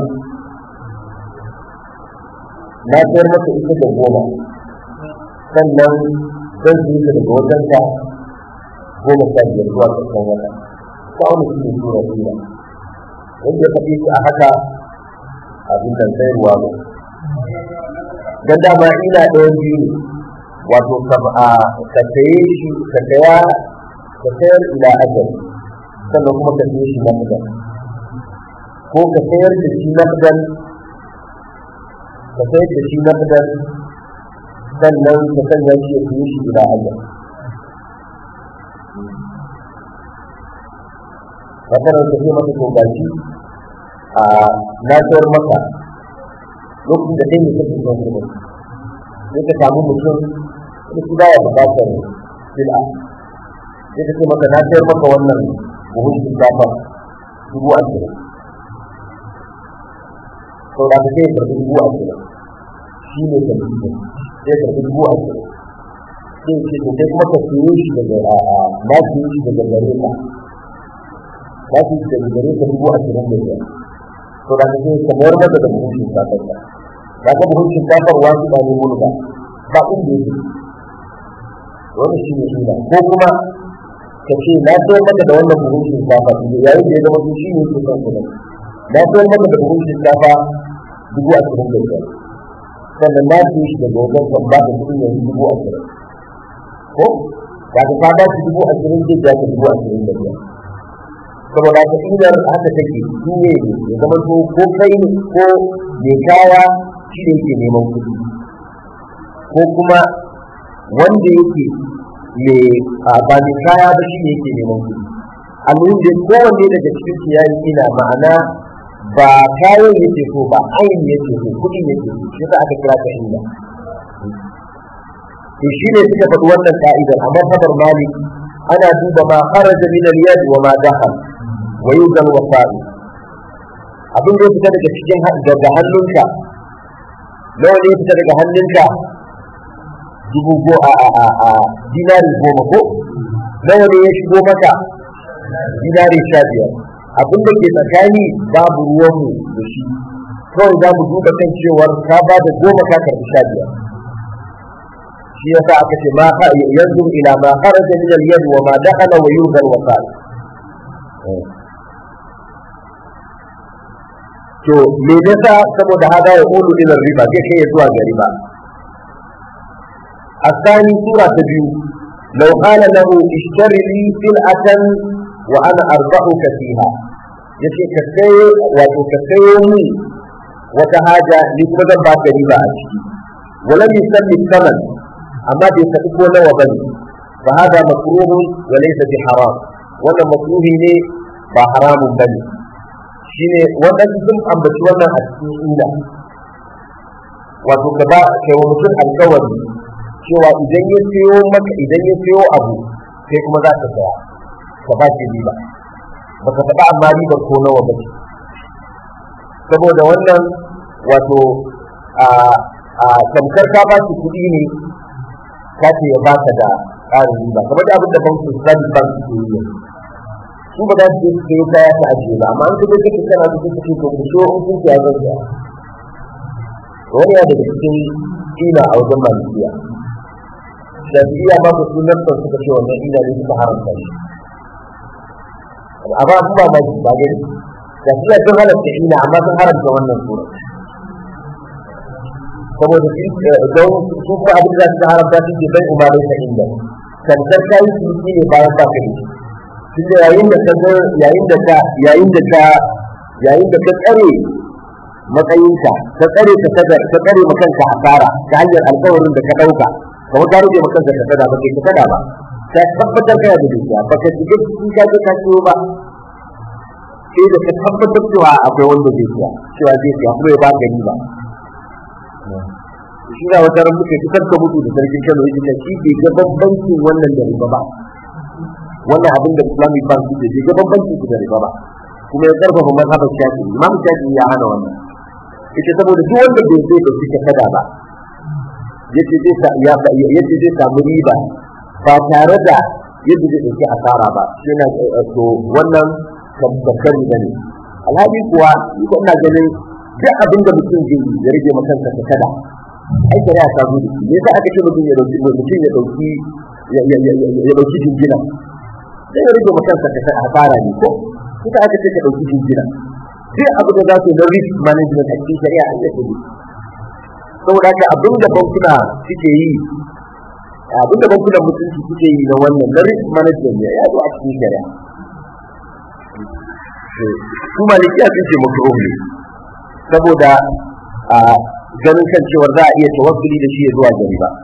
na sayar maka ita da goma sannan zan yi ta daga wajen ka goma sha biyar zuwa ƙarshen wata ta wani shi ne tura tura wanda ya faɗi shi a haka abin da sayarwa ba dan dama ina ɗayan biyu ne wato ka saye shi ka saya ka sayar ila ajal sannan kuma ka siye shi naqdan ko ka sayar da shi naqdan ka sayar da shi naqdan sannan ka sanya shi ya siye shi ila ajal wannan ka ce masa to gashi a na sayar maka lokacin da kai ne kake son kuɗi sai ka samu mutum da shi baya buƙatar sil'a sai ka ce maka na sayar maka wannan buhun shinkafa dubu ashirin sau da ka sai karɓi dubu ashirin shi ne ka dubu sai karɓi dubu ashirin sai ce to kai kuma ka siyo shi daga na siyo shi daga gare ka na siyo shi daga gare ka dubu ashirin da biyar sau da ka sai ka mayar maka da buhun shinkafar ka ya ga buhun shinkafar wasu ba ne mulka ba inda yake wani shi ne ina ko kuma ka ce na sayar maka da wannan buhun shinkafa yayin da ya zama su shi ne ke son kuɗin na sayar maka da buhun shinkafa dubu ashirin da biyar sannan na siye shi daga wajen kan ba da kuɗin yanzu dubu ashirin ko ya ka ka ba shi dubu ashirin zai ja ka dubu ashirin da biyar saboda haka inar haka take shi ne ya zama to ko kai ko mai kaya shi ne yake neman kuɗi ko kuma wanda yake mai ba mai kaya ba shi ne yake neman kuɗi almuhim da kowanne daga cikin su yayi ina ma'ana ba kayan yake so ba ayin yake so kuɗi yake so shi sa aka kira ta inda to shi ne suka faɗi wannan ka'idar a mazhabar malik ana duba ma kharaja min al-yad wa ma dakhal wa yuzal wasa'i abin da ya fita daga cikin daga hannunka nawa ne ya fita daga hannunka dubu go a a a a dinari goma ko nawa ne ya shigo maka dinari sha biyar abin da ke tsakani babu ruwanmu da shi kawai za mu duba kan cewar ka ba da goma ka karɓi sha biyar shi yasa aka ce ma yanzu ila ma kharaja min al-yad wa ma dakhala wa yuzal wa qal to me yasa saboda hada ya ulu ila riba zai kai ya zuwa ga riba الثاني سورة تبيو لو قال له اشتري لي سلعة وأنا أربحك فيها yace ka sayo wato ka sayo ni wata haja ni kuma zan ba ka riba a ciki wala yusalli saman amma bai faɗi ko nawa bane fa hada makruhun wa laysa bi haram wannan makruhi ne ba haramun bane shine wadansu sun ambaci wannan a cikin inda wato ka ba kai wa mutum alkawari cewa idan ya siyo maka idan ya siyo abu sai kuma za ka saya ka ba shi riba baka faɗa amma ribar ko nawa ba ce saboda wannan wato a a tamkar ka ba shi kuɗi ne ka ce ya baka da ƙarin riba kamar da abin da bankin islamic bank ke yi su ba za su je su sayo kaya ta ajiye ba amma an ka je kake kana su suke to ku so in kun ya zan saya wani ya daga cikin ina a wajen malikiya shafi'iyya ba su sunan ban suka ce wannan ina ne suka haramta shi amma su ba baki ba gani shafi'iyya sun halatta ina amma sun haramta wannan sura saboda don su kuma abin da suka haramta shi ke bai umarai ta inda kantar kayi ciniki ne bayan ba ka ne tun da yayin da ka yayin da ka yayin da ka yayin da ka tsare matsayinka ka tsare ka kada ka tsare makanka asara ta hanyar alkawarin da ka dauka kamar ka rage makanka ka kada ba kai ka kada ba ka tabbatar kana da dukiya ba ka shiga cikin ka ka ciwo ba sai da ka tabbatar cewa akwai wanda zai siya cewa zai siya kuma ya ba gani ba shi na wata ran muke fitar da mutu da sarkin Kano yake shi ke ga bambancin wannan da riba ba wannan abin da Islamic Bank ke ga bambancin da riba ba kuma ya karfafa mazhabar Shafi Imam Shafi ya hana wannan ita saboda duk wanda bai so da suke kada ba yace zai ya yace zai samu riba ba tare da yadda zai dauki asara ba yana to wannan tabbatar da ne alhali kuwa ni ko ina ganin duk abin da mutum zai yi ya rage maka kanka kada ai shari'a ta zo da shi me yasa aka ce mutum ya dauki mutum ya dauki ya dauki jingina sai ya rage maka kanka kada asara ne ko kuka aka ce ka dauki jingina duk abu da za su na risk management a cikin shari'a an yake ne saboda haka abin da bankuna suke yi abin da bankunan mutunci suke yi na wannan na risk management ya zo a cikin shari'a su malikiya sun ce makruh ne saboda a ganin kan cewar za a iya tawassuli da shi ya zuwa gari ba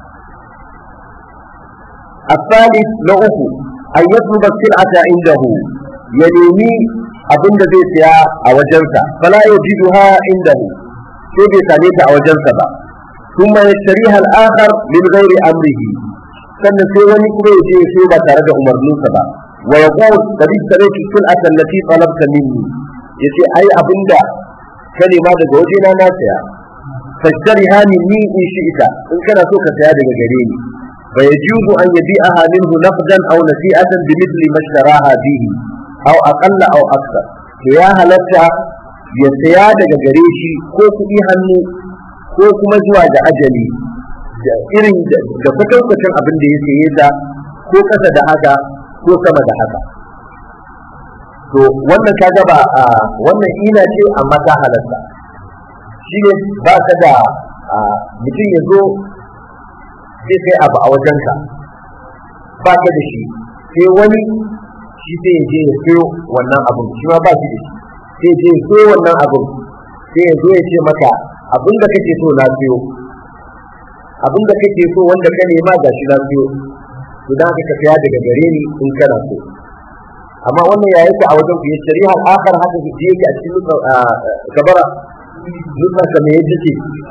الثالث نوح أن يطلب السلعة عنده ينمي abin da zai siya a wajensa fala yajiduha indahu sai bai same ta a wajensa ba kuma yashtariha al-akhar min ghairi amrihi sannan sai wani kuma ya je sai ba tare da umarninsa ba wa yaqul qad istaraytu sil'atan allati talabta minni yace ai abinda ka nema daga wajena na saya fashtariha minni in shi'ita in kana so ka saya daga gare ni فيجوز أن يبيعها منه نقدا أو نسيئة بمثل ما اشتراها به أو أقل أو أكثر يا هلتا يسيا daga gare shi ko kuɗi hannu ko kuma zuwa da ajali da irin da kwatankwacin abin da ya saye da ko kasa da haka ko sama da haka to wannan kaga ba wannan ina ce amma ta halatta shi ne ba ka da mutum ya zo sai kai abu a wajenka ba ka da shi sai wani shi sai ya je ya sayo wannan abun shi ma ba shi da shi sai ya je ya sayo wannan abun sai ya zo ya ce maka abin da kake so na sayo abin da kake so wanda ka nema ga shi na sayo to dan haka ka saya daga gare ni in kana so amma wannan ya yake a wajen ku ya shari'a akhar haka ke yake a cikin gabara nufar ka me yake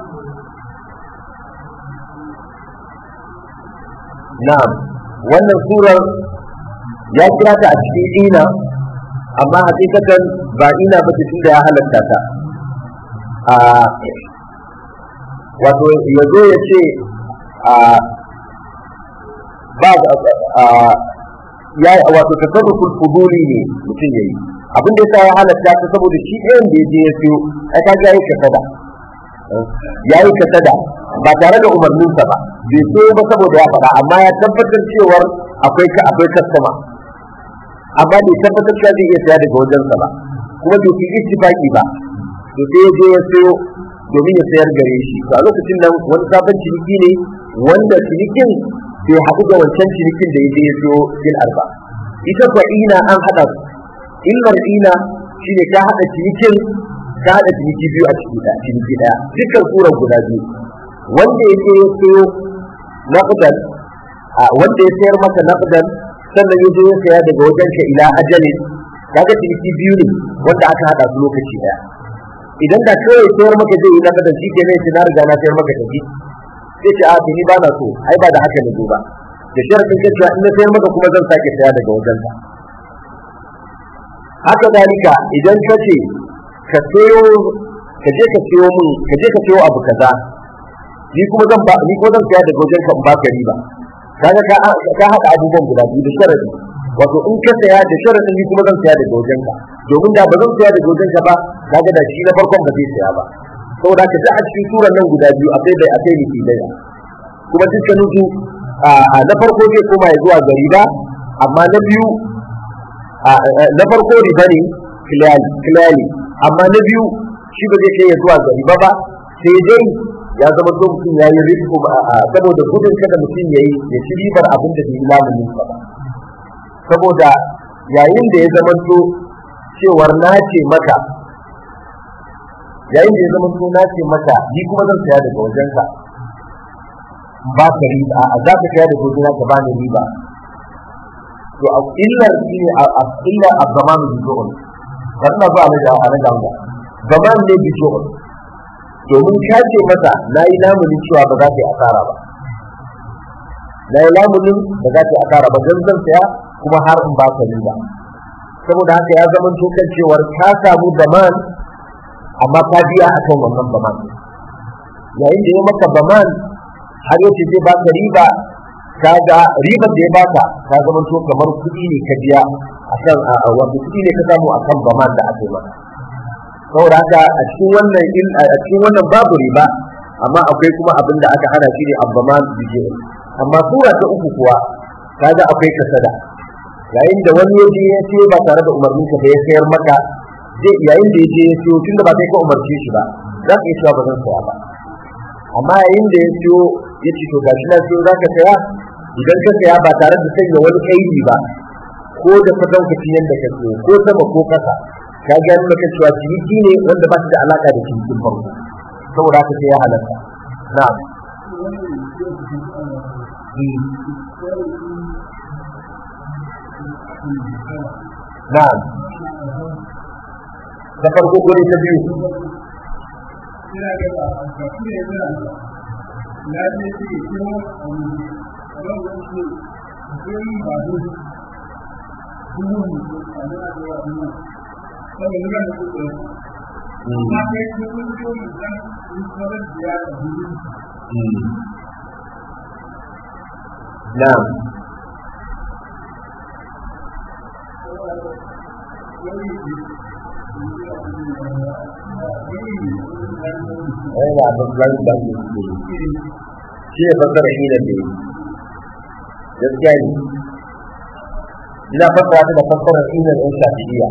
na'am wannan surar ya kira ta a cikin ina amma hakikatan ba ina ba ce tunda ya halatta ta a wato ya zo ya ce a ba ya wato tasarruful fuduli ne mutum yayi abin da yasa ya halatta ta saboda shi ɗayan da ya je ya siyo ai kaga yayi kasada yayi kasada ba tare da umarninsa ba bai so ba saboda ya faɗa amma ya tabbatar cewar akwai ka akwai kastama amma bai tabbatar cewa zai iya saya daga wajensa ba kuma bai fi ittifaqi ba to sai ya je ya sayo domin ya sayar gare shi to a lokacin nan wani sabon ciniki ne wanda cinikin bai haɗu da wancan cinikin da ya je ya sayo bil arba ita kuwa ina an haɗa su illar ina shine ka haɗa cinikin ka haɗa ciniki biyu a ciki ɗaya ciniki ɗaya dukkan surar guda biyu wanda ya je ya sayo naqdan wanda ya sayar maka naqdan sannan ya je ya saya daga wajen ka ila ajali kaga ciniki biyu ne wanda aka hada su lokaci daya idan da kawai sayar maka zai yi naqdan shi kenan sai na riga na sayar maka tafi sai ce a ni ba na so ai ba da haka ne ba da sharadin ka cewa in na sayar maka kuma zan sake saya daga wajen ka haka dalika idan ka ce ka sayo ka je ka sayo min ka je ka sayo abu kaza ni kuma zan ba ni ko zan saya daga wajen ka in baka riba kaga ka ka hada abubuwan guda biyu da sharadi wato in ka saya da sharadin ni kuma zan saya daga wajen ka domin da ba zan saya daga wajen ka ba kaga da shi na farkon ba zai saya ba saboda ka a cikin suran nan guda biyu akwai bai akwai ni daya kuma dukkanin su na farko zai koma ya zuwa ga riba amma na biyu na farko riba ne clearly amma na biyu shi ba zai kai ya zuwa ga riba ba sai dai ya zama so mutum ya yi riko saboda gudun kada mutum ya yi ya ci ribar abin da bai yi lamunin ba saboda yayin da ya zama to cewar na ce maka yayin da ya zama to na ce maka ni kuma zan saya daga wajenka ba ka riba a za ka saya daga wajena ka bani riba to a illar shi ne a illar abdaman bijo'un kan na zuwa na jawa na jawa zaman ne bijo'un domin ka ce masa na yi lamunin cewa ba za ka yi asara ba na yi lamunin ba za ka yi asara ba don zan saya kuma har in ba ka riba saboda haka ya zama kan cewar ka samu zaman amma ka biya a kan wannan zaman yayin da ya maka zaman har yace zai baka riba ka ga ribar da ya baka ka zama to kamar kuɗi ne ka biya akan wanda kuɗi ne ka samu akan zaman da aka yi maka saboda haka a cikin wannan a cikin wannan babu riba amma akwai kuma abin da aka hana shi ne abbaman bije amma sura ta uku kuwa kaga akwai kasada yayin da wani yaje ya ce ba tare da umarnin ka da ya sayar maka zai yayin da yaje ya ce tunda ba kai ka umarce shi ba za ka iya cewa ba zan saya ba amma yayin da ya siyo ya ce to gashi na siyo zaka saya idan ka saya ba tare da sanya wani kaidi ba ko da fadaukacin yadda ka siyo ko sama ko kasa ka ga maka cewa ciniki ne wanda ba shi da alaka da cinikin farko saboda haka sai ya halatta na'am na'am da farko ko ta biyu Na'am. Yana da zai da shi shi ne fasara shi da ne. Gaskiya ne. Ina fasara ta da fasara shi ne ɗin shafi'iyya.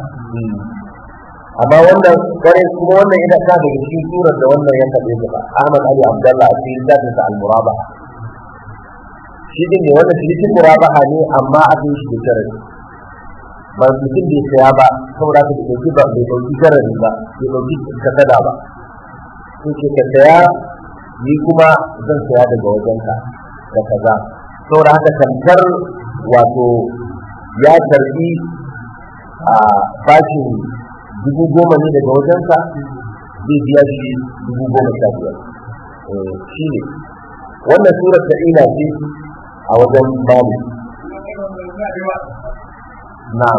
Amma wannan kwarai kuma wannan ina ta daga cikin surar da wannan ya taɓe ta Ahmad Ali Abdullah a cikin littafinsa al-Muraba. shi din ne wannan cinikin murabaha ne amma a kan shi da sharadi ba mutum bai saya ba saboda ka dauki ba bai dauki sharadi ba bai dauki kasada ba sai ce ka saya ni kuma zan saya daga wajenka da kaza saboda haka tamkar wato ya karbi a bashin dubu goma ne daga wajensa zai biya shi dubu goma sha biyar shi ne wannan surar ta ina ce a wajen babu na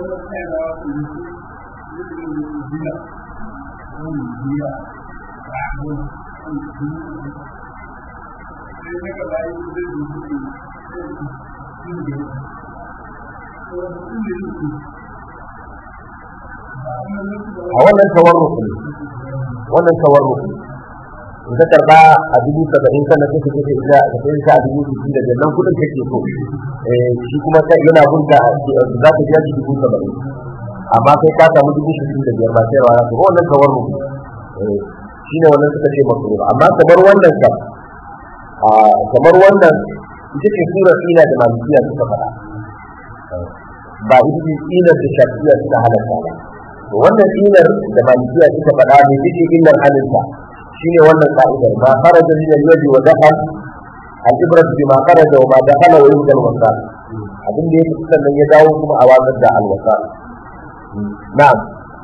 a wannan tawarruku ne wannan tawarruku in ka karba a dubu saba'in sannan kake kake ita ka sai ta a dubu sittin da nan kudin kake so shi kuma ta yana bunta za ka biya shi dubu saba'in amma kai ka samu dubu sittin da biyar ba sai rawa to wannan tawarruku shi ne wannan suka ce masu amma kamar wannan kam kamar wannan ita ce surar ina da malikiya suka faɗa ba ita ce inar da shafiya suka halatta ba wannan inar da malikiya suka faɗa ne ita ce inar halinta shine wannan ka'idar ma kharaja min al-yadi wa dakhal al-ibrat bima kharaja wa ma dakhala wa yubdal wasal abin da yake sannan ya dawo kuma a wazar da al-wasal na'am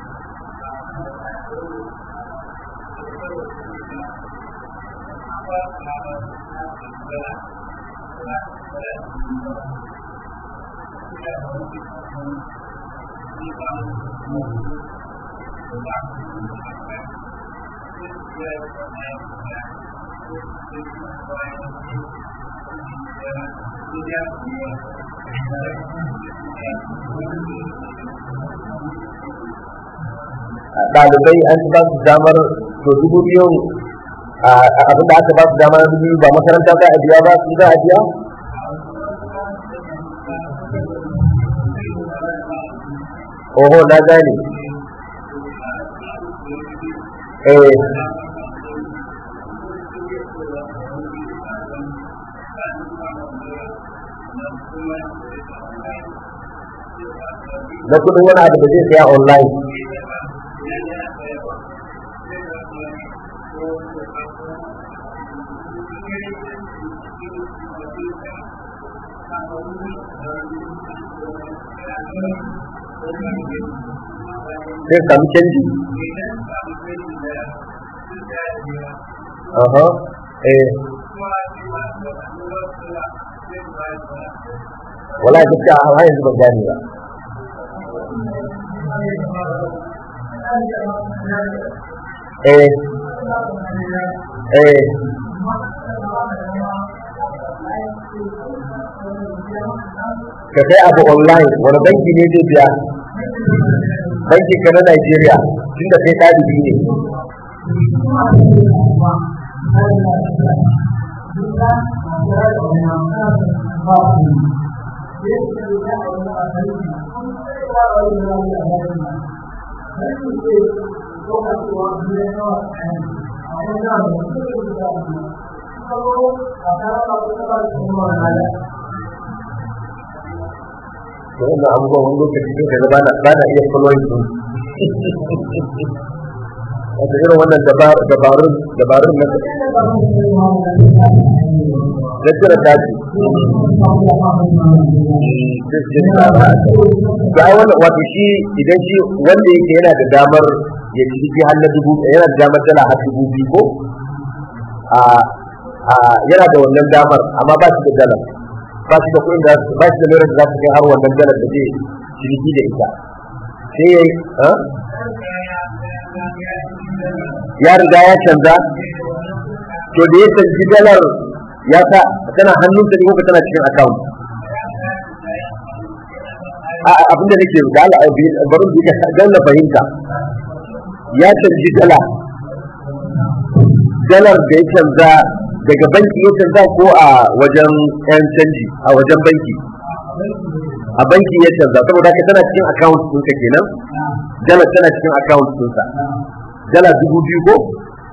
ɗalibai an ba su damar to dubu biyu abin da aka ba su damar dubu ba makaranta za a biya ba su za a biya? Oho na gane. Eh. na kudin wani abu da zai saya online sai sami canji Aha, eh. Wala gaskiya har yanzu ban gane ba. Eh. Eh. Ka kai abu online wani banki ne zai biya? Banki ka na Najeriya tunda kai ɗalibi ne. to wannan abubuwan wani lokaci sun kaga bana bana iya following su wato irin wannan dabarun dabarun na na cire daji ga ai wannan wato shi idan shi wanda yake yana da damar ya ci shi har na dubu yana da damar dala har dubu biyu ko a a yana da wannan damar amma ba shi da dala ba shi da kuɗin da ba shi da lura da za su kai har wannan dalar da zai ciniki da ita sai ya ya riga ya canza to da ya canji dalar ya sa tana hannunsa ne ko tana cikin account a abin da nake da Allah bari mu ka dan na fahimta ya canji dala dalar da ya canza daga banki ya canza ko a wajen yan canji a wajen banki a banki ya canza saboda ka tana cikin account ɗinka kenan dala tana cikin account ɗinsa dala dubu biyu ko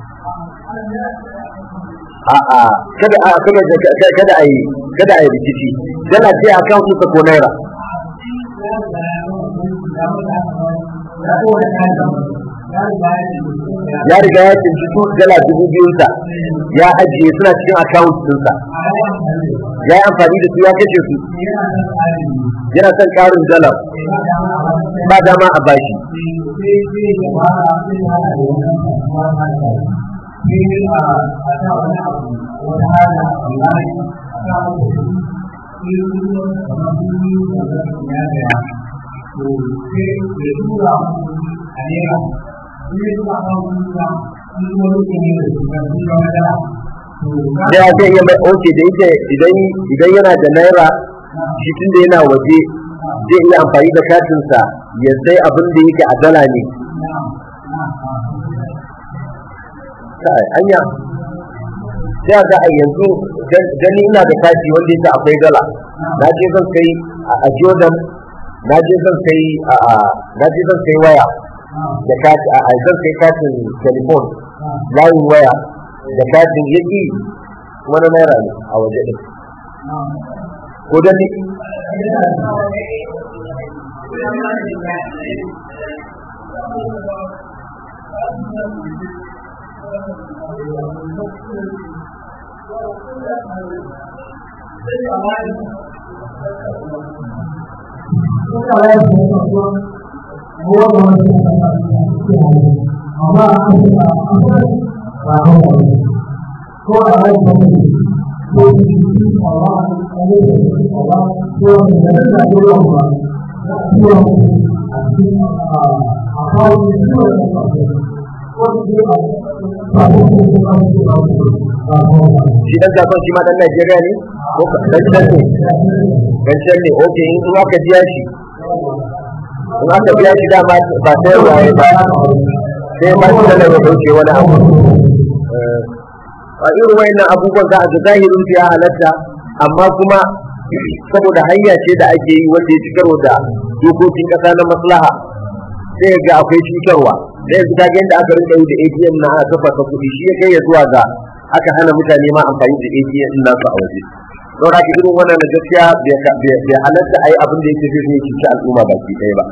a'a kada a kada kada a yi kada a yi rikici dala ce account ɗinsa ko naira ya riga ya cinci su dala dubu biyunsa ya ajiye suna cikin account ɗinsa ya yi amfani da su ya kashe su yana son ƙarin dala ba dama a bashi ya zai iya mai oke da yake idan idan yana da naira shi tun da yana waje zai iya amfani da katinsa ya sai abin da yake a dala ne kai anya sai ga a yanzu gani ina da kati wanda yake akwai dala na je zan kai a Jordan na je zan kai a na je zan kai waya da kati a zan kai katin telefon layin waya da katin yaki kuma na naira ne a waje ɗin ko da ne shi dan kasuwan shi ma dan Najeriya ne ko dan can ne dan can ne oke in in aka biya shi in aka biya shi dama ba sai waye ba sai ba shi da ya dauke wani abu a irin wayannan abubuwan za a ga zahirin ya halatta amma kuma saboda hanya ce da ake yi wanda ya ci karo da dokokin kasa na maslaha sai ga akwai cutarwa da yanzu kaga yadda aka rinka yi da ATM na aka kafa kuɗi shi ya kai ya zuwa ga aka hana mutane ma amfani da ATM din nasu a waje don haka irin wannan gaskiya bai halatta a yi abin da yake zai cuci al'umma baki ɗaya ba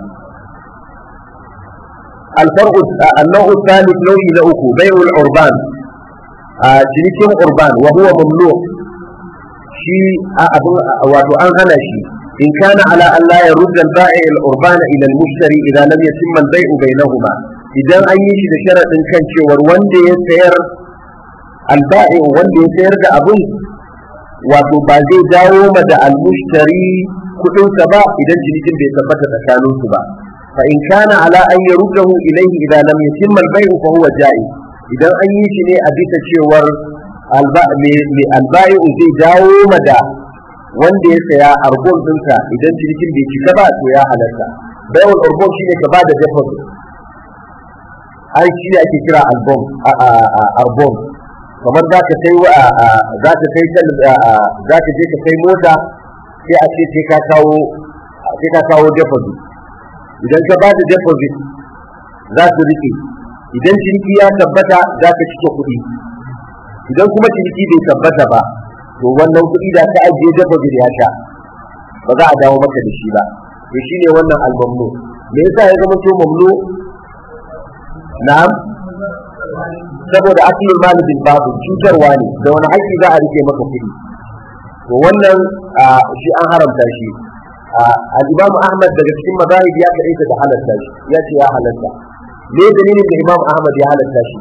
الفرق النوع الثالث نوع لأكو بيع العربان cinikin urban wa huwa mamnu shi abu wato an hana shi in kana ala an la yarudda al-ba'i al-urban ila al-mushtari idan lam yatimma al-bay'u bainahuma idan an yi shi da sharadin kan cewar wanda ya sayar al-ba'i wanda ya sayar da abun wato ba zai dawo ma da al-mushtari kudin sa ba idan cinikin bai tabbata tsakanin su ba fa in kana ala an yaruddahu ilayhi idan lam yatimma al-bay'u fa huwa ja'iz idan an yi shi ne a bisa cewar mai albayu zai dawo ma da wanda ya saya arbon ɗinsa idan cinikin bai cika ba to ya halatta bayan arbon shi ne ka ba da deposit ai shi ne ake kira albon arbon kamar za ka kai za ka kai za ka je ka kai mota sai a ce sai ka kawo sai ka kawo deposit idan ka ba da deposit za su rike idan ciniki ya tabbata za ka cike kuɗi idan kuma ciniki bai tabbata ba to wannan kuɗi da ka ajiye deposit ya sha ba za a dawo maka da shi ba to shine wannan albamno me yasa ya zama to mamnu na'am saboda asalin malibin babu cutarwa ne da wani haƙƙi za a rike maka kuɗi to wannan shi an haramta shi al-imam ahmad daga cikin mazahib ya kaɗaita da halatta shi ya ce ya halatta me dalilin da imam ahmad ya halatta shi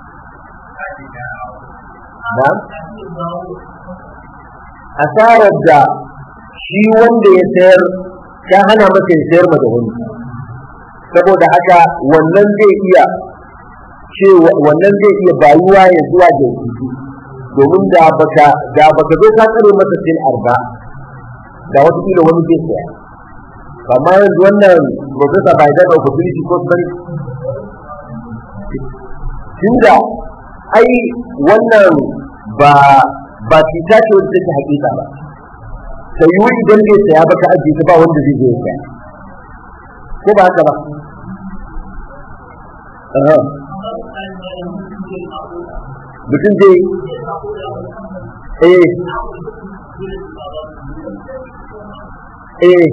na'am asarar da shi wanda ya sayar ya hana masa ya sayar ma da wani saboda haka wannan zai iya ce wannan zai iya bayuwa ya zuwa da yanzu domin da baka da baka zo ka tsare masa sin arba da wata kila wani zai saya amma yanzu wannan professor bai da opportunity ko sun tunda ai wannan ba ba cuta ce wanda take hakika ba sai yi idan bai saya ba ka ajiye ta ba wanda zai je saya ko ba haka ba mutum zai eh eh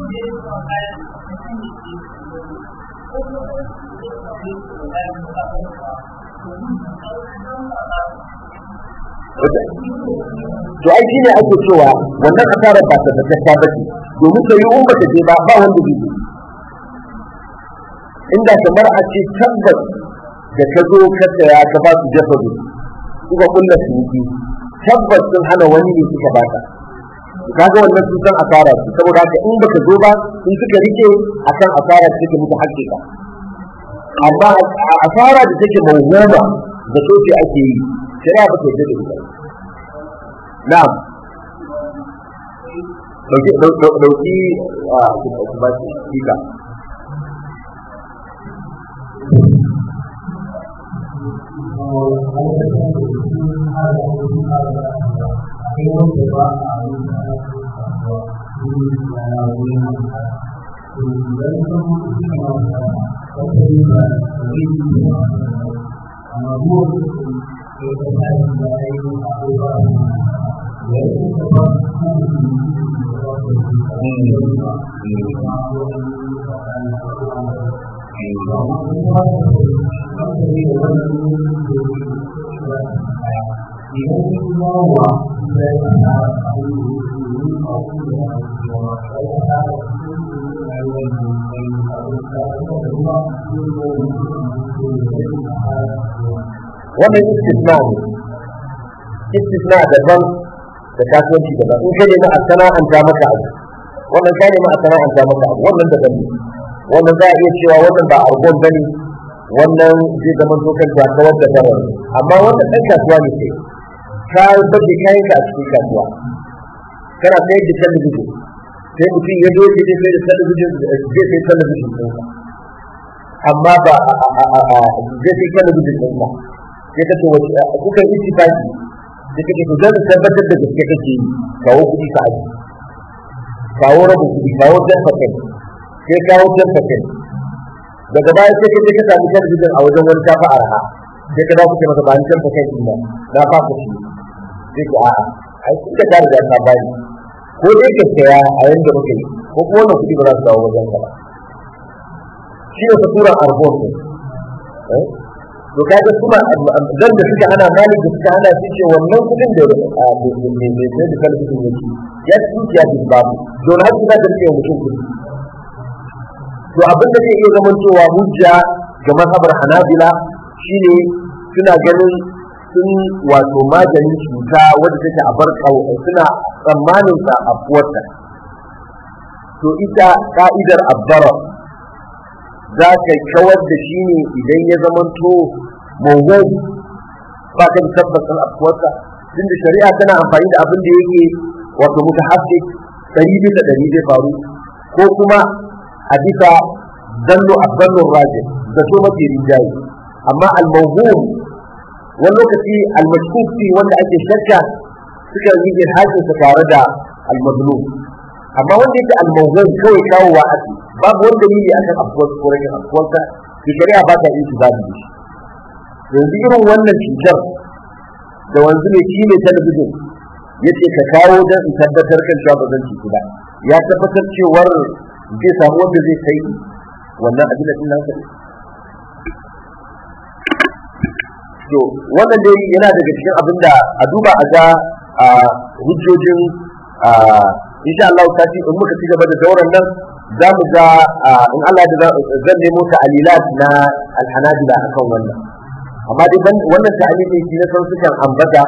to ai shine ake cewa wannan asarar ba ta tabbata ba ce domin sai yi ba ta je ba ba wanda zai inda kamar a ce tabbas da ka zo ka saya ka ba su jafaru suka kulla ciniki tabbas sun hana wani ne suka baka kaga wannan sun san asara su saboda haka in baka zo ba in suka rike akan asara da take muku hakika amma asara da take mawhuma da soke ake yi shari'a ba ta yarda da ita na'am dauki dauki a ba shi wannan istisna ne istisna daban da kasuwanci daban in ka nemi a sana'anta maka abu wannan ka nemi a sana'anta maka abu wannan daban ne wannan za a iya cewa wannan ba argon bane wannan zai zama dokan ta kawar da farar amma wannan ɗan kasuwa ne sai ka baje kayan ka a cikin kasuwa kana sayar da talabijin sai mutum ya zo ya sai da talabijin zai sai talabijin ɗinsa amma ba zai sai talabijin ɗinsa sai ka ce wace kuka yi ittifaqi sai ka ce to zan tabbatar da gaske kake yi kawo kuɗi ka aji kawo rabu kuɗi kawo jan fakin sai kawo jan fakin daga baya sai ka je ka samu talabijin a wajen wani kafa arha sai ka dawo masa ba ni jan fakin ɗin ba na fasa shi sai ka a'a ai kun ka riga ka bani ko dai ka saya a yanda muka yi ko kuma wannan kuɗi ba za su dawo wajen ka ba shi ne fasuran arbon ne to kaga kuma dan da suka hana malik da suka hana su ce wannan kudin da mai mai mai da kalbin yake ya ci ya ci babu don har su da rike mutum kudi to abin da zai iya zamantowa hujja ga mazhabar hanabila shine suna ganin sun wato maganin cuta wadda take a bar suna tsammanin sa afuwarta to ita ka'idar abbara za ka kawar da shi ne idan ya zamanto mawuwar ba ka da tabbacin afkuwarsa tun da shari'a tana amfani da abin da yake wato muka haske ɗari bisa ɗari zai faru ko kuma a bisa zallo a zallon raje da so mafi rinjaye amma al-mawhum wani lokaci al-mashkuk wanda ake shakka suka yi ilhakinsa tare da al-mazlum amma wanda yake al-mawhum kawai kawowa ake babu wani dalili akan afkuwar ko rashin afkuwarsa da shari'a ba ta yin babu shi yanzu irin wannan cutar da wanzu ne shi ne talabijin ya ce ka kawo don in tabbatar kan cewa ba zan cutu ba ya tabbatar cewar zai samu wanda zai kai wannan abin da nan kai to wannan dai yana daga cikin abin da a duba a ga a hujjojin insha Allah ta ce in muka ci gaba da dauran nan za mu ga in Allah da zan nemo ta'alilat na alhanabila akan wannan amma dai wannan ta'alili shi na san sukan ambata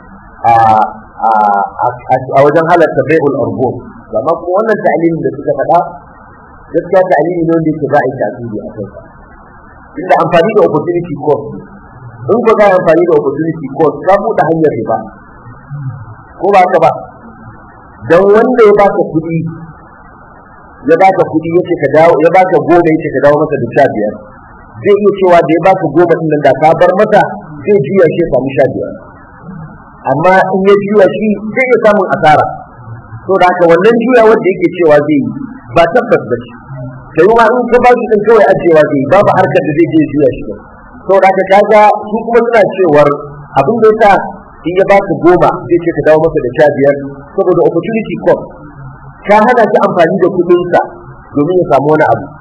a wajen halatta bai'ul argo amma kuma wannan ta'alilin da suka faɗa gaskiya ta'alili ne wanda yake za a yi tasiri a kai inda amfani da opportunity cost in ko za a amfani da opportunity cost ka buɗe hanyar riba ko ba ka ba dan wanda ya baka kuɗi ya baka kuɗi yace ka dawo ya baka goma yace ka dawo masa da sha biyar zai iya cewa da ya baka goma din nan da ka bar masa zai juya shi ya samu sha biyar amma in ya juya shi zai iya samun asara to da haka wannan juya wanda yake cewa zai yi ba tabbas ba shi sai ma in ka ba shi din kawai ajewa zai yi babu harkar da zai je juya shi ba to da haka kaga su kuma suna cewar abin da yasa in ya baka goma zai ce ka dawo masa da sha biyar saboda opportunity cost ka hana shi amfani da kuɗinsa domin ya samu wani abu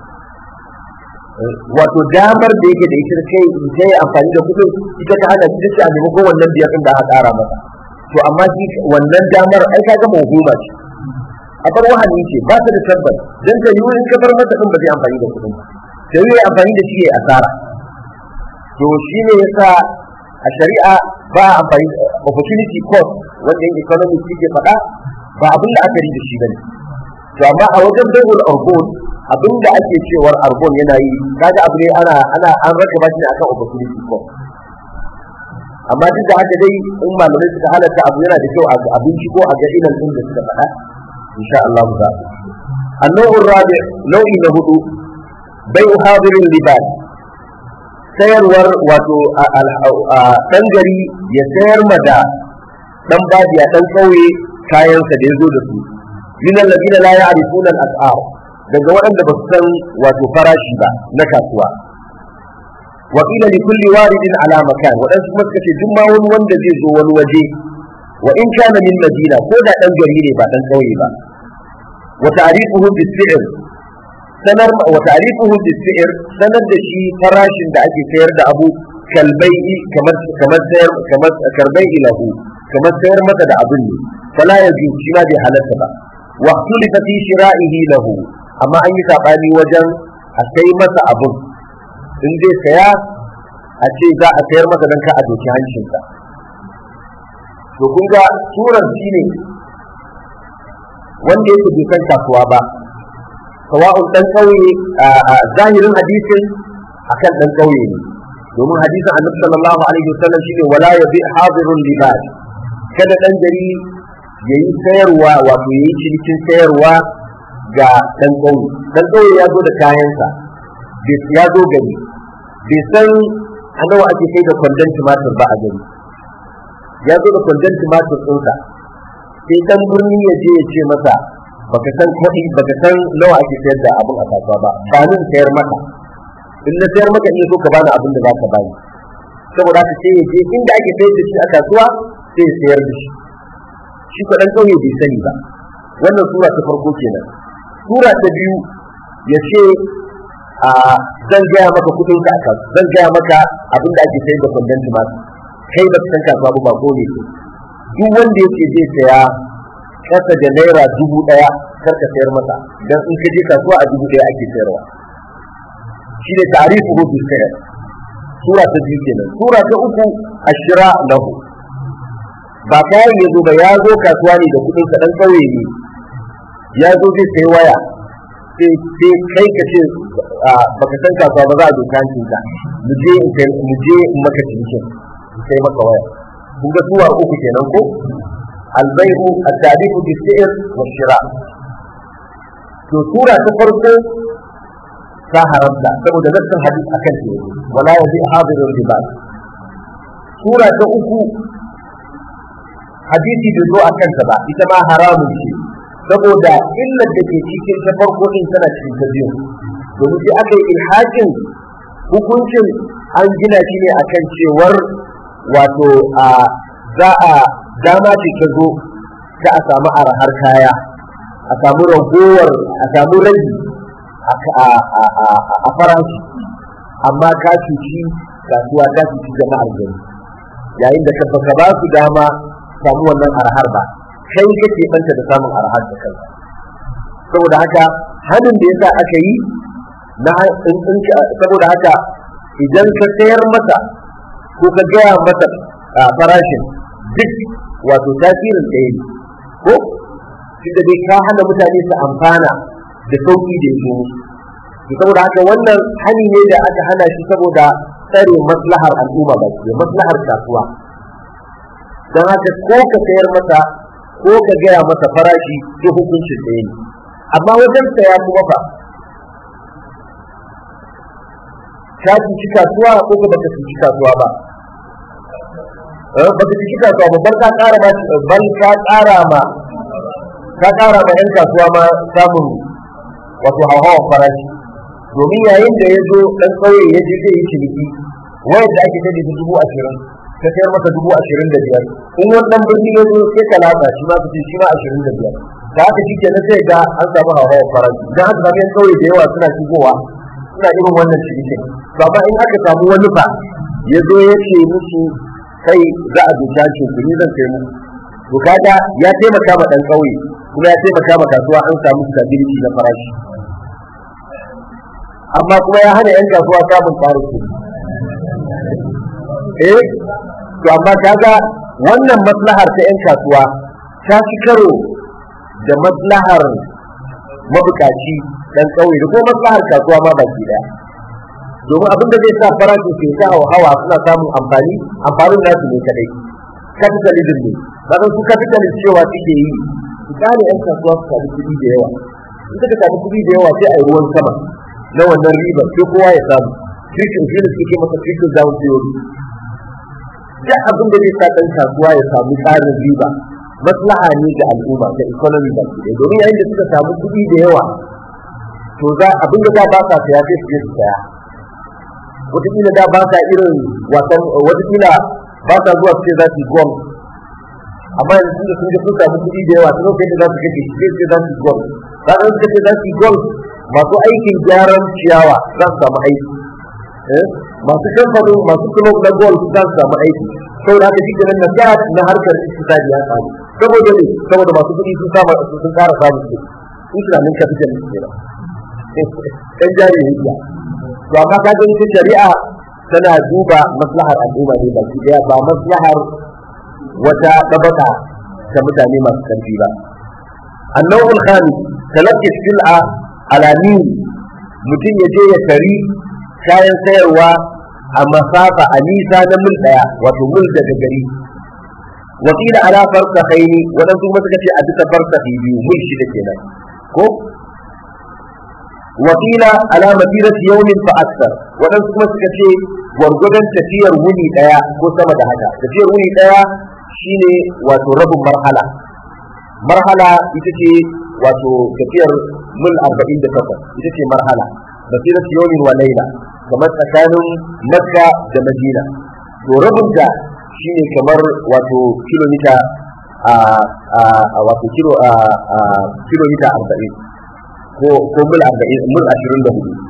wato damar da yake da ita kai ta yi amfani da kuɗin ita ta hana shi da a maimakon wannan biyar ɗin da aka ƙara masa to amma shi wannan damar ai ka gama hukuma ce a bar wahani ce ba ta da tabbas dan ta yi wurin kafar masa ɗin ba zai amfani da kuɗin ta yi amfani da shi ya asara to shi ne yasa a shari'a ba amfani opportunity cost wanda yin economics suke faɗa ba abin da aka yi da shi bane to amma a wajen bai'ul arbon abin da ake cewar arbon yana yi kaga abu ne ana ana an raka ba shi akan opportunity cost amma duk da haka dai in malamai suka halatta abu yana da kyau a abinci ko a ga ilal din da suka faɗa insha Allah za النوع الرابع نوع نهدو بيع حاضر اللباس sayarwar wato ɗan gari ya sayar ma da ɗan bajiya ɗan ƙauye kayansa da ya zo da su min alladina la ya'rifuna al-as'ar daga waɗanda ba su san wato farashi ba na kasuwa wa qila li kulli waridin ala makan waɗansu kuma suka ce duk ma wani wanda zai zo wani waje wa in kana min madina ko da ɗan gari ne ba ɗan ƙauye ba wa ta'rifuhu bis-si'r sanar wa ta'rifuhu bis-si'r sanar da shi farashin da ake sayar da abu kalbai kamar kamar sayar kamar karbai ilahu kamar sayar masa da abin ne fala yaji shi ma bai halatta ba wa ikhtulifa fi shira'ihi lahu amma an yi sabani wajen a sai masa abin in zai saya a ce za a sayar masa don ka a doki hancinsa to kun ga surar shi ne wanda yake bai san kasuwa ba sawa'un dan kauye a zahirin hadisin akan dan kauye ne domin hadisin annabi sallallahu alaihi wasallam shine wala yabi hadirun libas kada dan gari yayi sayarwa wato yayi cinikin sayarwa ga dan kauye dan kauye ya zo da kayansa ya zo gari bai san a nawa ake kai da kwandon tumatir ba a gari ya zo da kwandon tumatir ɗinsa sai dan birni ya je ya ce masa baka san kuɗi baka san nawa ake sayar da abin a kasuwa ba ba nan sayar maka in na sayar maka in so ka bani abin da zaka bani saboda haka sai ya je inda ake sayar da shi a kasuwa sai ya sayar da shi shi ko dan kauye bai sani ba wannan sura ta farko kenan sura ta biyu ya ce a zan gaya maka kudin ka aka zan gaya maka abin da ake sayar da kwandon tumatir kai ba san kasuwa ba ba ko ne duk wanda yake zai saya kasa da naira dubu daya kar ka sayar masa dan in ka je kasuwa a dubu daya ake sayarwa shi ne tarifu hu bil sayar sura ta biyu kenan sura ta uku ashira lahu ba kayan ya zo ba ya zo kasuwa ne da kudin sa dan kauye ne ya zo zai sayi waya sai kai ka ce baka san kasuwa ba za a doka hancin ka mu je mu je maka cinikin sai maka waya kun ga suwa uku kenan ko albai'u at-ta'rifu bis-si'r wash-shira to sura ta farko ta haramta saboda nassin hadis akan ta wala yazi hadirul libas sura ta uku hadisi bai zo akan ta ba ita ma haramun ce saboda illar da ke cikin ta farko din tana cikin ta biyu domin sai aka yi ilhakin hukuncin an gina shi ne akan cewar wato a za a dama ce ta zo ta a samu arahar kaya a samu ragowar a samu ragi a farashi amma ka cuci kasuwa ta cuci jama'ar gari yayin da ka ba su dama samu wannan arahar ba kai kake banta da samun arahar da kanka saboda haka hannun da yasa aka yi na saboda haka idan ka sayar masa ko ka gaya masa farashin duk wato tasirin ɗaya ne ko tunda dai ka hana mutane su amfana da sauki da yake musu to saboda haka wannan hani ne da aka hana shi saboda tsare maslahar al'umma ba ke maslahar kasuwa don haka ko ka sayar masa ko ka gaya masa farashi duk hukuncin ɗaya ne amma wajen saya kuma fa ka cuci kasuwa ko ka baka cuci kasuwa ba baka cuci kasuwa ba bar ka ƙara ba bal ka ƙara ma ka ƙara ma 'yan kasuwa ma samun wato hauhawar farashi domin yayin da ya zo ɗan ƙauye ya je zai yi ciniki wayar da ake tade ta dubu ashirin ka sayar masa dubu ashirin da biyar in wani ɗan birni ya zo sai ka latsa shi ma ka ce shi ma ashirin da biyar da haka shi kenan sai ga an samu hauhawar farashi idan aka samu 'yan ƙauye da yawa suna shigowa suna irin wannan cinikin to amma in aka samu wani fa ya zo ya ce musu kai za a zuciya ce ku ni zan kai muku to kaga ya taimaka ma ɗan ƙauye kuma ya taimaka ma kasuwa an samu stability na farashi amma kuma ya hana 'yan kasuwa samun tsarin kuɗi eh to amma kaga wannan maslahar ta 'yan kasuwa ta fi karo da maslahar mabukaci dan kauye da kuma maslahar kasuwa ma baki daya domin abin da zai sa farashin ke ta hawa suna samun amfani amfanin nasu ne kadai capitalism ne kaga su capitalist cewa suke yi su gane 'yan kasuwa su samu kuɗi da yawa in suka samu kuɗi da yawa sai a yi ruwan sama na wannan ribar sai kowa ya samu trickle shi ne suke masa trickle down theory duk abin da zai sa ɗan kasuwa ya samu tsarin riba maslaha ne ga al'umma da economy da ke domin yayin da suka samu kuɗi da yawa to za abin da za ba sa saya sai su je su saya wataƙila da ba sa irin wasan wataƙila ba sa zuwa su ce za su yi gwam amma yanzu da sun ga sun samu kuɗi da yawa sun lokacin da za su kashe shi sai za su yi gwam ranar suka ce za su yi gwam masu aikin gyaran ciyawa za su samu aiki masu kamfanin masu kulob na gol za su samu aiki saboda haka shi kenan na na harkar iktisadi ya samu saboda ne saboda masu kuɗi sun samu sun ƙara samun kuɗi sun tunanin kafitan ne kenan ɗan jari hujja to amma ka ga ita shari'a tana duba maslahar al'umma ne baki daya ba maslahar wata ɗabaka ta mutane masu ƙarfi ba النوع الخامس تلقي السلعة على مين mutum ya je ya tari kayan sayarwa a masafa a nisa na mil daya wato mil daga gari wakila ala farka haini waɗansu kuma suka ce a duka farka biyu mil shida kenan ko wakila ala masirati yawmin fa aksar waɗansu kuma suka ce gwargwadon tafiyar wuni daya ko sama da haka tafiyar wuni daya shine wato rabin marhala marhala ita ce wato tafiyar mil arba'in da takwas ita ce marhala basirat yawmin wa laila kamar tsakanin makka da madina to rabin da shine kamar wato kilomita a wato kilo a kilomita arba'in ko ko mil arba'in mil ashirin da hudu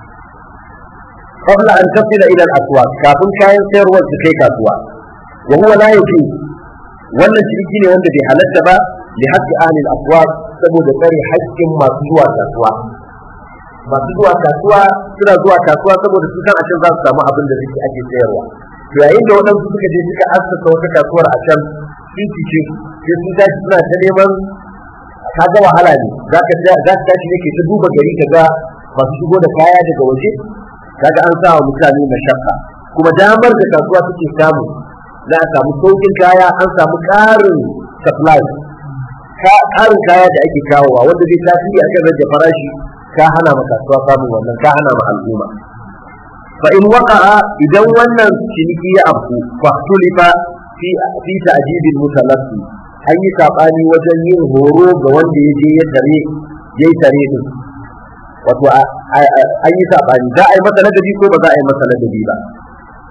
qabla an tasila ila al-aswaq kafin kayan sayarwar su kai kasuwa wa huwa la yafi wannan ciniki ne wanda bai halatta ba li haqqi ahli al-aswaq saboda tsare haƙƙin masu zuwa kasuwa masu zuwa kasuwa suna zuwa kasuwa saboda su san a can za su samu abin da suke ake sayarwa to yayin da waɗansu suka je suka assasa wata kasuwar a can sun fice sai sun tashi suna ta neman ka ga wahala ne za ka za ka tashi ne ke ta duba gari ka ga masu shigo da kaya daga waje kaga an sa wa mutane mashakka kuma damar da kasuwa suke samu za a samu saukin kaya an samu ƙarin supply ƙarin kaya da ake kawowa wanda zai tasiri akan rage farashi ka hana ma kasuwa samun wannan ka hana ma al'umma fa in waqa'a idan wannan ciniki ya afku fa tulifa fi fi ta'jibil mutalaffi an yi sabani wajen yin horo ga wanda ya je ya tare yayi tare din wato an yi sabani za a yi masa ladabi ko ba za a yi masa ladabi ba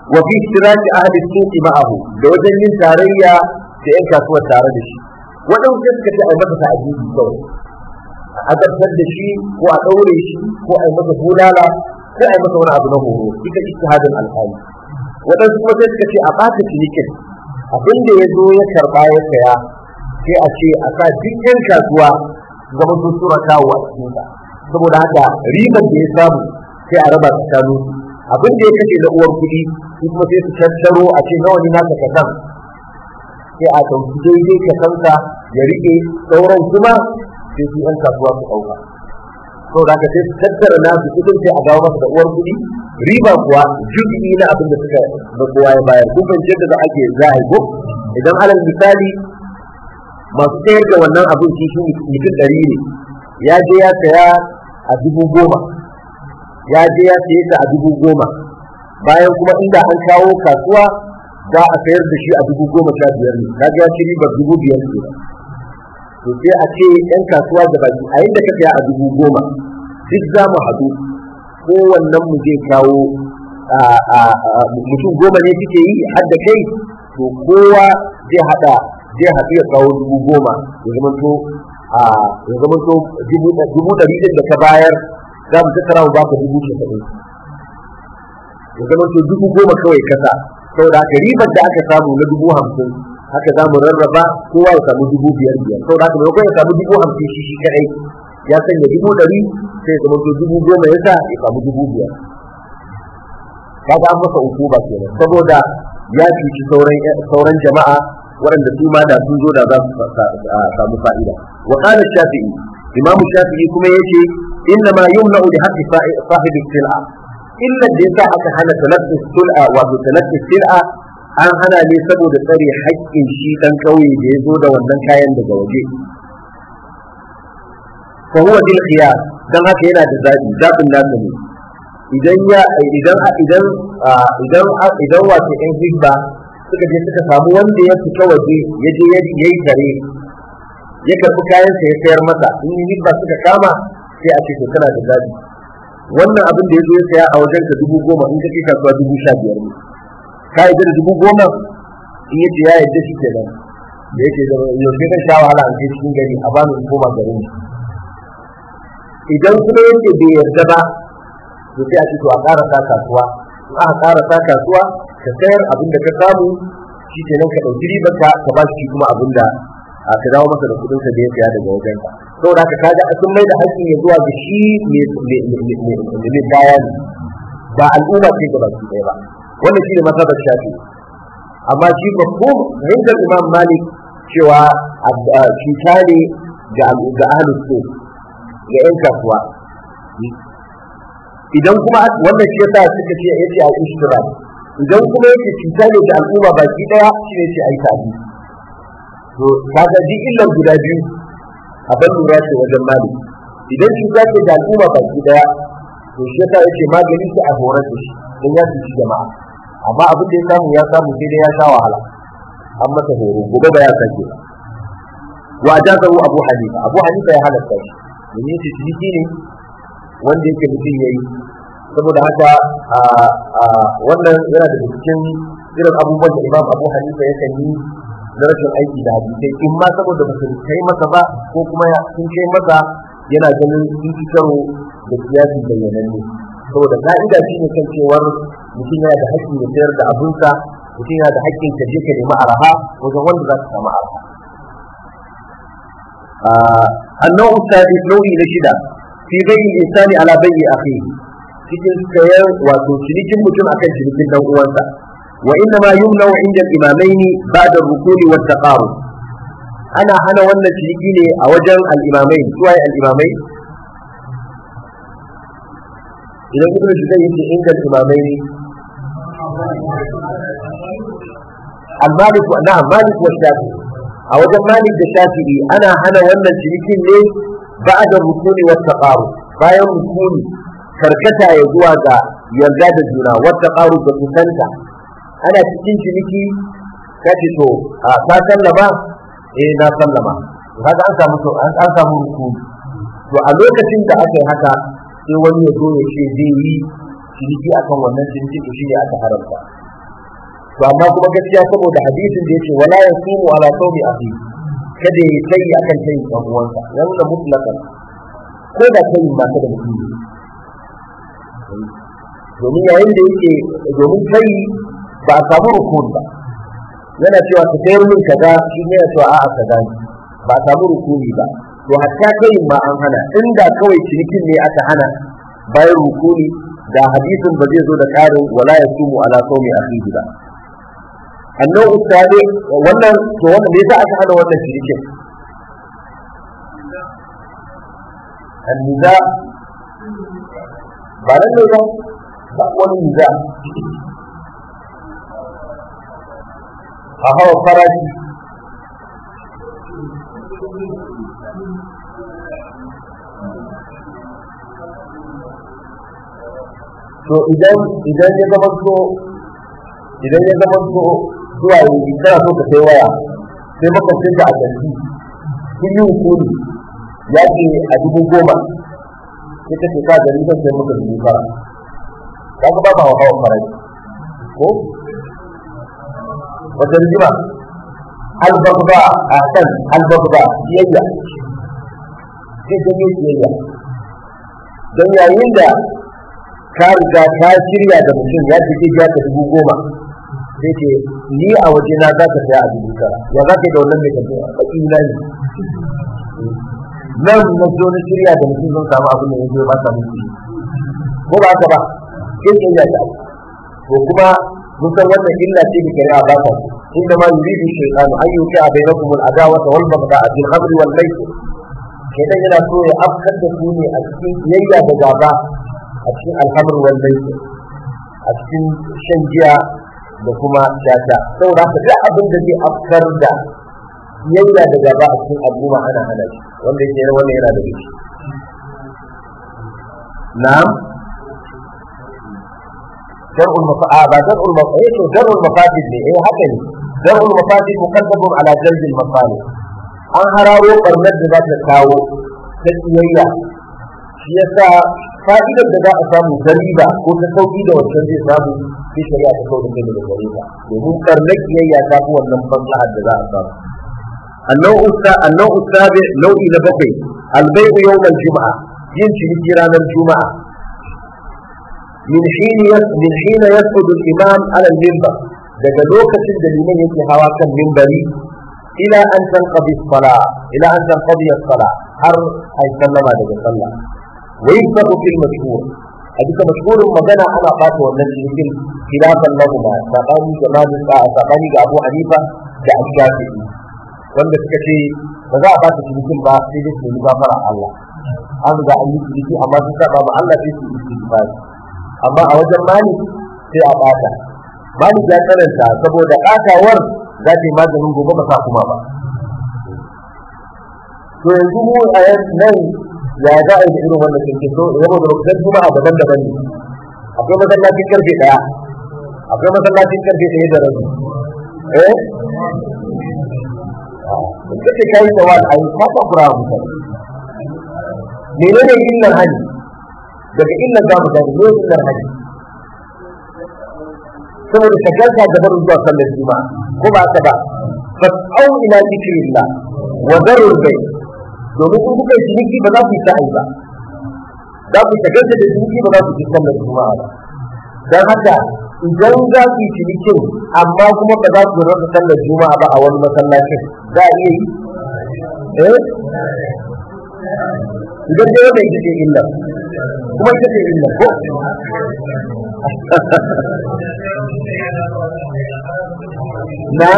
wa fi ishtiraki ahli suqi ma'ahu da wajen yin tarayya da yan kasuwar tare da shi waɗansu sai suka ce a masa ta'ajibi kawai a azabtar da shi ko a ɗaure shi ko a yi masa bulala ko a yi masa wani abu na horo ita ijtihadin alƙali waɗansu kuma sai suka ce a ɓata cinikin abin da ya zo ya karɓa ya saya sai a ce a sa duk yan kasuwa zama sun tura kawo a cikinsa saboda haka ribar da ya samu sai a raba tsakanin abin da ya kashe na uwar kuɗi su kuma sai su tattaro a ce nawa ne naka kasan sai a ɗauki daidai kasansa ya riƙe sauran kuma sai su yan kasuwa su ɗauka saboda haka sai su tattara nasu kuɗin sai a dawo masa da uwar kuɗi riba kuwa jubi na abin da suka da kowa ya bayar kun fahimci yadda za ake za a yi ko idan alal misali masu sayar da wannan abin shi shi mutum ɗari ne ya je ya saya a dubu goma ya je ya saye ta a dubu goma bayan kuma inda an kawo kasuwa za a sayar da shi a dubu goma sha biyar ne kaga ya ci ribar dubu biyar ne to sai a ce yan kasuwa da baki a yadda ka saya a dubu goma duk za mu haɗu kowannen mu zai kawo mutum goma ne suke yi har da kai to kowa zai haɗa zai haɗu ya kawo dubu goma ya zama to ya zama to dubu ɗari ɗin da ka bayar za mu tattara mu baka dubu casa'in ya zama to dubu goma kawai kasa saboda haka ribar da aka samu na dubu hamsin haka za mu rarraba kowa ya samu dubu biyar biyar saboda haka maimakon ya samu dubu hamsin shi shi kaɗai ya sanya dubu ɗari sai ya zama to dubu goma ya sa ya samu dubu biyar kaga an masa hukuma kenan saboda ya cuci sauran jama'a waɗanda su ma da sun zo da za su samu fa'ida wa qala shafi'i imamu shafi'i kuma yace inna ma yumna'u bi haqqi sahibi sil'a illa da yasa aka hana talaffus sil'a wato talaffus sil'a an hana ne saboda tsare haƙƙin shi dan kauye da ya zo da wannan kayan daga waje fa huwa bil khiyar dan haka yana da zabi zabin nasa ne idan ya idan idan idan idan wato ɗan hibba suka je suka samu wanda ya fita waje ya je ya yi tare ya karɓi kayansa ya sayar masa in yi hibba suka kama sai a ce to kana da zabi wannan abin da ya zo ya saya a wajen ka dubu goma in ka kai kasuwa dubu sha biyar ne ka yi da dubu goma in ya ce ya yarda shi kenan da yake da yaushe kan sha wahala an kai cikin gari a bani in koma garin idan kuma yake bai yarda ba to sai a ce to a ƙara sa kasuwa in aka ƙara sa kasuwa ka sayar abin da ka samu shi ke nan ka ɗauki ribar ka ka ba shi kuma abin da ka dawo masa da kuɗin sa da ya saya daga wajen ka saboda haka kaga sun mai da haƙƙin ya zuwa ga shi mai kaya ne ba al'umma ce ga baki ɗaya ba wannan shi ne masabar shafi amma shi babban fahimtar imam malik cewa cuta ne ga ahlus ga 'yan kasuwa idan kuma wannan shi yasa suka ce yace a ishtira idan kuma yake cuta ne da al'umma baki daya shi ne ce ai tabi to kaga duk illan guda biyu a ban lura ce wajen mali idan cuta ce da al'umma baki daya to shi yasa yace magani sai a horar da shi don ya cuci jama'a amma abin da ya samu ya samu sai dai ya sha wahala an masa horo gobe ba ya sake wa ajazahu abu hanifa abu hanifa ya halatta shi domin yace ciniki ne wanda yake mutum ya yi saboda haka wannan yana da cikin irin abubuwan da imam abu hanifa ya kan yi na rashin aiki da hadisai in ma saboda ba su kai masa ba ko kuma sun kai masa yana ganin sun ci karo da siyasi bayyananne saboda ka'ida shi ne kan cewar mutum yana da haƙƙin ya sayar da abinsa mutum yana da haƙƙin ka je ka nemi araha wajen wanda za ka samu araha النوع الثالث نوعي نشدة fi bai insani ala bai akhi cikin sayar wato cinikin mutum akan cinikin dan uwansa wa inna ma yumna'u inda al-imamaini ba'da rukuni wa taqarub ana hana wannan ciniki ne a wajen al-imamain suwaye al-imamai idan ibnu shudai yace inda al-imamaini al-malik wa na'am malik wa shafi a wajen malik da shafi'i ana hana wannan cinikin ne بعد الركون والتقارب bayan rukuni karkata ya zuwa ga yarda da juna wata ƙaru da kusanta ana cikin ciniki ka ce to a ka sallama eh na sallama kaga an samu to an samu rukuni to a lokacin da aka yi haka sai wani ya zo ya ce zai yi ciniki akan wannan ciniki to shine aka haramta to amma kuma gaskiya saboda hadisin da yake wala yasumu ala sawmi akhi kada ya kai akan tayin dan uwansa wanda mutlaqan ko da tayin ba ta da mutum domin yayin da yake domin kai ba a samu rukun ba yana cewa ka sayar min kaza shi ne yana cewa a'a kaza ne ba a samu rukuni ba to hatta tayin ma an hana inda kawai cinikin ne aka hana bayan rukuni da hadisin ba zai zo da karin wala yasumu ala sawmi akhihi ba annan ustade wannan to wannan me yasa aka hana wannan shirikin anniza ba nan ne ba ba wani niza a hawa farashi to idan idan ya zama to idan ya zama to zuwa yi kana so ka sai waya sai makwabcin ka a kanti kun yi hukumi ya ce a dubu goma sai ka ce ka gari zan sai maka dubu fara ka ga ba ma hawa farashi ko wata rigima albagba a kan albagba siyayya sai ganye siyayya don yayin da ka riga ka shirya da mutum ya ce zai biya ka dubu goma sai ce ni a waje na za ka saya a dubu tara ya za ka yi da wannan mai tafiya a baki na ne nan na zo na shirya da mutum zan samu abin da ya zo ba sa mutu ko ba haka ba sai ke ya ta to kuma mun san wannan illa ce da shari'a ba ta inda ma yuridu shaytanu an yuqa bainakum al-adawata wal baghdha bil khamri wal maisir shaytan yana so ya afkar da ku ne a cikin kiyayya da gaba a cikin alhamar wallai a cikin shan giya da kuma shata saboda haka duk abin da zai afkar da yayya da gaba a cikin al'umma ana hana shi wanda yake wannan yana da shi na'am dar'ul mafa'a ba dar'ul mafa'a eh dar'ul mafasid ne eh haka ne dar'ul mafasid muqaddamun ala jalbil masalih an hararo barnar da za ta kawo ta kiyayya shi yasa fa'idar da za a samu ta riba ko ta sauki da wancan zai samu sai shari'a ta kawo da kai daga gare ta domin karnar kiyayya ta fi wannan maslahar da za a samu النوع النوع السابع نوع نبقي البيع يوم الجمعة يمشي في رانا الجمعة من حين من حين يسعد الإمام على المنبر daga lokacin da liman yake hawa kan mimbari ila an tanqadi as-salah ila an tanqadi as-salah har ay sallama daga sallah ويكتب في المشهور أديك مشهور مجانا أنا قاتل والنجم خلافا لهما ساقاني جمال ساقاني أبو حنيفة جاء الشافعي wanda suka ce ba za a ba su cinikin ba sai dai su yi gafara Allah an ga an yi ciniki amma sun saba ma Allah sai su yi istighfar amma a wajen mali sai a bata mali ya karanta saboda katawar za ta yi maganin gobe ba sa kuma ba to yanzu mu a nan ya za a yi da irin wannan cikin so ya da rukunan juma'a daban-daban ne akwai masallacin karfe daya akwai masallacin karfe ɗaya da rabi eh in kace kai da wani ayi ka ta kura mu menene illar haji daga illar za mu gani ne illar haji saboda shagalta da barin zuwa sallar juma'a ko ba haka ba fas'au ila zikrillah wa darul bayt domin in kuka yi ciniki ba za ku yi sa'ai ba za ku shagalta da ciniki ba za ku yi sallar juma'a ba don haka idan za ku yi cinikin amma kuma ba za ku rasa sallar juma'a ba a wani masallacin za a iya yi eh idan dai wannan ita ce illa kuma ita ce illa ko na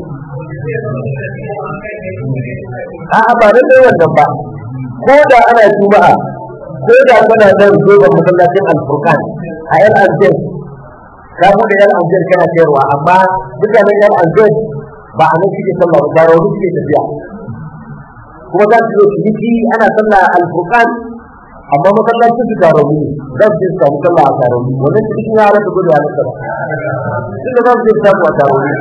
a'a ba nan dai wannan ba ko da ana juma'a ko da kana da zoban masallacin alfurqan a yan aljanna ka bude yan aljanna kana sayarwa amma mutanen yan aljanna ba a nan suke sallah ba tare wani suke tafiya kuma za su zo ciniki ana sallah alfurqan amma masallacin su taro ne za su je su samu sallah a taro ne wannan cikin ya rasa gudu a nasa ba tunda za su je su samu a taro ne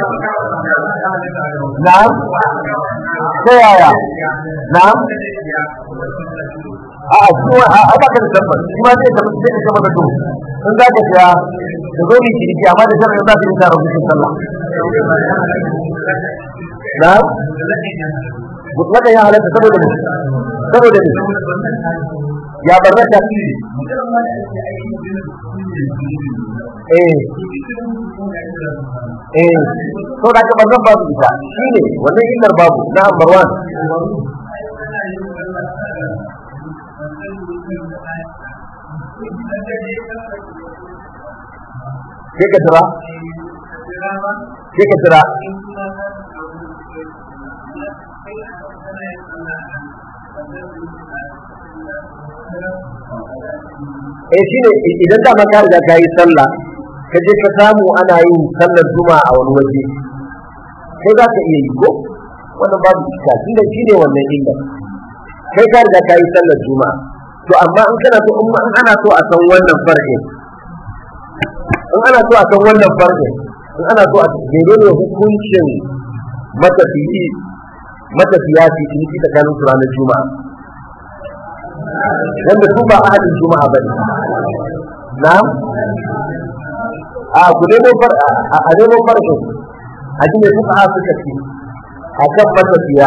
na'am ta yaya na'am a a kuma a baka da tabbas shi ma zai tabbas sai ka tabbata to in za ka siya ka zo mai ciniki amma da sharadin za su yi tara hukun sallah na mutlaka ya halatta saboda ne saboda ne ya barrata eh eh to da ka bazan babu ita shine wannan illar babu na number 1 sai ka tira sai ka tira eh shine idan da ma ka riga ka yi sallah ka je ka samu ana yin sallar juma'a a wani waje kai za ka iya yi ko wannan babu iska tunda shine wannan illa kai ka riga ka yi sallar juma'a to amma in kana so in ana so a san wannan farkin in ana so a san wannan farkin in ana so a menene hukuncin matafiyi matafiya su ciniki tsakanin su ranar juma'a wanda su ba ahadin juma'a bane na a ku nemo far a nemo farkin a ji ne suka ha suka ci a kan matafiya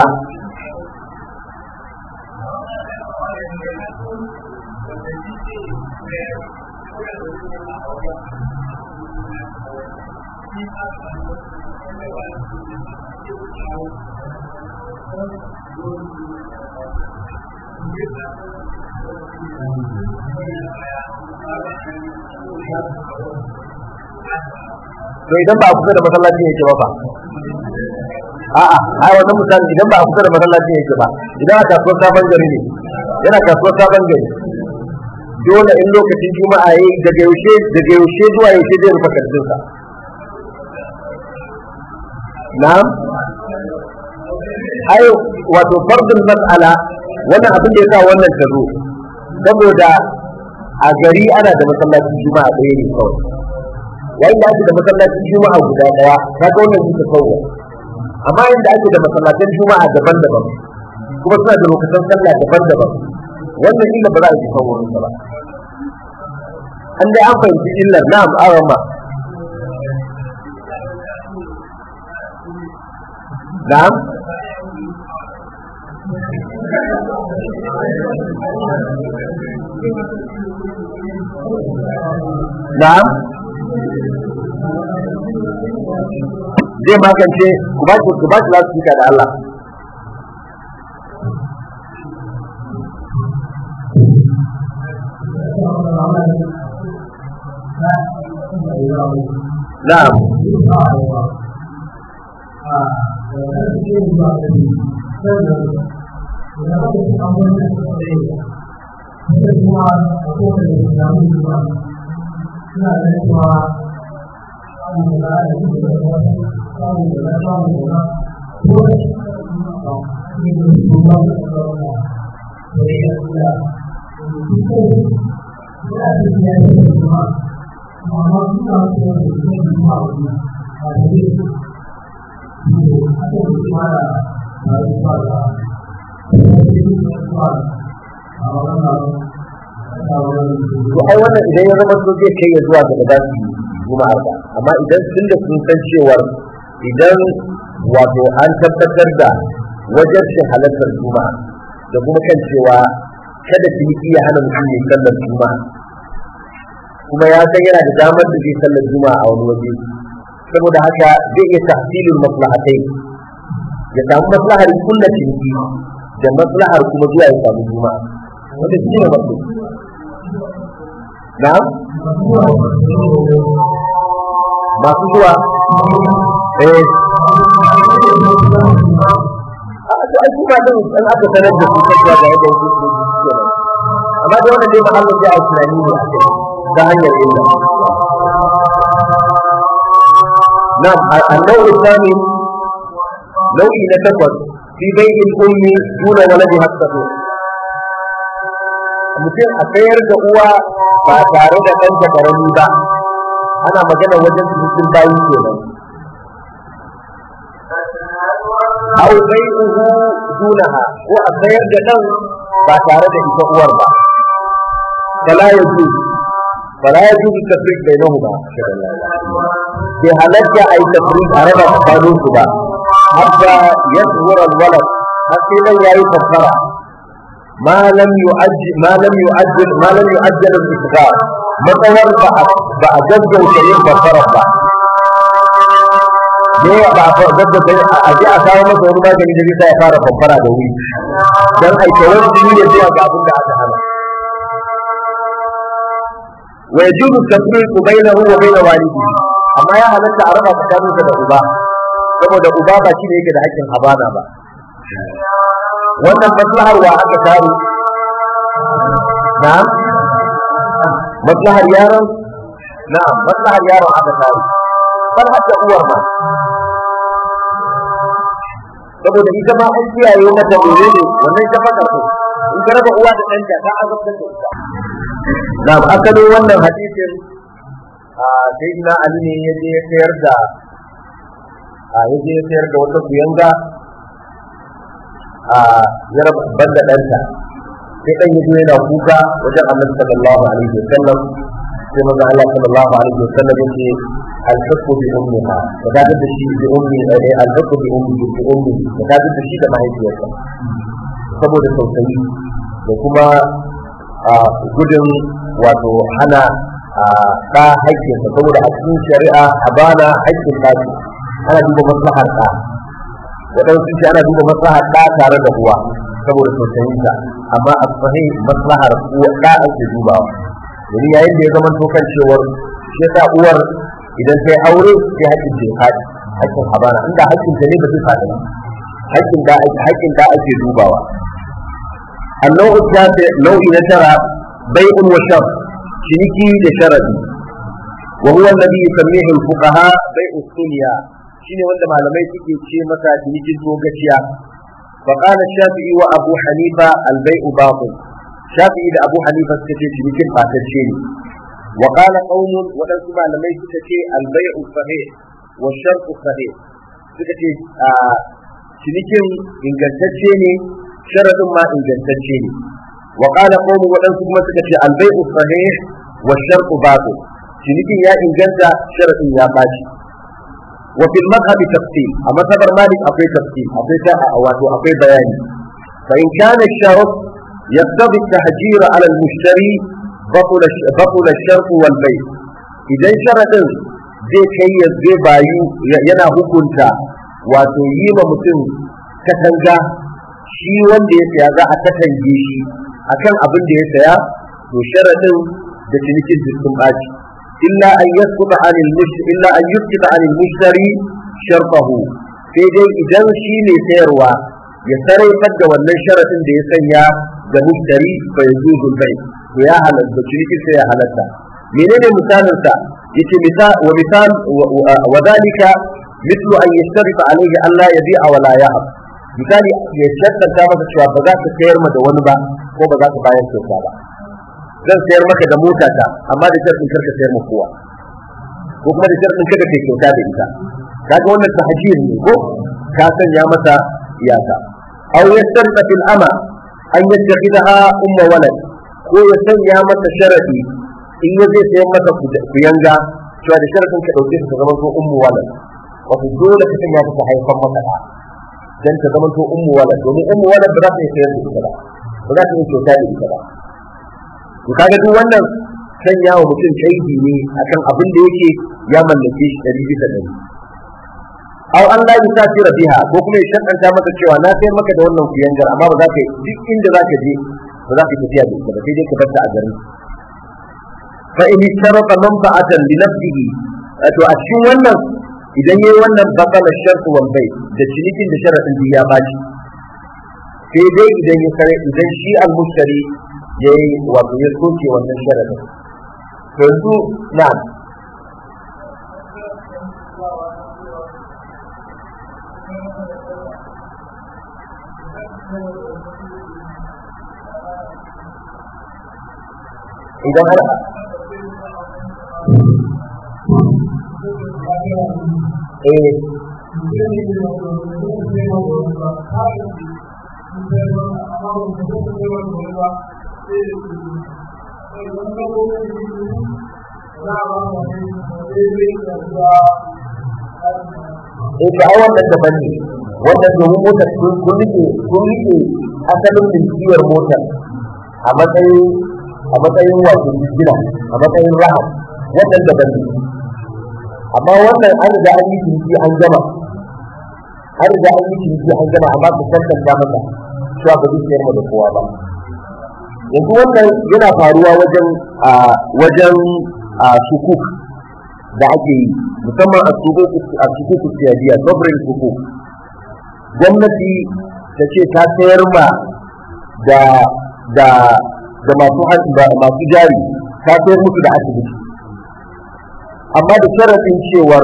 to idan ba a kusa da masallaci yake ba fa a'a ai wannan misali idan ba a kusa da masallaci yake ba idan a kasuwar sabon gari ne yana kasuwar sabon gari dole in lokacin juma'a yayi daga yaushe daga yaushe zuwa yaushe zai rufe kantin sa na'am ai wato fardul mas'ala wannan abin da yasa wannan ta zo saboda a gari ana da masallacin juma'a ɗaya ne kawai yayin da ake da masallacin juma'a guda daya ka ga wannan duka kawai amma yanda ake da masallacin juma'a daban-daban kuma suna da lokacin sallah daban-daban wannan illa ba za a yi kawo ba an dai an fahimci illar na'am arama na'am na'am zai magance ku ba shi ku ba shi lafiya da Allah na'am to ai wannan idan ya zama so zai kai ya zuwa ga da su juma'ar ba amma idan sun da sun san cewar idan wato an tabbatar da wajen shi halartar juma'a da kuma kan cewa kada su yi iya hana mutum ya sallar juma'a kuma ya san yana da damar da zai sallar juma'a a wani waje saboda haka zai iya tahsilul maslahatai ya samu maslahar kullu ciniki da maslahar kuma zuwa ya samu juma'a wanda shi ne maslaha na masu zuwa eh a to ai kuma din an aka sanar da su cewa ga yadda yake su ke amma da wannan dai mahallin da ake tunani ne akai ta hanyar illa نعم النوع الثاني نوع نتفض في بيت الأم دون ولدها الصغير mutum a sayar da uwa ba tare da ɗanta ƙarami ba ana magana wajen cikin bayi kenan aw bai'uhu dunaha ko a sayar da ɗan ba tare da ita uwar ba fala yaju fala yajuzu tafriq bainahuma bai halatta ai tafriq a raba tsakanin su ba hatta yaswura alwalad har sai nan yayi fassara ما لم يؤجل ما لم يؤجل ما لم يؤجل الاستقرار matsawar ba a gaggauta yin fasarar ba ne ba a gaggauta a ji a kawo masa wani magani da zai ya fara famfara da wuri don aikawar su ne zuwa ga abin da aka hana wa yajuzu tafriqu bainahu wa bain walidihi amma ya halatta a raba tsakaninsa da uba saboda uba ba shi ne yake da hakkin habana ba wannan maslahar wa aka taru na'am maslahar yaron na'am maslahar yaron aka taru har hadda uwar ma saboda ita ma an kiyaye mata dole ne wannan ta faka ko in ka raba uwa da ɗanta ta azabtar da ita na'am asalin wannan hadisin a sayyidina ali ne ya je ya sayar da a ya je ya sayar da wata kuyanga a ya raba banda ɗanta sai ɗan yi yana kuka wajen annabi sallallahu alaihi wa sallam sai maza Allah sallallahu alaihi wa sallam yake alhaqu bi ummiha ka ga da shi bi ummi eh alhaqu bi ummi bi ummi ka ga da shi da mahaifiyarsa saboda tausayi da kuma gudun wato hana ɗa haƙƙinsa saboda a cikin shari'a a bana haƙƙin ɗa ana duba maslahar ɗa waɗansu ce ana duba maslahar ɗa tare da uwa saboda tausayinsa amma a sahi maslahar uwa ɗa ake dubawa domin yayin da ya zama tokan cewar shi yasa uwar idan ta yi aure sai haƙƙin ta faɗi haƙƙin habana inda haƙƙin ta ne ba zai faɗi ba haƙƙin da haƙƙin da ake dubawa النوع التاسع نوع نشر بيع وشر شنكي لشرد وهو الذي يسميه الفقهاء بيع الدنيا shine wanda malamai suke ce masa cinikin zogaciya fa qala shafi'i wa abu hanifa al bai'u batil shafi'i da abu hanifa suka ce cinikin fatacce ne wa qala qaumun wadansu malamai suka ce al bai'u sahih wa shartu sahih suka ce cinikin ingantacce ne sharadin ma ingantacce ne wa qala qaumun wadansu kuma suka ce al bai'u sahih wa shartu batil cinikin ya inganta sharadin ya baci وفي المذهب تفصيل أما سبر مالك أقوي تفصيل أقوي واتو أقوي بياني فإن كان الشرط يقتضي التحجير على المشتري بطل بطل الشرط والبيع إذا شرط zai kai ya zai bayu yana hukunta wato yi ma mutum katanga shi wanda ya saya za a katange shi akan abin da ya saya to sharadin da cinikin sun ɓaci إلا أن يسقط عن المشتري إلا أن يسقط عن المشتري شرطه sai dai idan shi ne sayarwa ya sarrafar da wannan sharaɗin da ya sanya ga mushtari bai zuzul bai to ya halatta ciniki sai ya halatta menene misalin sa yace misal wa misal wa dalika mithlu an yashtarifa alayhi Allah yabi'a wa la yahab misali ya shaddanta masa cewa ba za ka sayar ma da wani ba ko ba za ka bayar kyauta ba zan sayar maka da mota ta amma da sharɗin karka sayar ma kowa ko kuma da sharɗin kada kai kyauta da ita kaga wannan tahjir ne ko ka sanya masa iyaka aw yastarqa fil ama an yattakhidaha umma walad ko ya sanya masa sharadi in ya zai sayar masa kuyanga cewa da sharadin ka dauke ta zama to ummu walad wato dole ka sanya ta haifan maka da dan ta zama to ummu walad domin ummu walad ba za ta sayar da ita ba ba za ta yi kyauta da ita ba to kaga duk wannan sanya wa mutum kaidi ne akan abin da yake ya mallake shi ɗari bisa ɗari aw an la yusafira biha ko kuma ya shakanta maka cewa na sayar maka da wannan kuyangar amma ba za ka duk inda za ka je ba za ka tafiya da ita ba sai dai ka bar ta a garin fa in sharata manfa'atan li nafsihi to a cikin wannan idan yayi wannan batala shartu wal bai da cinikin da sharadin ya baci sai dai idan ya sare idan shi al-mushtari ya yi wato ya soke wannan sharadin yanzu na idan har eh Thank you. eh ga ai wannan daban ne wannan domin motar kun kun rike kun rike asalin milkiyar motar a matsayin a matsayin wato gina a matsayin raha wannan daban ne amma wannan an riga an yi ciniki an gama an riga an yi ciniki an gama amma ku tantance masa cewa ba zai sayar da kowa ba yanzu wannan yana faruwa wajen a wajen a sukuk da ake yi musamman a sukuk siyadiya sovereign sukuk gwamnati ta ce ta sayar ma da da da masu masu jari ta sayar musu da asibiti amma da sharaɗin cewar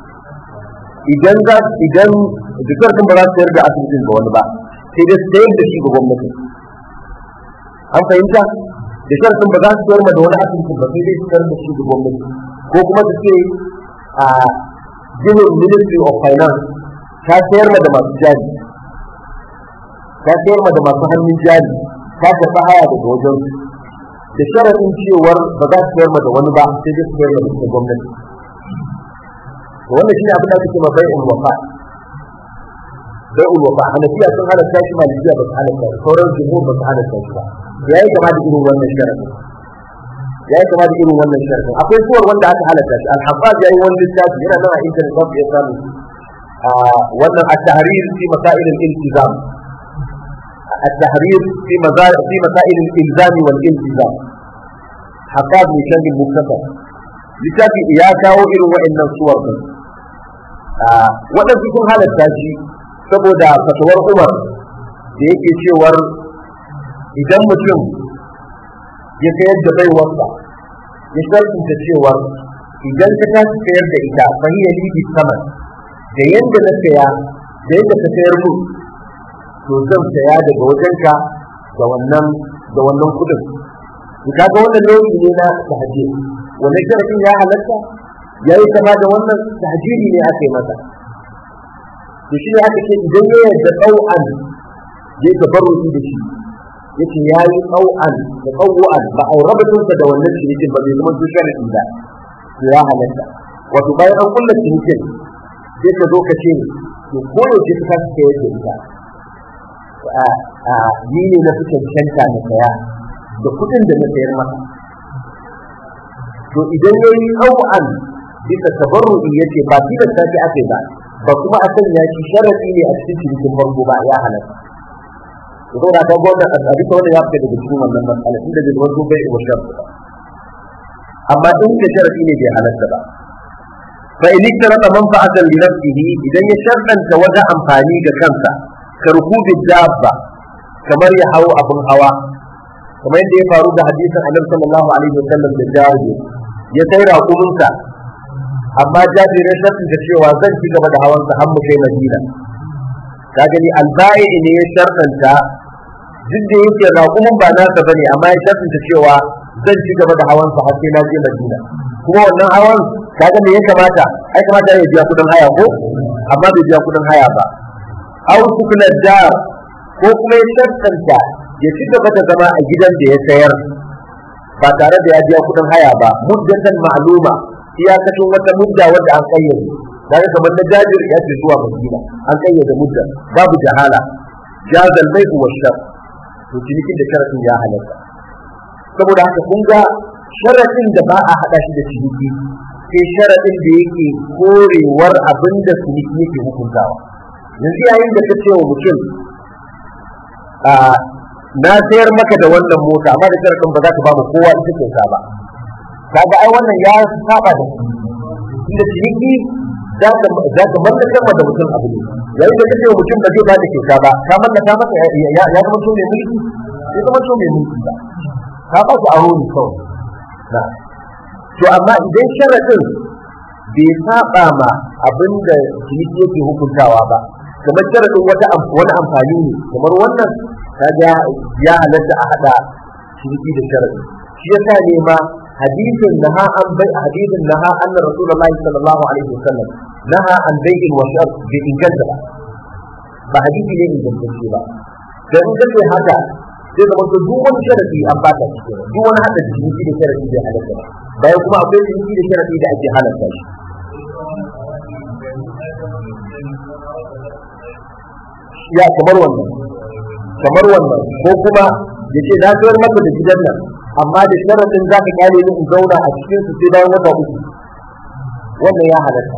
idan za idan da sharaɗin ba za su sayar da asibitin ga wani ba sai dai sayar da shi ga gwamnati an fahimta da sharaɗin ba za su sayar ma da wani asibitin ba sai dai su sayar da shi ga gwamnati ko kuma su ce a ginin ministry of finance ta sayar ma da masu jari ta sayar ma da masu hannun jari ta karɓi haya daga wajen da sharaɗin cewar ba za su sayar ma da wani ba sai dai su sayar ma da gwamnati wannan shi ne abin da ake cewa bai'ul wafa bai'ul wafa hanafiya sun halatta shi malikiya ba su halatta shi sauran jumhur ba su halatta shi ba ya yi kama da irin wannan sharadin ya yi kama da irin wannan sharadin akwai suwar wanda aka halatta shi al-habbab ya yi wani littafi yana nan a internet ba ya samu wannan at-tahrir fi masail al-iltizam التحرير في مزار في مسائل الالزام والالتزام حقاب من شد المكتسب littafi ya kawo irin waɗannan suwar din waɗansu sun halatta shi saboda fatawar umar da yake cewar idan mutum ya sayar da baiwarsa ya sharfinta cewar idan ka tashi sayar da ita fahiyya libi saman da yadda na saya da yadda ka sayar mu to zan saya daga wajenka da wannan da wannan kudin ka ga wannan nau'i ne na tahajjud wannan sharafin ya halatta ya yi kama da wannan tahajiri ne aka yi masa to shi ne aka ce idan ya yarda tsau'an ya yi tabarruki da shi yace ya yi tsau'an da tsau'an ba a raba tunsa da wannan cinikin ba bai zama tushen da to ya halatta wato bayan an kulla cinikin sai ka zo ka ce to ko yaushe ka kasa sayar da ita ni ne na fi cancanta na saya da kuɗin da na sayar masa to idan ya yi tsawon bisa tabarru'i ya ce ba tilasta shi ake ba ba kuma a sanya shi sharaɗi ne a cikin cinikin farko ba ya halatta to ko da ka gwamna a tsari ta wanda ya fita daga cikin wannan matsala inda bai zama zo bai wa sharɗi ba amma in da sharaɗi ne bai halatta ba fa in iktarata manfa'atan li nafsihi idan ya sharɗanta wata amfani ga kansa ka rukubi dabba kamar ya hawo abin hawa kamar yadda ya faru da hadisin annabi sallallahu alaihi wasallam da jabir ya kai raƙuminsa amma jabir ya sharɗanta cewa zan ci gaba da hawansa har mu kai madina ka gani alba'i ne ya sharɗanta duk da yake raƙumin ba nasa bane amma ya sharɗanta cewa zan ci gaba da hawansa har sai na je madina kuma wannan hawan kaga me ya kamata ai kamata ya biya kudin haya ko amma bai biya kudin haya ba aw sukuna dar ko kuma ya sharɗanta ya ci gaba da zama a gidan da ya sayar ba tare da ya biya kudin haya ba muddatan ma'luma iyakacin wata mudda wadda an kayyade daga kamar na jajir ya ce zuwa madina an kayyade mudda babu jahala jazal mai wa shar to cinikin da sharadin ya halatta saboda haka kun ga sharadin da ba a hada shi da ciniki sai sharadin da yake korewar abin da ciniki yake hukuntawa yanzu yayin da ka ce wa mutum na sayar maka da wannan mota amma da sharadin ba za ka ba mu kowa ita kyauta ba kaga ai wannan ya saba da inda ciniki za ka mallakar ma da mutum abu ne yayin da kace mutum ba zai ba da kyauta ba ka mallaka masa ya zama to mai mulki ya zama to mai mulki ba ka ba shi aro ne kawai na to amma idan sharadin bai saba ma abin da ciniki yake hukuntawa ba kamar sharadin wata wani amfani ne kamar wannan kaga ya halatta a hada ciniki da sharadi shi yasa ne ma hadisin naha an bai hadisin naha anna rasulullahi sallallahu alaihi wasallam naha an bai'in wa shar bi inganta ba ba hadisi ne ingantacce ba dan in kace haka sai zama to duk wani sharadi an bata shi kenan duk wani hada ciniki da sharadi bai halatta ba bayan kuma akwai ciniki da sharadi da ake halatta shi ya kamar wannan kamar wannan ko kuma ya ce na sayar maka da gidan nan amma da sharadin za ka kyale ni in zauna a cikin su sai bayan wata uku wannan ya halatta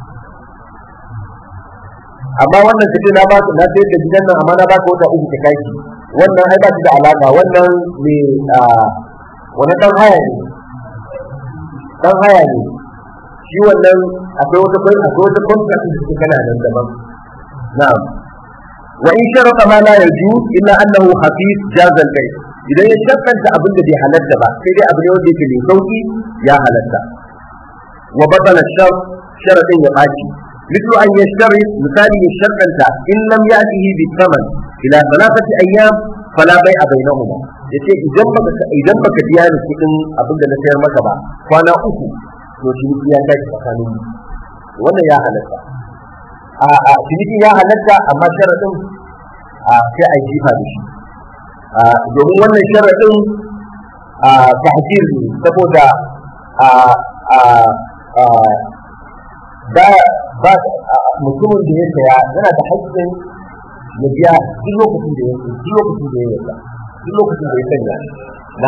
amma wannan kace na ba na sayar da gidan nan amma na ba ka wata uku ka kai wannan ai ba shi da alaka wannan ne wani dan haya ne dan haya ne shi wannan akwai wata kai akwai wata contract da suke kana nan daban na'am wa in sharata ma la yajuz illa annahu hafiz jaz al bay idan ya shakkanta abin da bai halatta ba sai dai abu ne wanda yake mai sauki ya halatta wa batala shar sharadin ya baci مثل أن يشترط مثال يشترط إن لم يأته بالثمن إلى ثلاثة أيام فلا بيع بينهما yace idan baka idan baka biya ni kudin abin da na sayar maka ba kwana uku to ciniki ya tashi tsakanin mu wannan ya halatta a a ciniki ya halatta amma sharadin a sai a jifa da shi a domin wannan sharadin a tahjir ne saboda a a a ba ba mutumin da ya saya yana da haƙƙin ya biya duk lokacin da ya duk lokacin da ya yarda duk lokacin da ya sanya na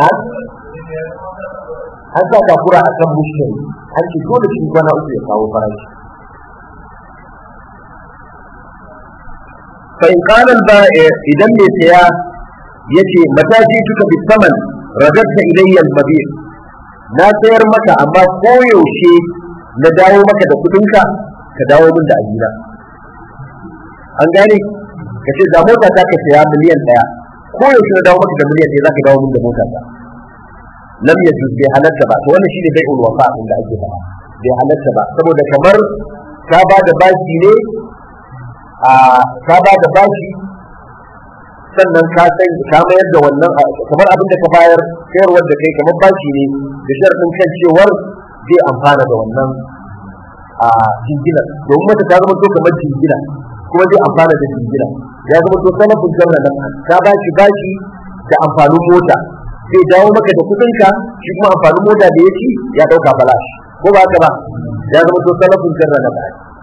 an sa takura a kan mushkil an ce dole shi kwana uku ya kawo farashi fa in qala al ba'i idan mai saya yace mata ji tuka bi saman radatta ilayya al mabi na sayar maka amma koyaushe na dawo maka da kudinka ka dawo min da ajina an gane ka ce da mota ta ka saya miliyan ɗaya ko yaushe na dawo maka da miliyan ɗaya za ka dawo min da mota ta lam ya bai halatta ba to wannan shine bai'ul wafa da ake faɗa bai halatta ba saboda kamar ka ba da bashi ne a ka ba da bashi sannan ka san ka mayar da wannan kamar abin da ka bayar sayarwar da kai kamar bashi ne da sharɗin kan cewar zai amfana da wannan a jingina domin mata ta zama to kamar jingina kuma zai amfana da jingina ya zama to sanafin janna nan ka ba shi bashi da amfanin mota zai dawo maka da kudin ka shi kuma amfanin mota da ya ci ya dauka balash ko ba haka ba ya zama to sanafin janna nan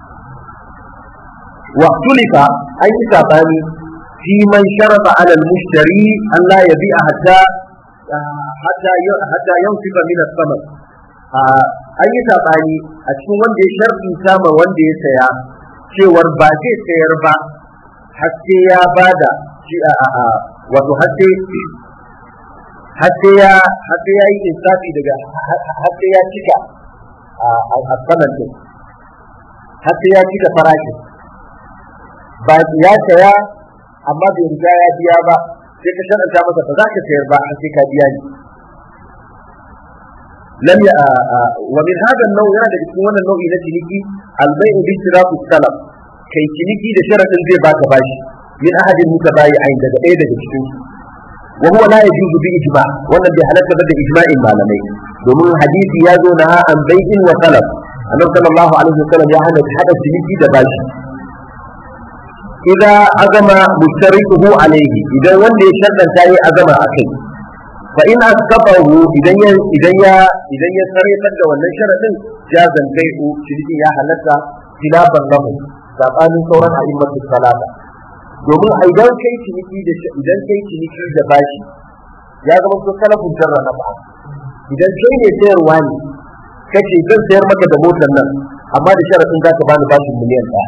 wa tulifa an yi sabani fi man sharafa ala al-mushtari an la yabi'a hatta hatta hatta yanfiqa min as-saman an yi saɓani a cikin wanda ya sharɗi sama wanda ya saya cewar ba zai sayar ba har sai ya bada shi a a wato har sai har sai ya har sai ya yi insafi daga har sai ya cika a saman din har sai ya cika farashin ba ya saya amma bai riga ya biya ba sai ka sharɗanta masa ba za ka sayar ba har sai ka biya ni لم ي... ومن هذا النوع هذا يكون النوع نتيجي البيع باشتراط السلف كي تنيجي لشرط زي باك باشي من أحد المتبايعين ده إيه ده cikin وهو لا يجوز بإجماع wannan bai halatta ba da ijma'in malamai domin hadisi ya zo na an bai'in wa talab annabi sallallahu alaihi wasallam ya hana hada ciniki da bashi idza azama mustarikuhu alaihi idan wanda ya shaddanta yi azama akai fa in asqatahu idan ya idan ya idan ya sarrafa da wannan sharadin jazan bai'u shirki ya halatta khilafan lahu sabanin sauran a'immatu salata domin idan kai ciniki da idan kai ciniki da bashi ya zama ko salafun jarra na ba idan kai ne sayarwa ne kace zan sayar maka da motar nan amma da sharadin za ka bani bashin miliyan ɗaya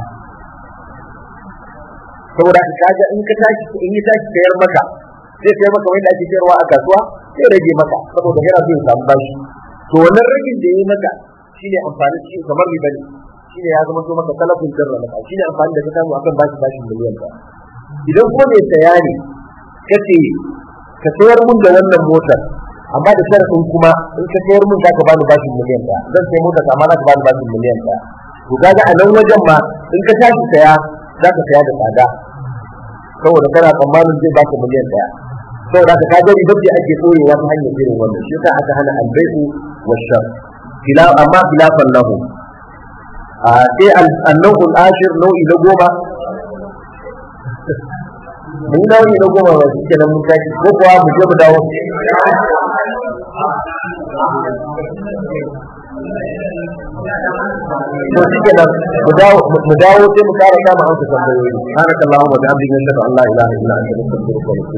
saboda kaga in ka tashi in yi tashi sayar maka zai sayar maka wanda ake sayarwa a kasuwa sai rage maka saboda yana so ya samu bashi to wannan ragin da ya yi maka shine amfani shi kamar riba ne shine ya zama so maka talafin jarra maka shine amfani da ka samu akan bashi bashin miliyan ka idan kuma mai saya ne kace ka sayar mun da wannan motar amma da sharafin kuma in ka sayar mun zaka bani bashin miliyan ka zan sai motar amma za ka bani bashin miliyan ka to kaga a nan wajen ma in ka tashi saya zaka saya da tsada saboda kana tsammanin zai baka miliyan daya saboda haka ka gani babbi ake koyewa ta hanyar irin wannan shi yasa aka hana albai'u wa shar kila amma khilafan lahu a sai an-naw'ul ashir nau'i na goma mun dawo ne na goma ba shi kenan mun tashi ko kuwa mu je mu dawo to shi kenan mu dawo mu dawo sai mu kara kama amsa tambayoyi subhanakallahumma wa bihamdika ashhadu an la ilaha illa anta astaghfiruka wa atubu